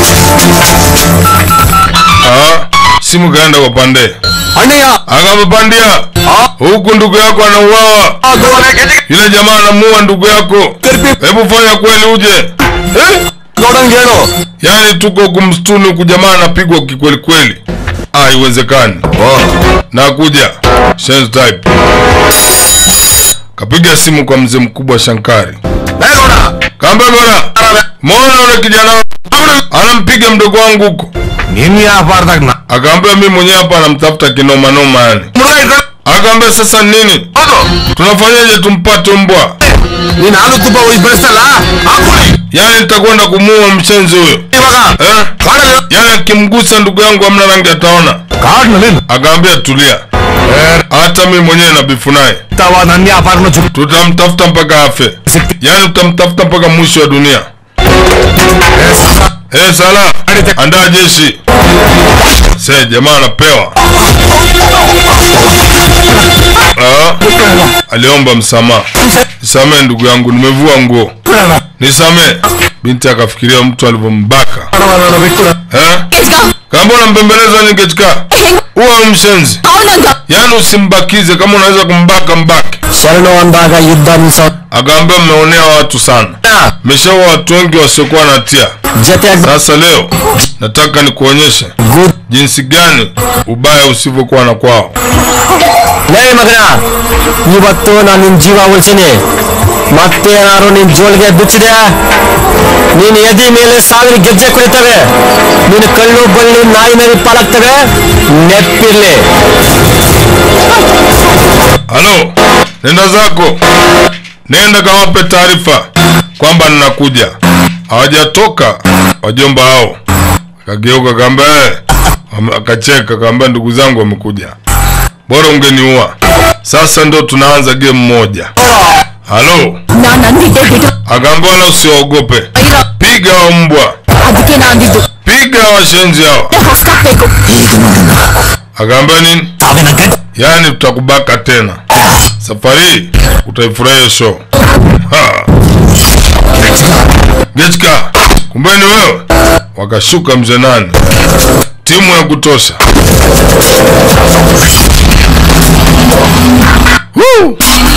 A: Ah, simu kaenda kwa pande akapapandia huku ndugu yako anauawa yule jamaa anamuua ndugu yako hebu fanya kweli uje eh? yaani tuko huku msituni huku jamaa anapigwa kikweli kweli ah, haiwezekani nakuja Sense type kapiga simu kwa mzee mkubwa shankari kaambia bora mona ule kijana anampiga mdogo wangu huko
E: nini hapa ardhakna
A: akaambia mi mwenyewe hapa anamtafuta kinomanoma yani akaambia sasa nini tunafanyaje tumpate mbwa
E: ನೀನಾಲುತ್ತುಪ ಬೆಳೆಸಲ್ಲ ಹಾಕೊಳ್ಳಿ
A: yani nitakwenda kumuua mshenzi huyo eh? yani akimgusa ndugu yangu amna rangi ataona
E: ಕಾಡ್ನಲ್ಲಿ
A: akaambia tulia hata mimi mwenyewe na bifu naye
E: tawa ನನ್ನ ವ್ಯಾಪಾರನ ಚುಕ್
A: tutamtafuta mpaka afe yaani tutamtafuta mpaka mwisho wa dunia Eh, sala andaa jeshi se jamaa anapewa Ah, aliomba msamaha nisamee ndugu yangu nimevua nguo nisamee binti akafikiria mtu alivyombaka Eh? kama unampembeleza ningechika huwa mshenzi yaani usimbakize kama unaweza kumbaka mbake
G: ಶರಣು ಅಂದಾಗ ಯುದ್ಧ ನಿಲ್ಸೋ
A: akaambia mmeonea watu sana meshaua watu wengi wasiokuwa na hatia
G: ಜೊತೆಯಾಗಿ
A: sasa leo nataka nikuonyeshe jinsi gani ubaya usivyokuwa na kwao
G: ಲೇ ಮಗನ ಇವತ್ತು ನಾನು ನಿನ್ ಜೀವ ಉಳಿಸಿನಿ ಮತ್ತೇನಾದ್ರು ನಿನ್ ಜೋಳಿಗೆ ಬಿಚ್ಚಿದೆ ನೀನ್ ಎದಿ ಮೇಲೆ ಸಾವಿರ ಗೆಜ್ಜೆ ಕುಡಿತವೆ ನೀನು ಕಳ್ಳು ಬಳ್ಳಿ ನಾಯಿ ನರಿ ಪಾಲಾಗ್ತವೆ ನೆಪ್ಪಿರ್ಲಿ
A: halo nenda zako nenda kawape taarifa kwamba ninakuja hawajatoka wajomba hao akageuka kaamba akacheka kaamba ndugu zangu wamekuja bora ungeniua sasa ndo tunaanza game moja halo
F: ನಾನು ಅಂದಿದ್ದೆ ಬಿಡು
A: akaamba wala usiwaogope piga wa mbwa
F: ಅದಕ್ಕೆ ನಾ ಅಂದಿದ್ದು
A: piga washenzi hao
F: ಹೊಸ್ಕಾಕ್ಬೇಕು
A: akaambia nini yaani tutakubaka tena safari hii utaifurahia show Ha. gechka kumbeni wewe wakashuka mzee nani timu ya kutosha Woo!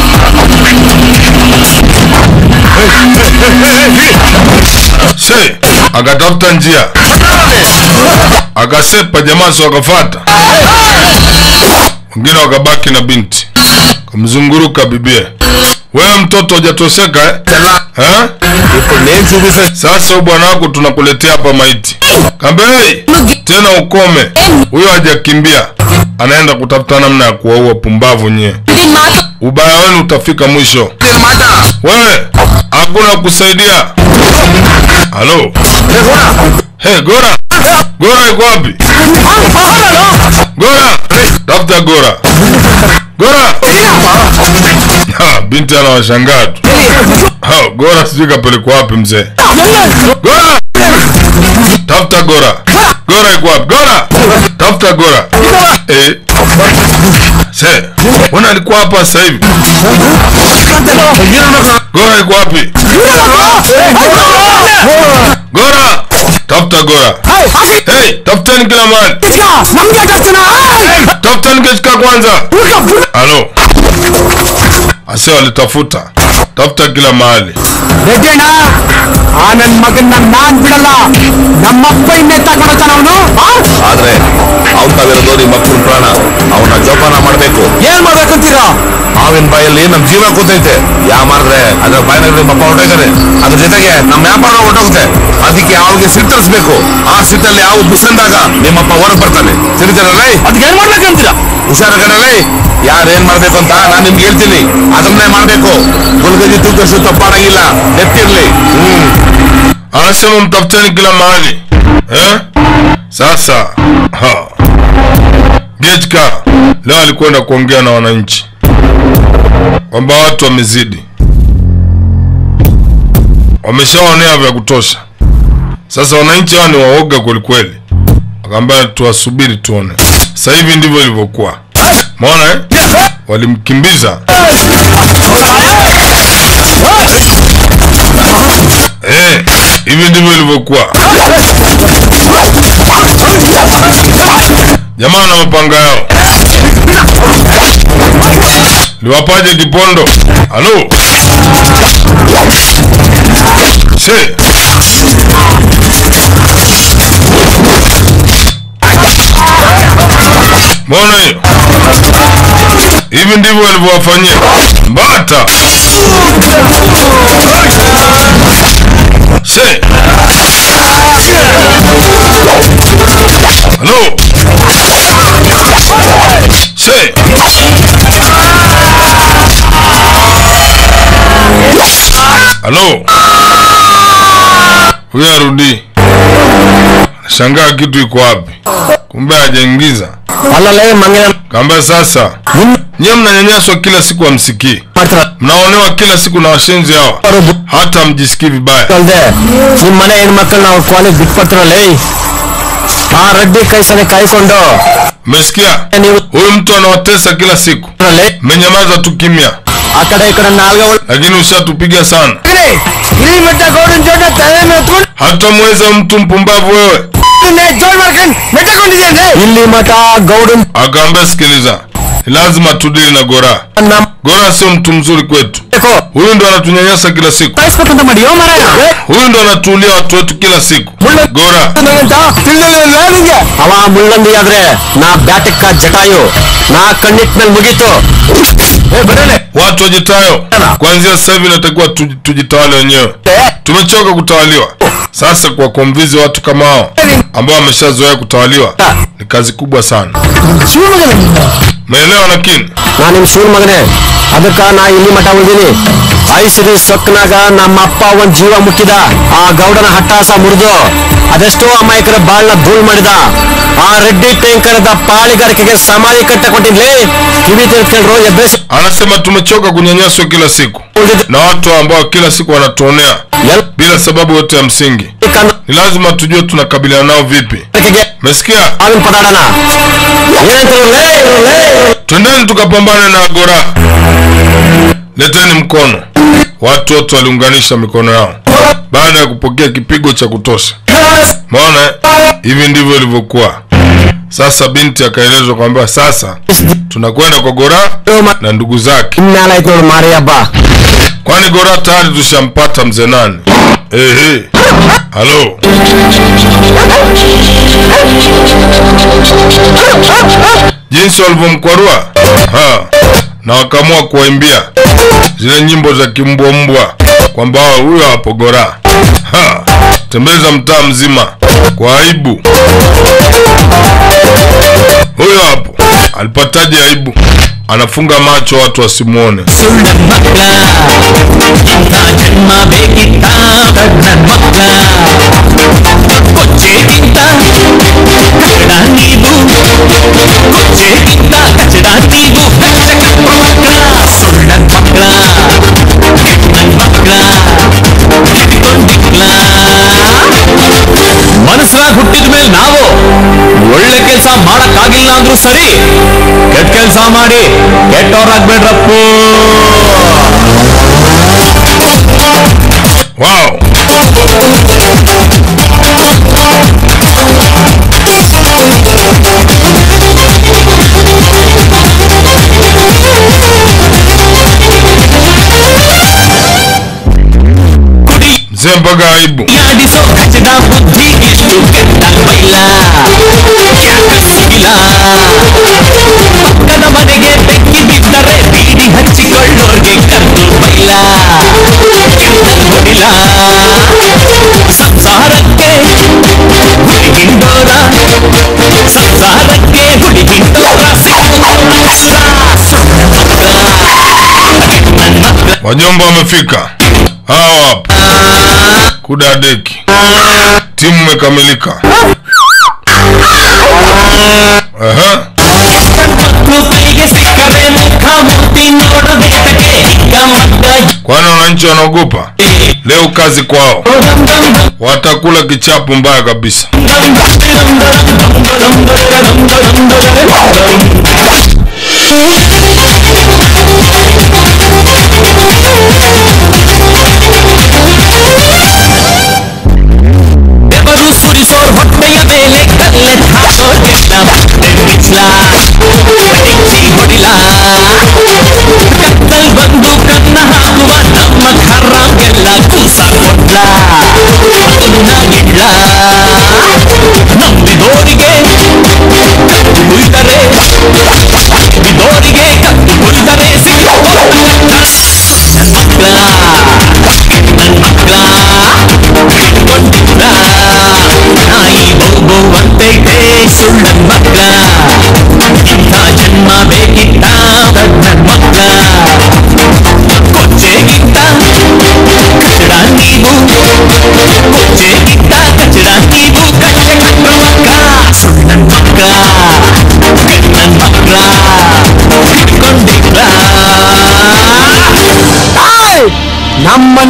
A: se akatafuta njia akasepa jamaa si wakafata wengine wakabaki na binti kamzunguruka bibie wewe mtoto hujatoseka eh? Eh? sasa huyu bwana wako tunakuletea hapa maiti kambe hey, tena ukome huyo hajakimbia anaenda kutafuta namna ya kuwaua pumbavu nyie ubaya wenu utafika mwisho wewe hakuna kusaidia halo hey, gora gora iko wapi gora tafuta gora gora ha, binti anawashangaa tu Ha, gora sijui kapelekwa wapi mzee gora tafuta gora gora iko wapi gora tafuta gora eh. se mbona alikuwa hapa sasa hivi gora iko wapi gora tafuta gora hey, tafutani kila mahali tafutani kechika kwanza halo ase walitafuta tafuta kila mahali
K: ರೆಡ್ಡಣ್ಣ ಆ ನನ್ ಮಗನ್ನ ನಾನ್ ಬಿಡಲ್ಲ ನಮ್ಮಪ್ಪ ಇನ್ನೇ ತಗೊಂಡತಾನ ಅವನು
E: ಆದ್ರೆ ಅವ್ನ್ ತಾವಿರೋದು ನಿಮ್ಮ ಅಪ್ಪನ ಪ್ರಾಣ ಅವನ್ನ ಜೋಪಾನ ಮಾಡ್ಬೇಕು
K: ಏನ್ ಮಾಡ್ಬೇಕಂತೀರಾ
E: ಮಾವಿನ ಬಾಯಲ್ಲಿ ನಮ್ ಜೀವ ಕೂತೈತೆ ಯಾ ಮಾಡಿದ್ರೆ ಅದ್ರ ಬಾಯಿನಾಗ ನಿಮ್ಮ ಅಪ್ಪ ಹೊರಟೋಗ್ತಾರೆ ಅದ್ರ ಜೊತೆಗೆ ನಮ್ಮ ವ್ಯಾಪಾರ ಹೊರಟೋಗುತ್ತೆ ಅದಕ್ಕೆ ಅವ್ರಿಗೆ ಸಿಟ್ಟರಿಸ್ಬೇಕು ಆ ಸಿಟ್ಟಲ್ಲಿ ಯಾವ ಬಿಸಂದಾಗ ನಿಮ್ಮಪ್ಪ ಹೊರಗೆ ಬರ್ತಾನೆ ಸರಿತಾರಲ್ಲ ಅದಕ್ಕೆ ಏನ್ ಮಾಡ್ಬೇಕಂತೀರಾ ಹುಷಾರ ಕಣಲೇ ಯಾರೇನ್ ಮಾಡ್ಬೇಕು ಅಂತ ನಾನ್ ನಿಮ್ಗೆ ಹೇಳ್ತೀನಿ ಅದನ್ನೇ ಮಾಡ್ಬೇಕು ಗುಲ್ಗಜಿ ತೂಕಷ್ಟು ತಪ್ಪಾಡಂಗಿಲ್ಲ ಎತ್ತಿರ್ಲಿ ಹ್ಮ್
A: anasema mtafuteni kila mahali eh? sasa ha. Gechka leo alikwenda kuongea na wananchi kwamba watu wamezidi, wameshaonea vya kutosha. Sasa wananchi hawa ni waoga kwelikweli, akaambia tuwasubiri tuone. Sasa hivi ndivyo ilivyokuwa, maona eh? Walimkimbiza Eh, hivi ndivyo ilivyokuwa. Jamaa na mapanga yao liwapaje kipondo? Halo se mbona hiyo? Hivi ndivyo walivyowafanyia Mbata. Se. Halo. Se. Halo. Huyu arudi. Shangaa kitu iko wapi? kumbe hajaingiza
G: ಅಲ್ಲಲ್ಲೇ ಮಂಗನ
A: kamba sasa nyiwe mnanyanyaswa kila siku hamsikii mnaonewa kila siku na washenzi hawa hata mjisikii vibaya
G: ಅಲ್ದೆ ನಿಮ್ ಮನೆ ಹೆಣ್ಮಕ್ಳು ನಾವು ಕಾಲೇಜ್ ಬಿಟ್ಕೊಡ್ತಾರಲ್ಲ ಆ ರಡ್ಡಿ ಕೈಸನೆ ಕಾಯ್ಕೊಂಡು
A: umesikia huyu mtu anawatesa kila siku mmenyamaza tu kimya
G: ಆ ಕಡೆ ಈ ಕಡೆ ನಾಲ್ಗೆ
A: lakini ushatupiga sana
G: ಇಲ್ಲಿ ಮಟ್ಟ ಗೌಡನ್ ಜೋಡ ತಲೆ ಮೇತ್ಕೊಂಡು
A: hatamweza mtu mpumbavu wewe
G: ಜೋಡ್ ಮಾಡ್ಕೊಂಡು ಮೆಟ್ಟಕೊಂಡಿದ್ದೇನೆ ಇಲ್ಲಿ ಮಠ ಗೌಡನ್
A: akaambia sikiliza ni lazima tudili na gora gora sio mtu mzuri kwetu huyu ndo anatunyanyasa kila siku
G: ಕಾಯಿಸ್ಬೇಕಂತ ಮಾಡಿ ಯೋ ಮರ
A: huyu ndo anatuulia watu wetu kila siku gora
G: ನಿಂಗೆ ಅವ ಮುಳ್ಳಂದಿ ಆದ್ರೆ ನಾ ಬ್ಯಾಟಕ್ಕ ಜಟಾಯು ನಾ ಕಣ್ಣಿಟ್ ಮೇಲೆ ಮುಗೀತು ಏ ಬರಲೆ
A: watu wajitayo kuanzia sasa hivi natakiwa tuji- tujitawale wenyewe tumechoka kutawaliwa sasa kwa kuwamvizi watu kama hao ambao wameshazoea kutawaliwa ni kazi kubwa sana meelewa lakini
G: ನಾ ನಿಮ್ ಶಿವನ್ ಮಗನೇ ಅದಕ್ಕ ನಾ ಇಲ್ಲಿ ಮಠ ಉಳಿದೀನಿ ಐಸಿರಿ ಸೊಕ್ಕನಾಗ ನಮ್ಮ ಅಪ್ಪ ಒಂದ್ ಜೀವ ಮುಟ್ಟಿದ ಆ ಗೌಡನ ಹಟ್ಟಾಸ ಮುರಿದು ಅದೆಷ್ಟೋ ಅಮಾಯಕರ ಬಾಳ್ನ ಧೂಳ್ ಮಾಡಿದ ಆ ರೆಡ್ಡಿ ಟೆಂಕರದ ಪಾಳಿಗಾರಿಕೆಗೆ ಸಮಾಧಿ ಕಟ್ಟ ಕೊಟ್ಟಿದ್ಲಿ ಕಿವಿ ತಿಳ್ಕೊಂಡ್ರು ಎಬ್ಬೆಸಿ
A: anasema tumechoka kunyanyaswa kila siku na watu ambao kila siku wanatuonea bila sababu yote ya msingi ni lazima tujue tunakabiliana nao vipi mesikia twendeni tukapambane na gora leteni mkono watu wote waliunganisha mikono yao baada ya kupokea kipigo cha kutosha maona eh? hivi ndivyo ilivyokuwa sasa binti akaelezwa kwamba sasa tunakwenda kwa gora na ndugu zake
G: ಇನ್ಮೇಲಾಯ್ತು ನೋಡು ಮಾರಿ ಹಬ್ಬ
A: kwani gora tayari tushampata mzee nani ehe halo jinsi walivyomkwarua Ha. na wakaamua kuwaimbia zile nyimbo za kimbwambwa kwamba huyo hapo gora Ha. tembeza mtaa mzima kwa aibu huyo hapo alipataje aibu anafunga macho watu wasimwone
E: ಮನಸ್ಸಾಗ ಹುಟ್ಟಿದ ಮೇಲೆ ನಾವು ಒಳ್ಳೆ ಕೆಲಸ ಮಾಡಕ್ಕಾಗಿಲ್ಲ ಅಂದ್ರೂ ಸರಿ ಕೆಟ್ಟ ಕೆಲಸ ಮಾಡಿ ಕೆಟ್ಟವ್ರಾಗ್ಬೇಡ್ರಪ್ಪು
A: ವಾವ್ mzee mpaka aibu
K: ಪಕ್ಕದ ಮನೆಗೆ ಬೆಂಕಿ ಬಿದ್ದರೆ ಬೀಡಿ ಹಚ್ಚಿಕೊಳ್ಳೋರ್ಗೆ ಕರ್ದು ಬೈಲ ಹೊಡಿಲ ಸಂಸಾರಕ್ಕೆ ಹುಡುಗಿಂಡೋರ ಸಂಸಾರಕ್ಕೆ ಹುಡುಗಿಂಡೋರ
A: wajomba wamefika hawa wapo kudadeki timu imekamilika Aha.
K: ಕೈಗೆ ಸಿಕ್ಕರೆ ಮುಖ ಮುಟ್ಟಿ ನೋಡಬೇಕಕ್ಕೆ ಹಿಗ್ಗ ಮಗ್ಗ
A: kwani wananchi wanaogopa leo kazi kwao watakula kichapo mbaya kabisa
K: ಬೆವರು ಸುರಿಸೋರ್ ಹೊಟ್ಟೆಯ ಮೇಲೆ ಕಲ್ಲೆ ಹಾಕೋರ್ಗೆಲ್ಲ ಬೆನ್ನಿಸ್ಲ ಹೆಚ್ಚಿ ಹೊಡಿಲ ಕತ್ತಲ್ ಬಂದು ಕನ್ನ ಹಾಕುವ ನಮ್ಮ ಖರ್ರಾಗೆಲ್ಲ ಕೂಸ ಕೊಡ್ಲ ಅದನ್ನ ಗಿಡ್ಲ ನಂಬಿದೋರಿಗೆ ಕತ್ತು ಮುರಿದರೆ ನಂಬಿದೋರಿಗೆ ಕತ್ತು ಮುರಿದರೆ ಮಕ್ಕಳ ನನ್ನ ಮಕ್ಕಳ ಇಟ್ಕೊಂಡಿದ್ದ ನಾಯಿ ಬಹು ಅಂತೈತೆ ಸುಳ್ಳ ಮಕ್ಕಳ ಇಂಥ ಜನ್ಮ ಬೇಕಿತ್ತ ನನ್ನ ಮಕ್ಕಳ ಕೊಚ್ಚೆಗಿಂತ ಕಚಡ ನೀವು ಕೊಚ್ಚೆಗಿಂತ ಕಚಡ ನೀವು ಕಚ್ಚೆ ಕಟ್ಟುವ ಮಕ್ಕಳ ಸುಳ್ಳ ಮಕ್ಕಳ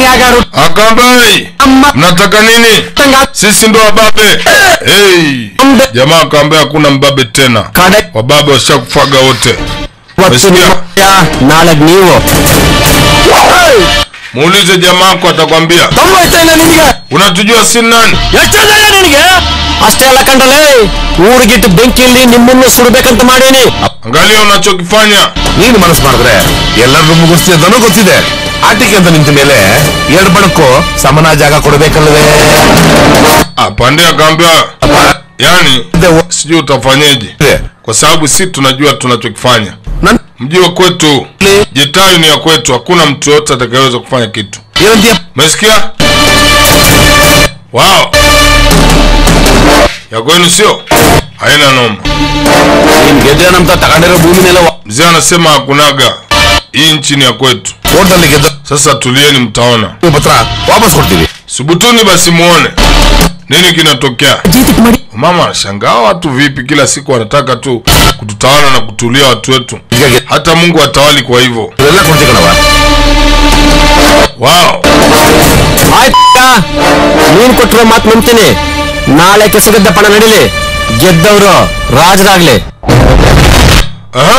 G: ಯಾಗಾರು
A: Akambai, mnataka nini? Sisi ndo wababe. Hey. Jamaa akaambia hakuna mbabe tena, wababe washakufaga wote.
G: ಇವತ್ತು ನಿಮ್ಮ ಅಯ್ಯ, ನಾಳೆ ನೀವು
A: Muulize jamaa wako atakwambia.
G: ತೊಂಬತ್ತೈನ ನಿನಗೆ
A: Unatujua si nani?
G: ಎಷ್ಟೈನ ನಿನಗೆ ಅಷ್ಟೇ ಅಲ್ಲ ಕಂಡಲೇ ಊರಿಗಿಟ್ಟು ಬೆಂಕಿಯಲ್ಲಿ ನಿಮ್ಮನ್ನು ಸುಡ್ಬೇಕಂತ ಮಾಡೇನಿ
A: Angalia unachokifanya.
E: ನೀನು ಮನಸ್ಸು ಮಾಡಿದ್ರೆ ಎಲ್ಲರಿಗೂ ಮುಗಿಸ್ತೀಯ ಅಂತನೂ ಗೊತ್ತಿದೆ ಆಟಿಕೆ ಅಂತ ನಿಂತ ಮೇಲೆ ಎರಡು ಬಣಕ್ಕೂ ಸಮಾನ ಜಾಗ ಕೊಡಬೇಕಲ್ವೇ
A: Apande akaambia yani sijui utafanyeje, kwa sababu si tunajua tunachokifanya. Mji wa kwetu Jetayu ni ya kwetu, hakuna mtu yote atakayeweza kufanya kitu. Umesikia? Wao ya kwenu sio, haina noma.
E: ಗೆದ್ದೆ ನಮ್ತ ತಗೊಂಡಿರೋ ಭೂಮಿನೆಲ್ಲ
A: Mzee anasema hakunaga, hii nchi ni ya kwetu.
E: ಕೋರ್ಟಲ್ಲಿ ಗೆದ್ದ
A: Sasa tulieni, mtaona.
E: ಪತ್ರ ವಾಪಸ್ ಕೊಡ್ತೀವಿ
A: Subutuni basi muone nini kinatokea. Mama anashangaa watu vipi, kila siku wanataka tu kututawala na kutulia watu wetu, hata Mungu atawali kwa hivyo. Wow.
G: ಆಯ್ತಾ ನೀನ್ ಕೊಟ್ಟಿರೋ ಮಾತು ನಂಬ್ತೀನಿ ನಾಳೆ ಕೆಸಗದ್ದ ಪಣ ನಡಿಲಿ ಗೆದ್ದವರು ರಾಜರಾಗ್ಲಿ
A: Aha.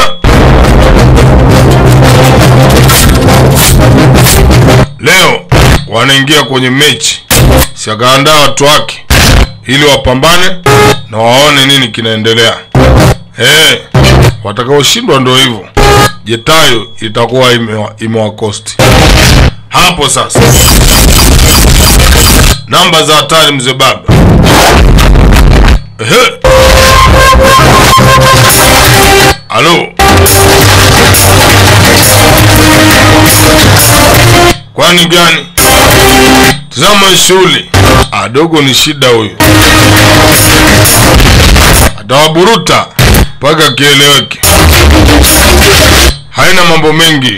A: Leo wanaingia kwenye mechi, si akaandaa watu wake ili wapambane na waone nini kinaendelea. Eh, watakaoshindwa ndio hivyo, Jetayo itakuwa imewa- imewakosti hapo. Sasa namba za hatari, mzee baba. Ehe. Halo. Kwani gani? Tazama shughuli. Adogo ni shida huyu. Atawaburuta mpaka kieleweke. Haina mambo mengi.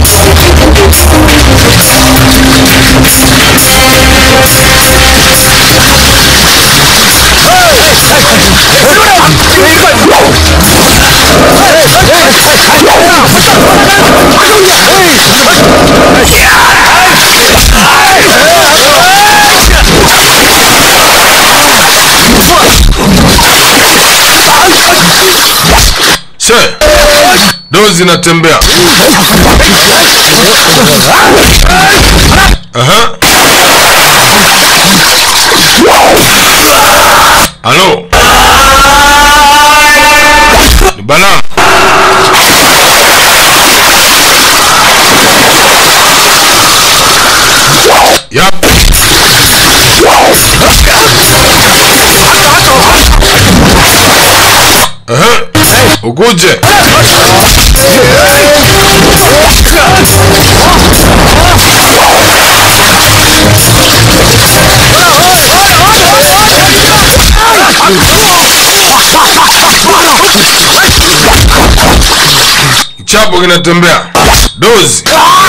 A: Se, dozi inatembea. Aha. Halo. Ni bana. Yap. Aha. Ukuje. Chapo kinatembea. Dozi.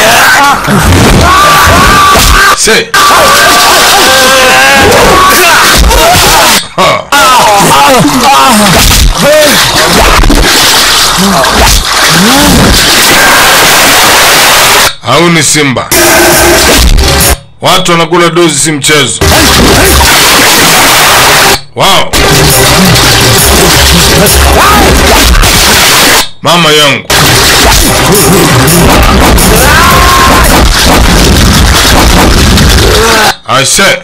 A: Se. Au ni Simba. Watu wanakula dozi si mchezo. Wow. Mama yangu. Aise.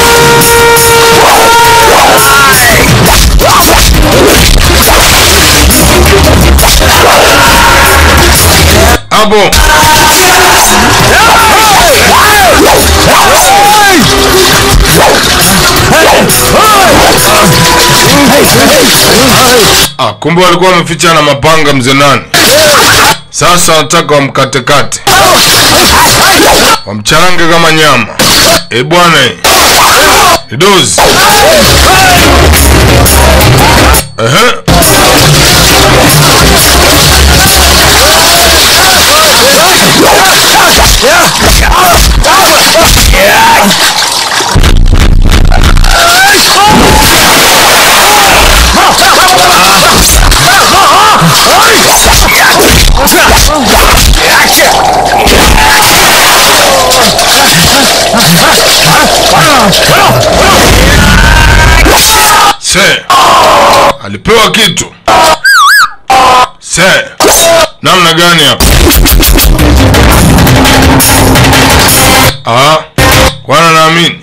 A: Abo. Ah, kumbe walikuwa wameficha na mapanga mzee nani. Sasa wanataka wamkatekate, wamcharange kama nyama. E bwana, eh. ni dozi. Ehe. se alipewa kitu se namna gani hapa Ah, kwana naamini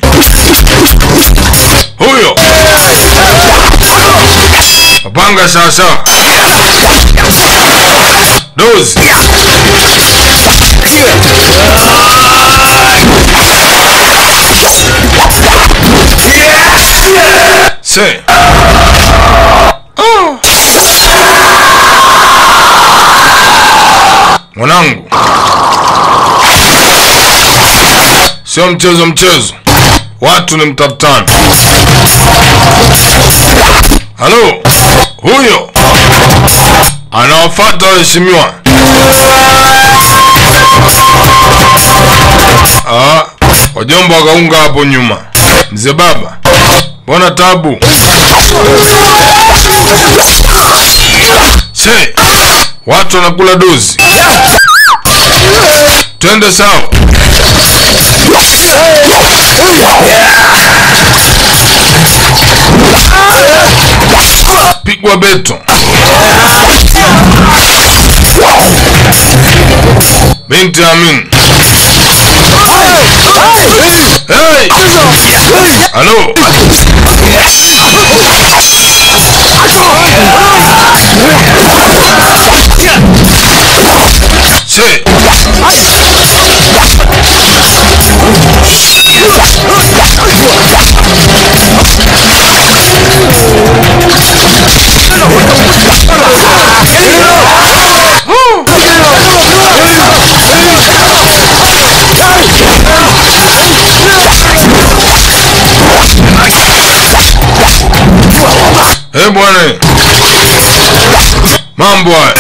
A: huyo mapanga sawasawa dozi se Oh. mwanangu sio mchezo mchezo watu ni mtafutano halo huyo anawafata waheshimiwa Ah, wajomba wakaunga hapo nyuma mzee baba mbona tabu se watu wanakula dozi twende sawa pigwa beto binti amin hey! halo se Eh bwana, mambo haya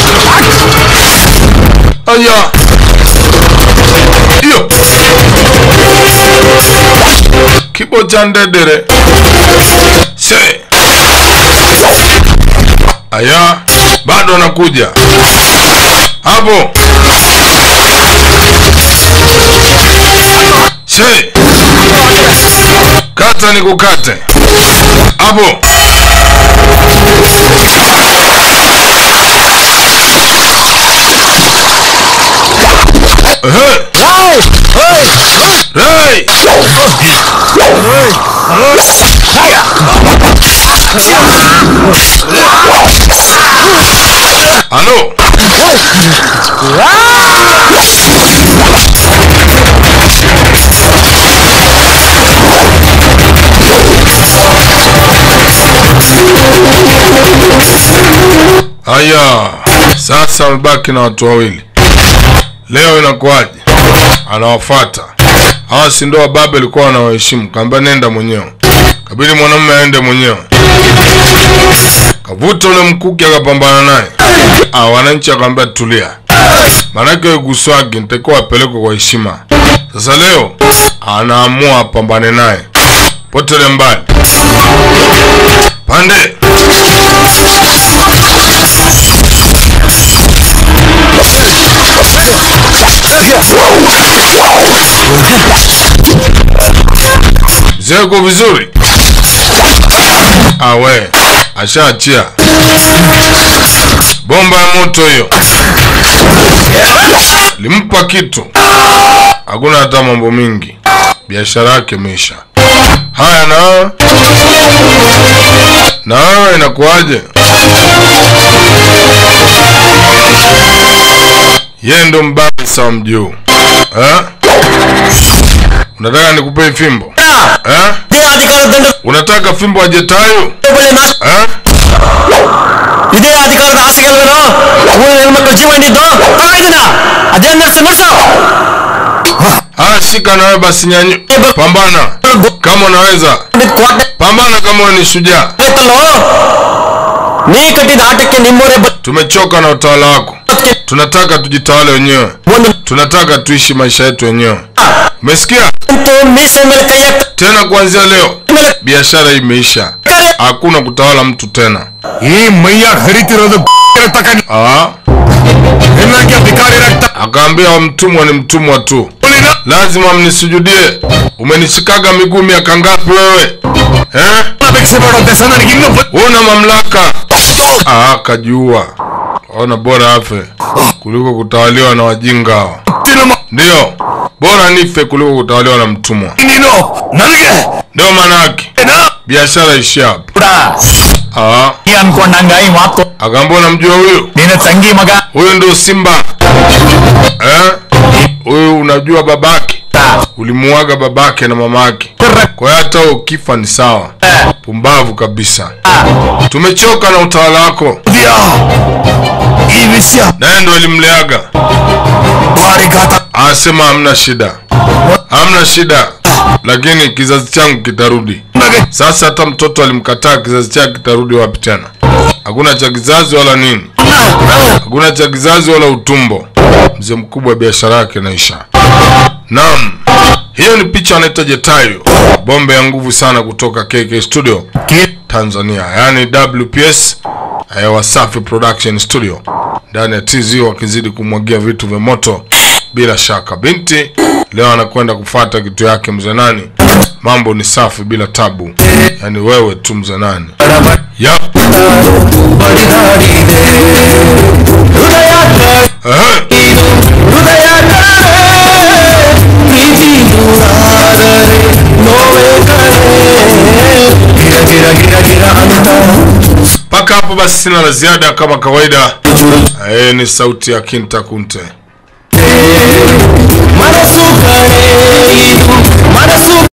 A: aya, hiyo kibo cha ndedere se aya, bado anakuja hapo se kata ni kukate hapo Rai! Halo! Haya, sasa amebaki na watu wawili. Leo inakuwaje? Anawafuata hawa, si ndio wababe alikuwa wanawaheshimu? Kaambia nenda mwenyewe, kabidi mwanamume aende mwenyewe. Kavuta ule mkuki akapambana naye. Ah, wananchi akamwambia tulia, maanake guswagi nitakuwa apelekwe kwa heshima. Sasa leo anaamua apambane naye, potele mbali pande mzee uko vizuri? Awe ashaachia bomba ya moto hiyo, limpa kitu, hakuna hata mambo mingi, biashara yake imeisha. Haya, na wewe na wewe inakuwaje? Yeye ndo mbabe sawa mjuu eh? Unataka nikupe fimbo eh? Unataka fimbo ajetayo eh?
G: ಇದೇ ಅಧಿಕಾರದ ಆಸೆಗೆಲ್ವೇನೋ ಊರಿನ ಹೆಣ್ಮಕ್ಳು ಜೀವ ಹಿಡಿದ್ದು ತಗೊಂಡಿದ್ದೀನ ಅದೇ nurse nurse
A: Ah, shika nawe basi nyanyu, pambana kama unaweza, pambana kama wewe ni shujaa.
G: ನೀ ಕಟ್ಟಿದ ಆಟಕ್ಕೆ ನಿಮ್ಮವರೇ
A: Tumechoka na utawala wako, tunataka tujitawale wenyewe, tunataka tuishi maisha yetu wenyewe. Umesikia?
G: ಮೀಸೆ ಮೇಲೆ ಕೈ ಹಾಕ್ತ
A: Tena kuanzia leo biashara hii imeisha, hakuna kutawala mtu tena.
E: ಈ ಮೈಯಾಗ ಹರಿತಿರೋದು
A: Ah,
E: ಎನ್ನಕ್ಕೆ ಅಧಿಕಾರಿ ರಕ್ತ
A: akaambia mtumwa ni mtumwa tu, lazima mnisujudie umenishikaga miguu miaka ngapi wewe eh? una mamlaka ah, kajua ona bora afe kuliko kutawaliwa na wajinga hawa ndio bora nife kuliko kutawaliwa na mtumwa ndio manake biashara ishi hapo Ah. akaambia unamjua huyu huyu ndio simba eh? huyu unajua babake ulimuaga babake na mamake kwa hiyo hata wewe ukifa ni sawa pumbavu kabisa tumechoka na utawala wako naye ndo alimleaga anasema hamna shida hamna shida lakini kizazi changu kitarudi sasa hata mtoto alimkataa kizazi chake kitarudi wapi tena hakuna cha kizazi wala nini hakuna cha kizazi wala utumbo mzee mkubwa biashara yake inaisha naam hiyo ni picha anaita jetayo bombe ya nguvu sana kutoka kk studio tanzania yaani wps eh, wasafi production studio ndani ya tz wakizidi kumwagia vitu vya moto bila shaka binti leo anakwenda kufata kitu yake mzee nani mambo ni safi bila tabu yaani wewe tu mzee nani yep. Ehe. mpaka hapo basi sina la ziada kama kawaida eh, ni sauti ya kinta kunte
K: ಮನಸ್ಸು ಕಡೆ ಇದು ಮನಸ್ಸು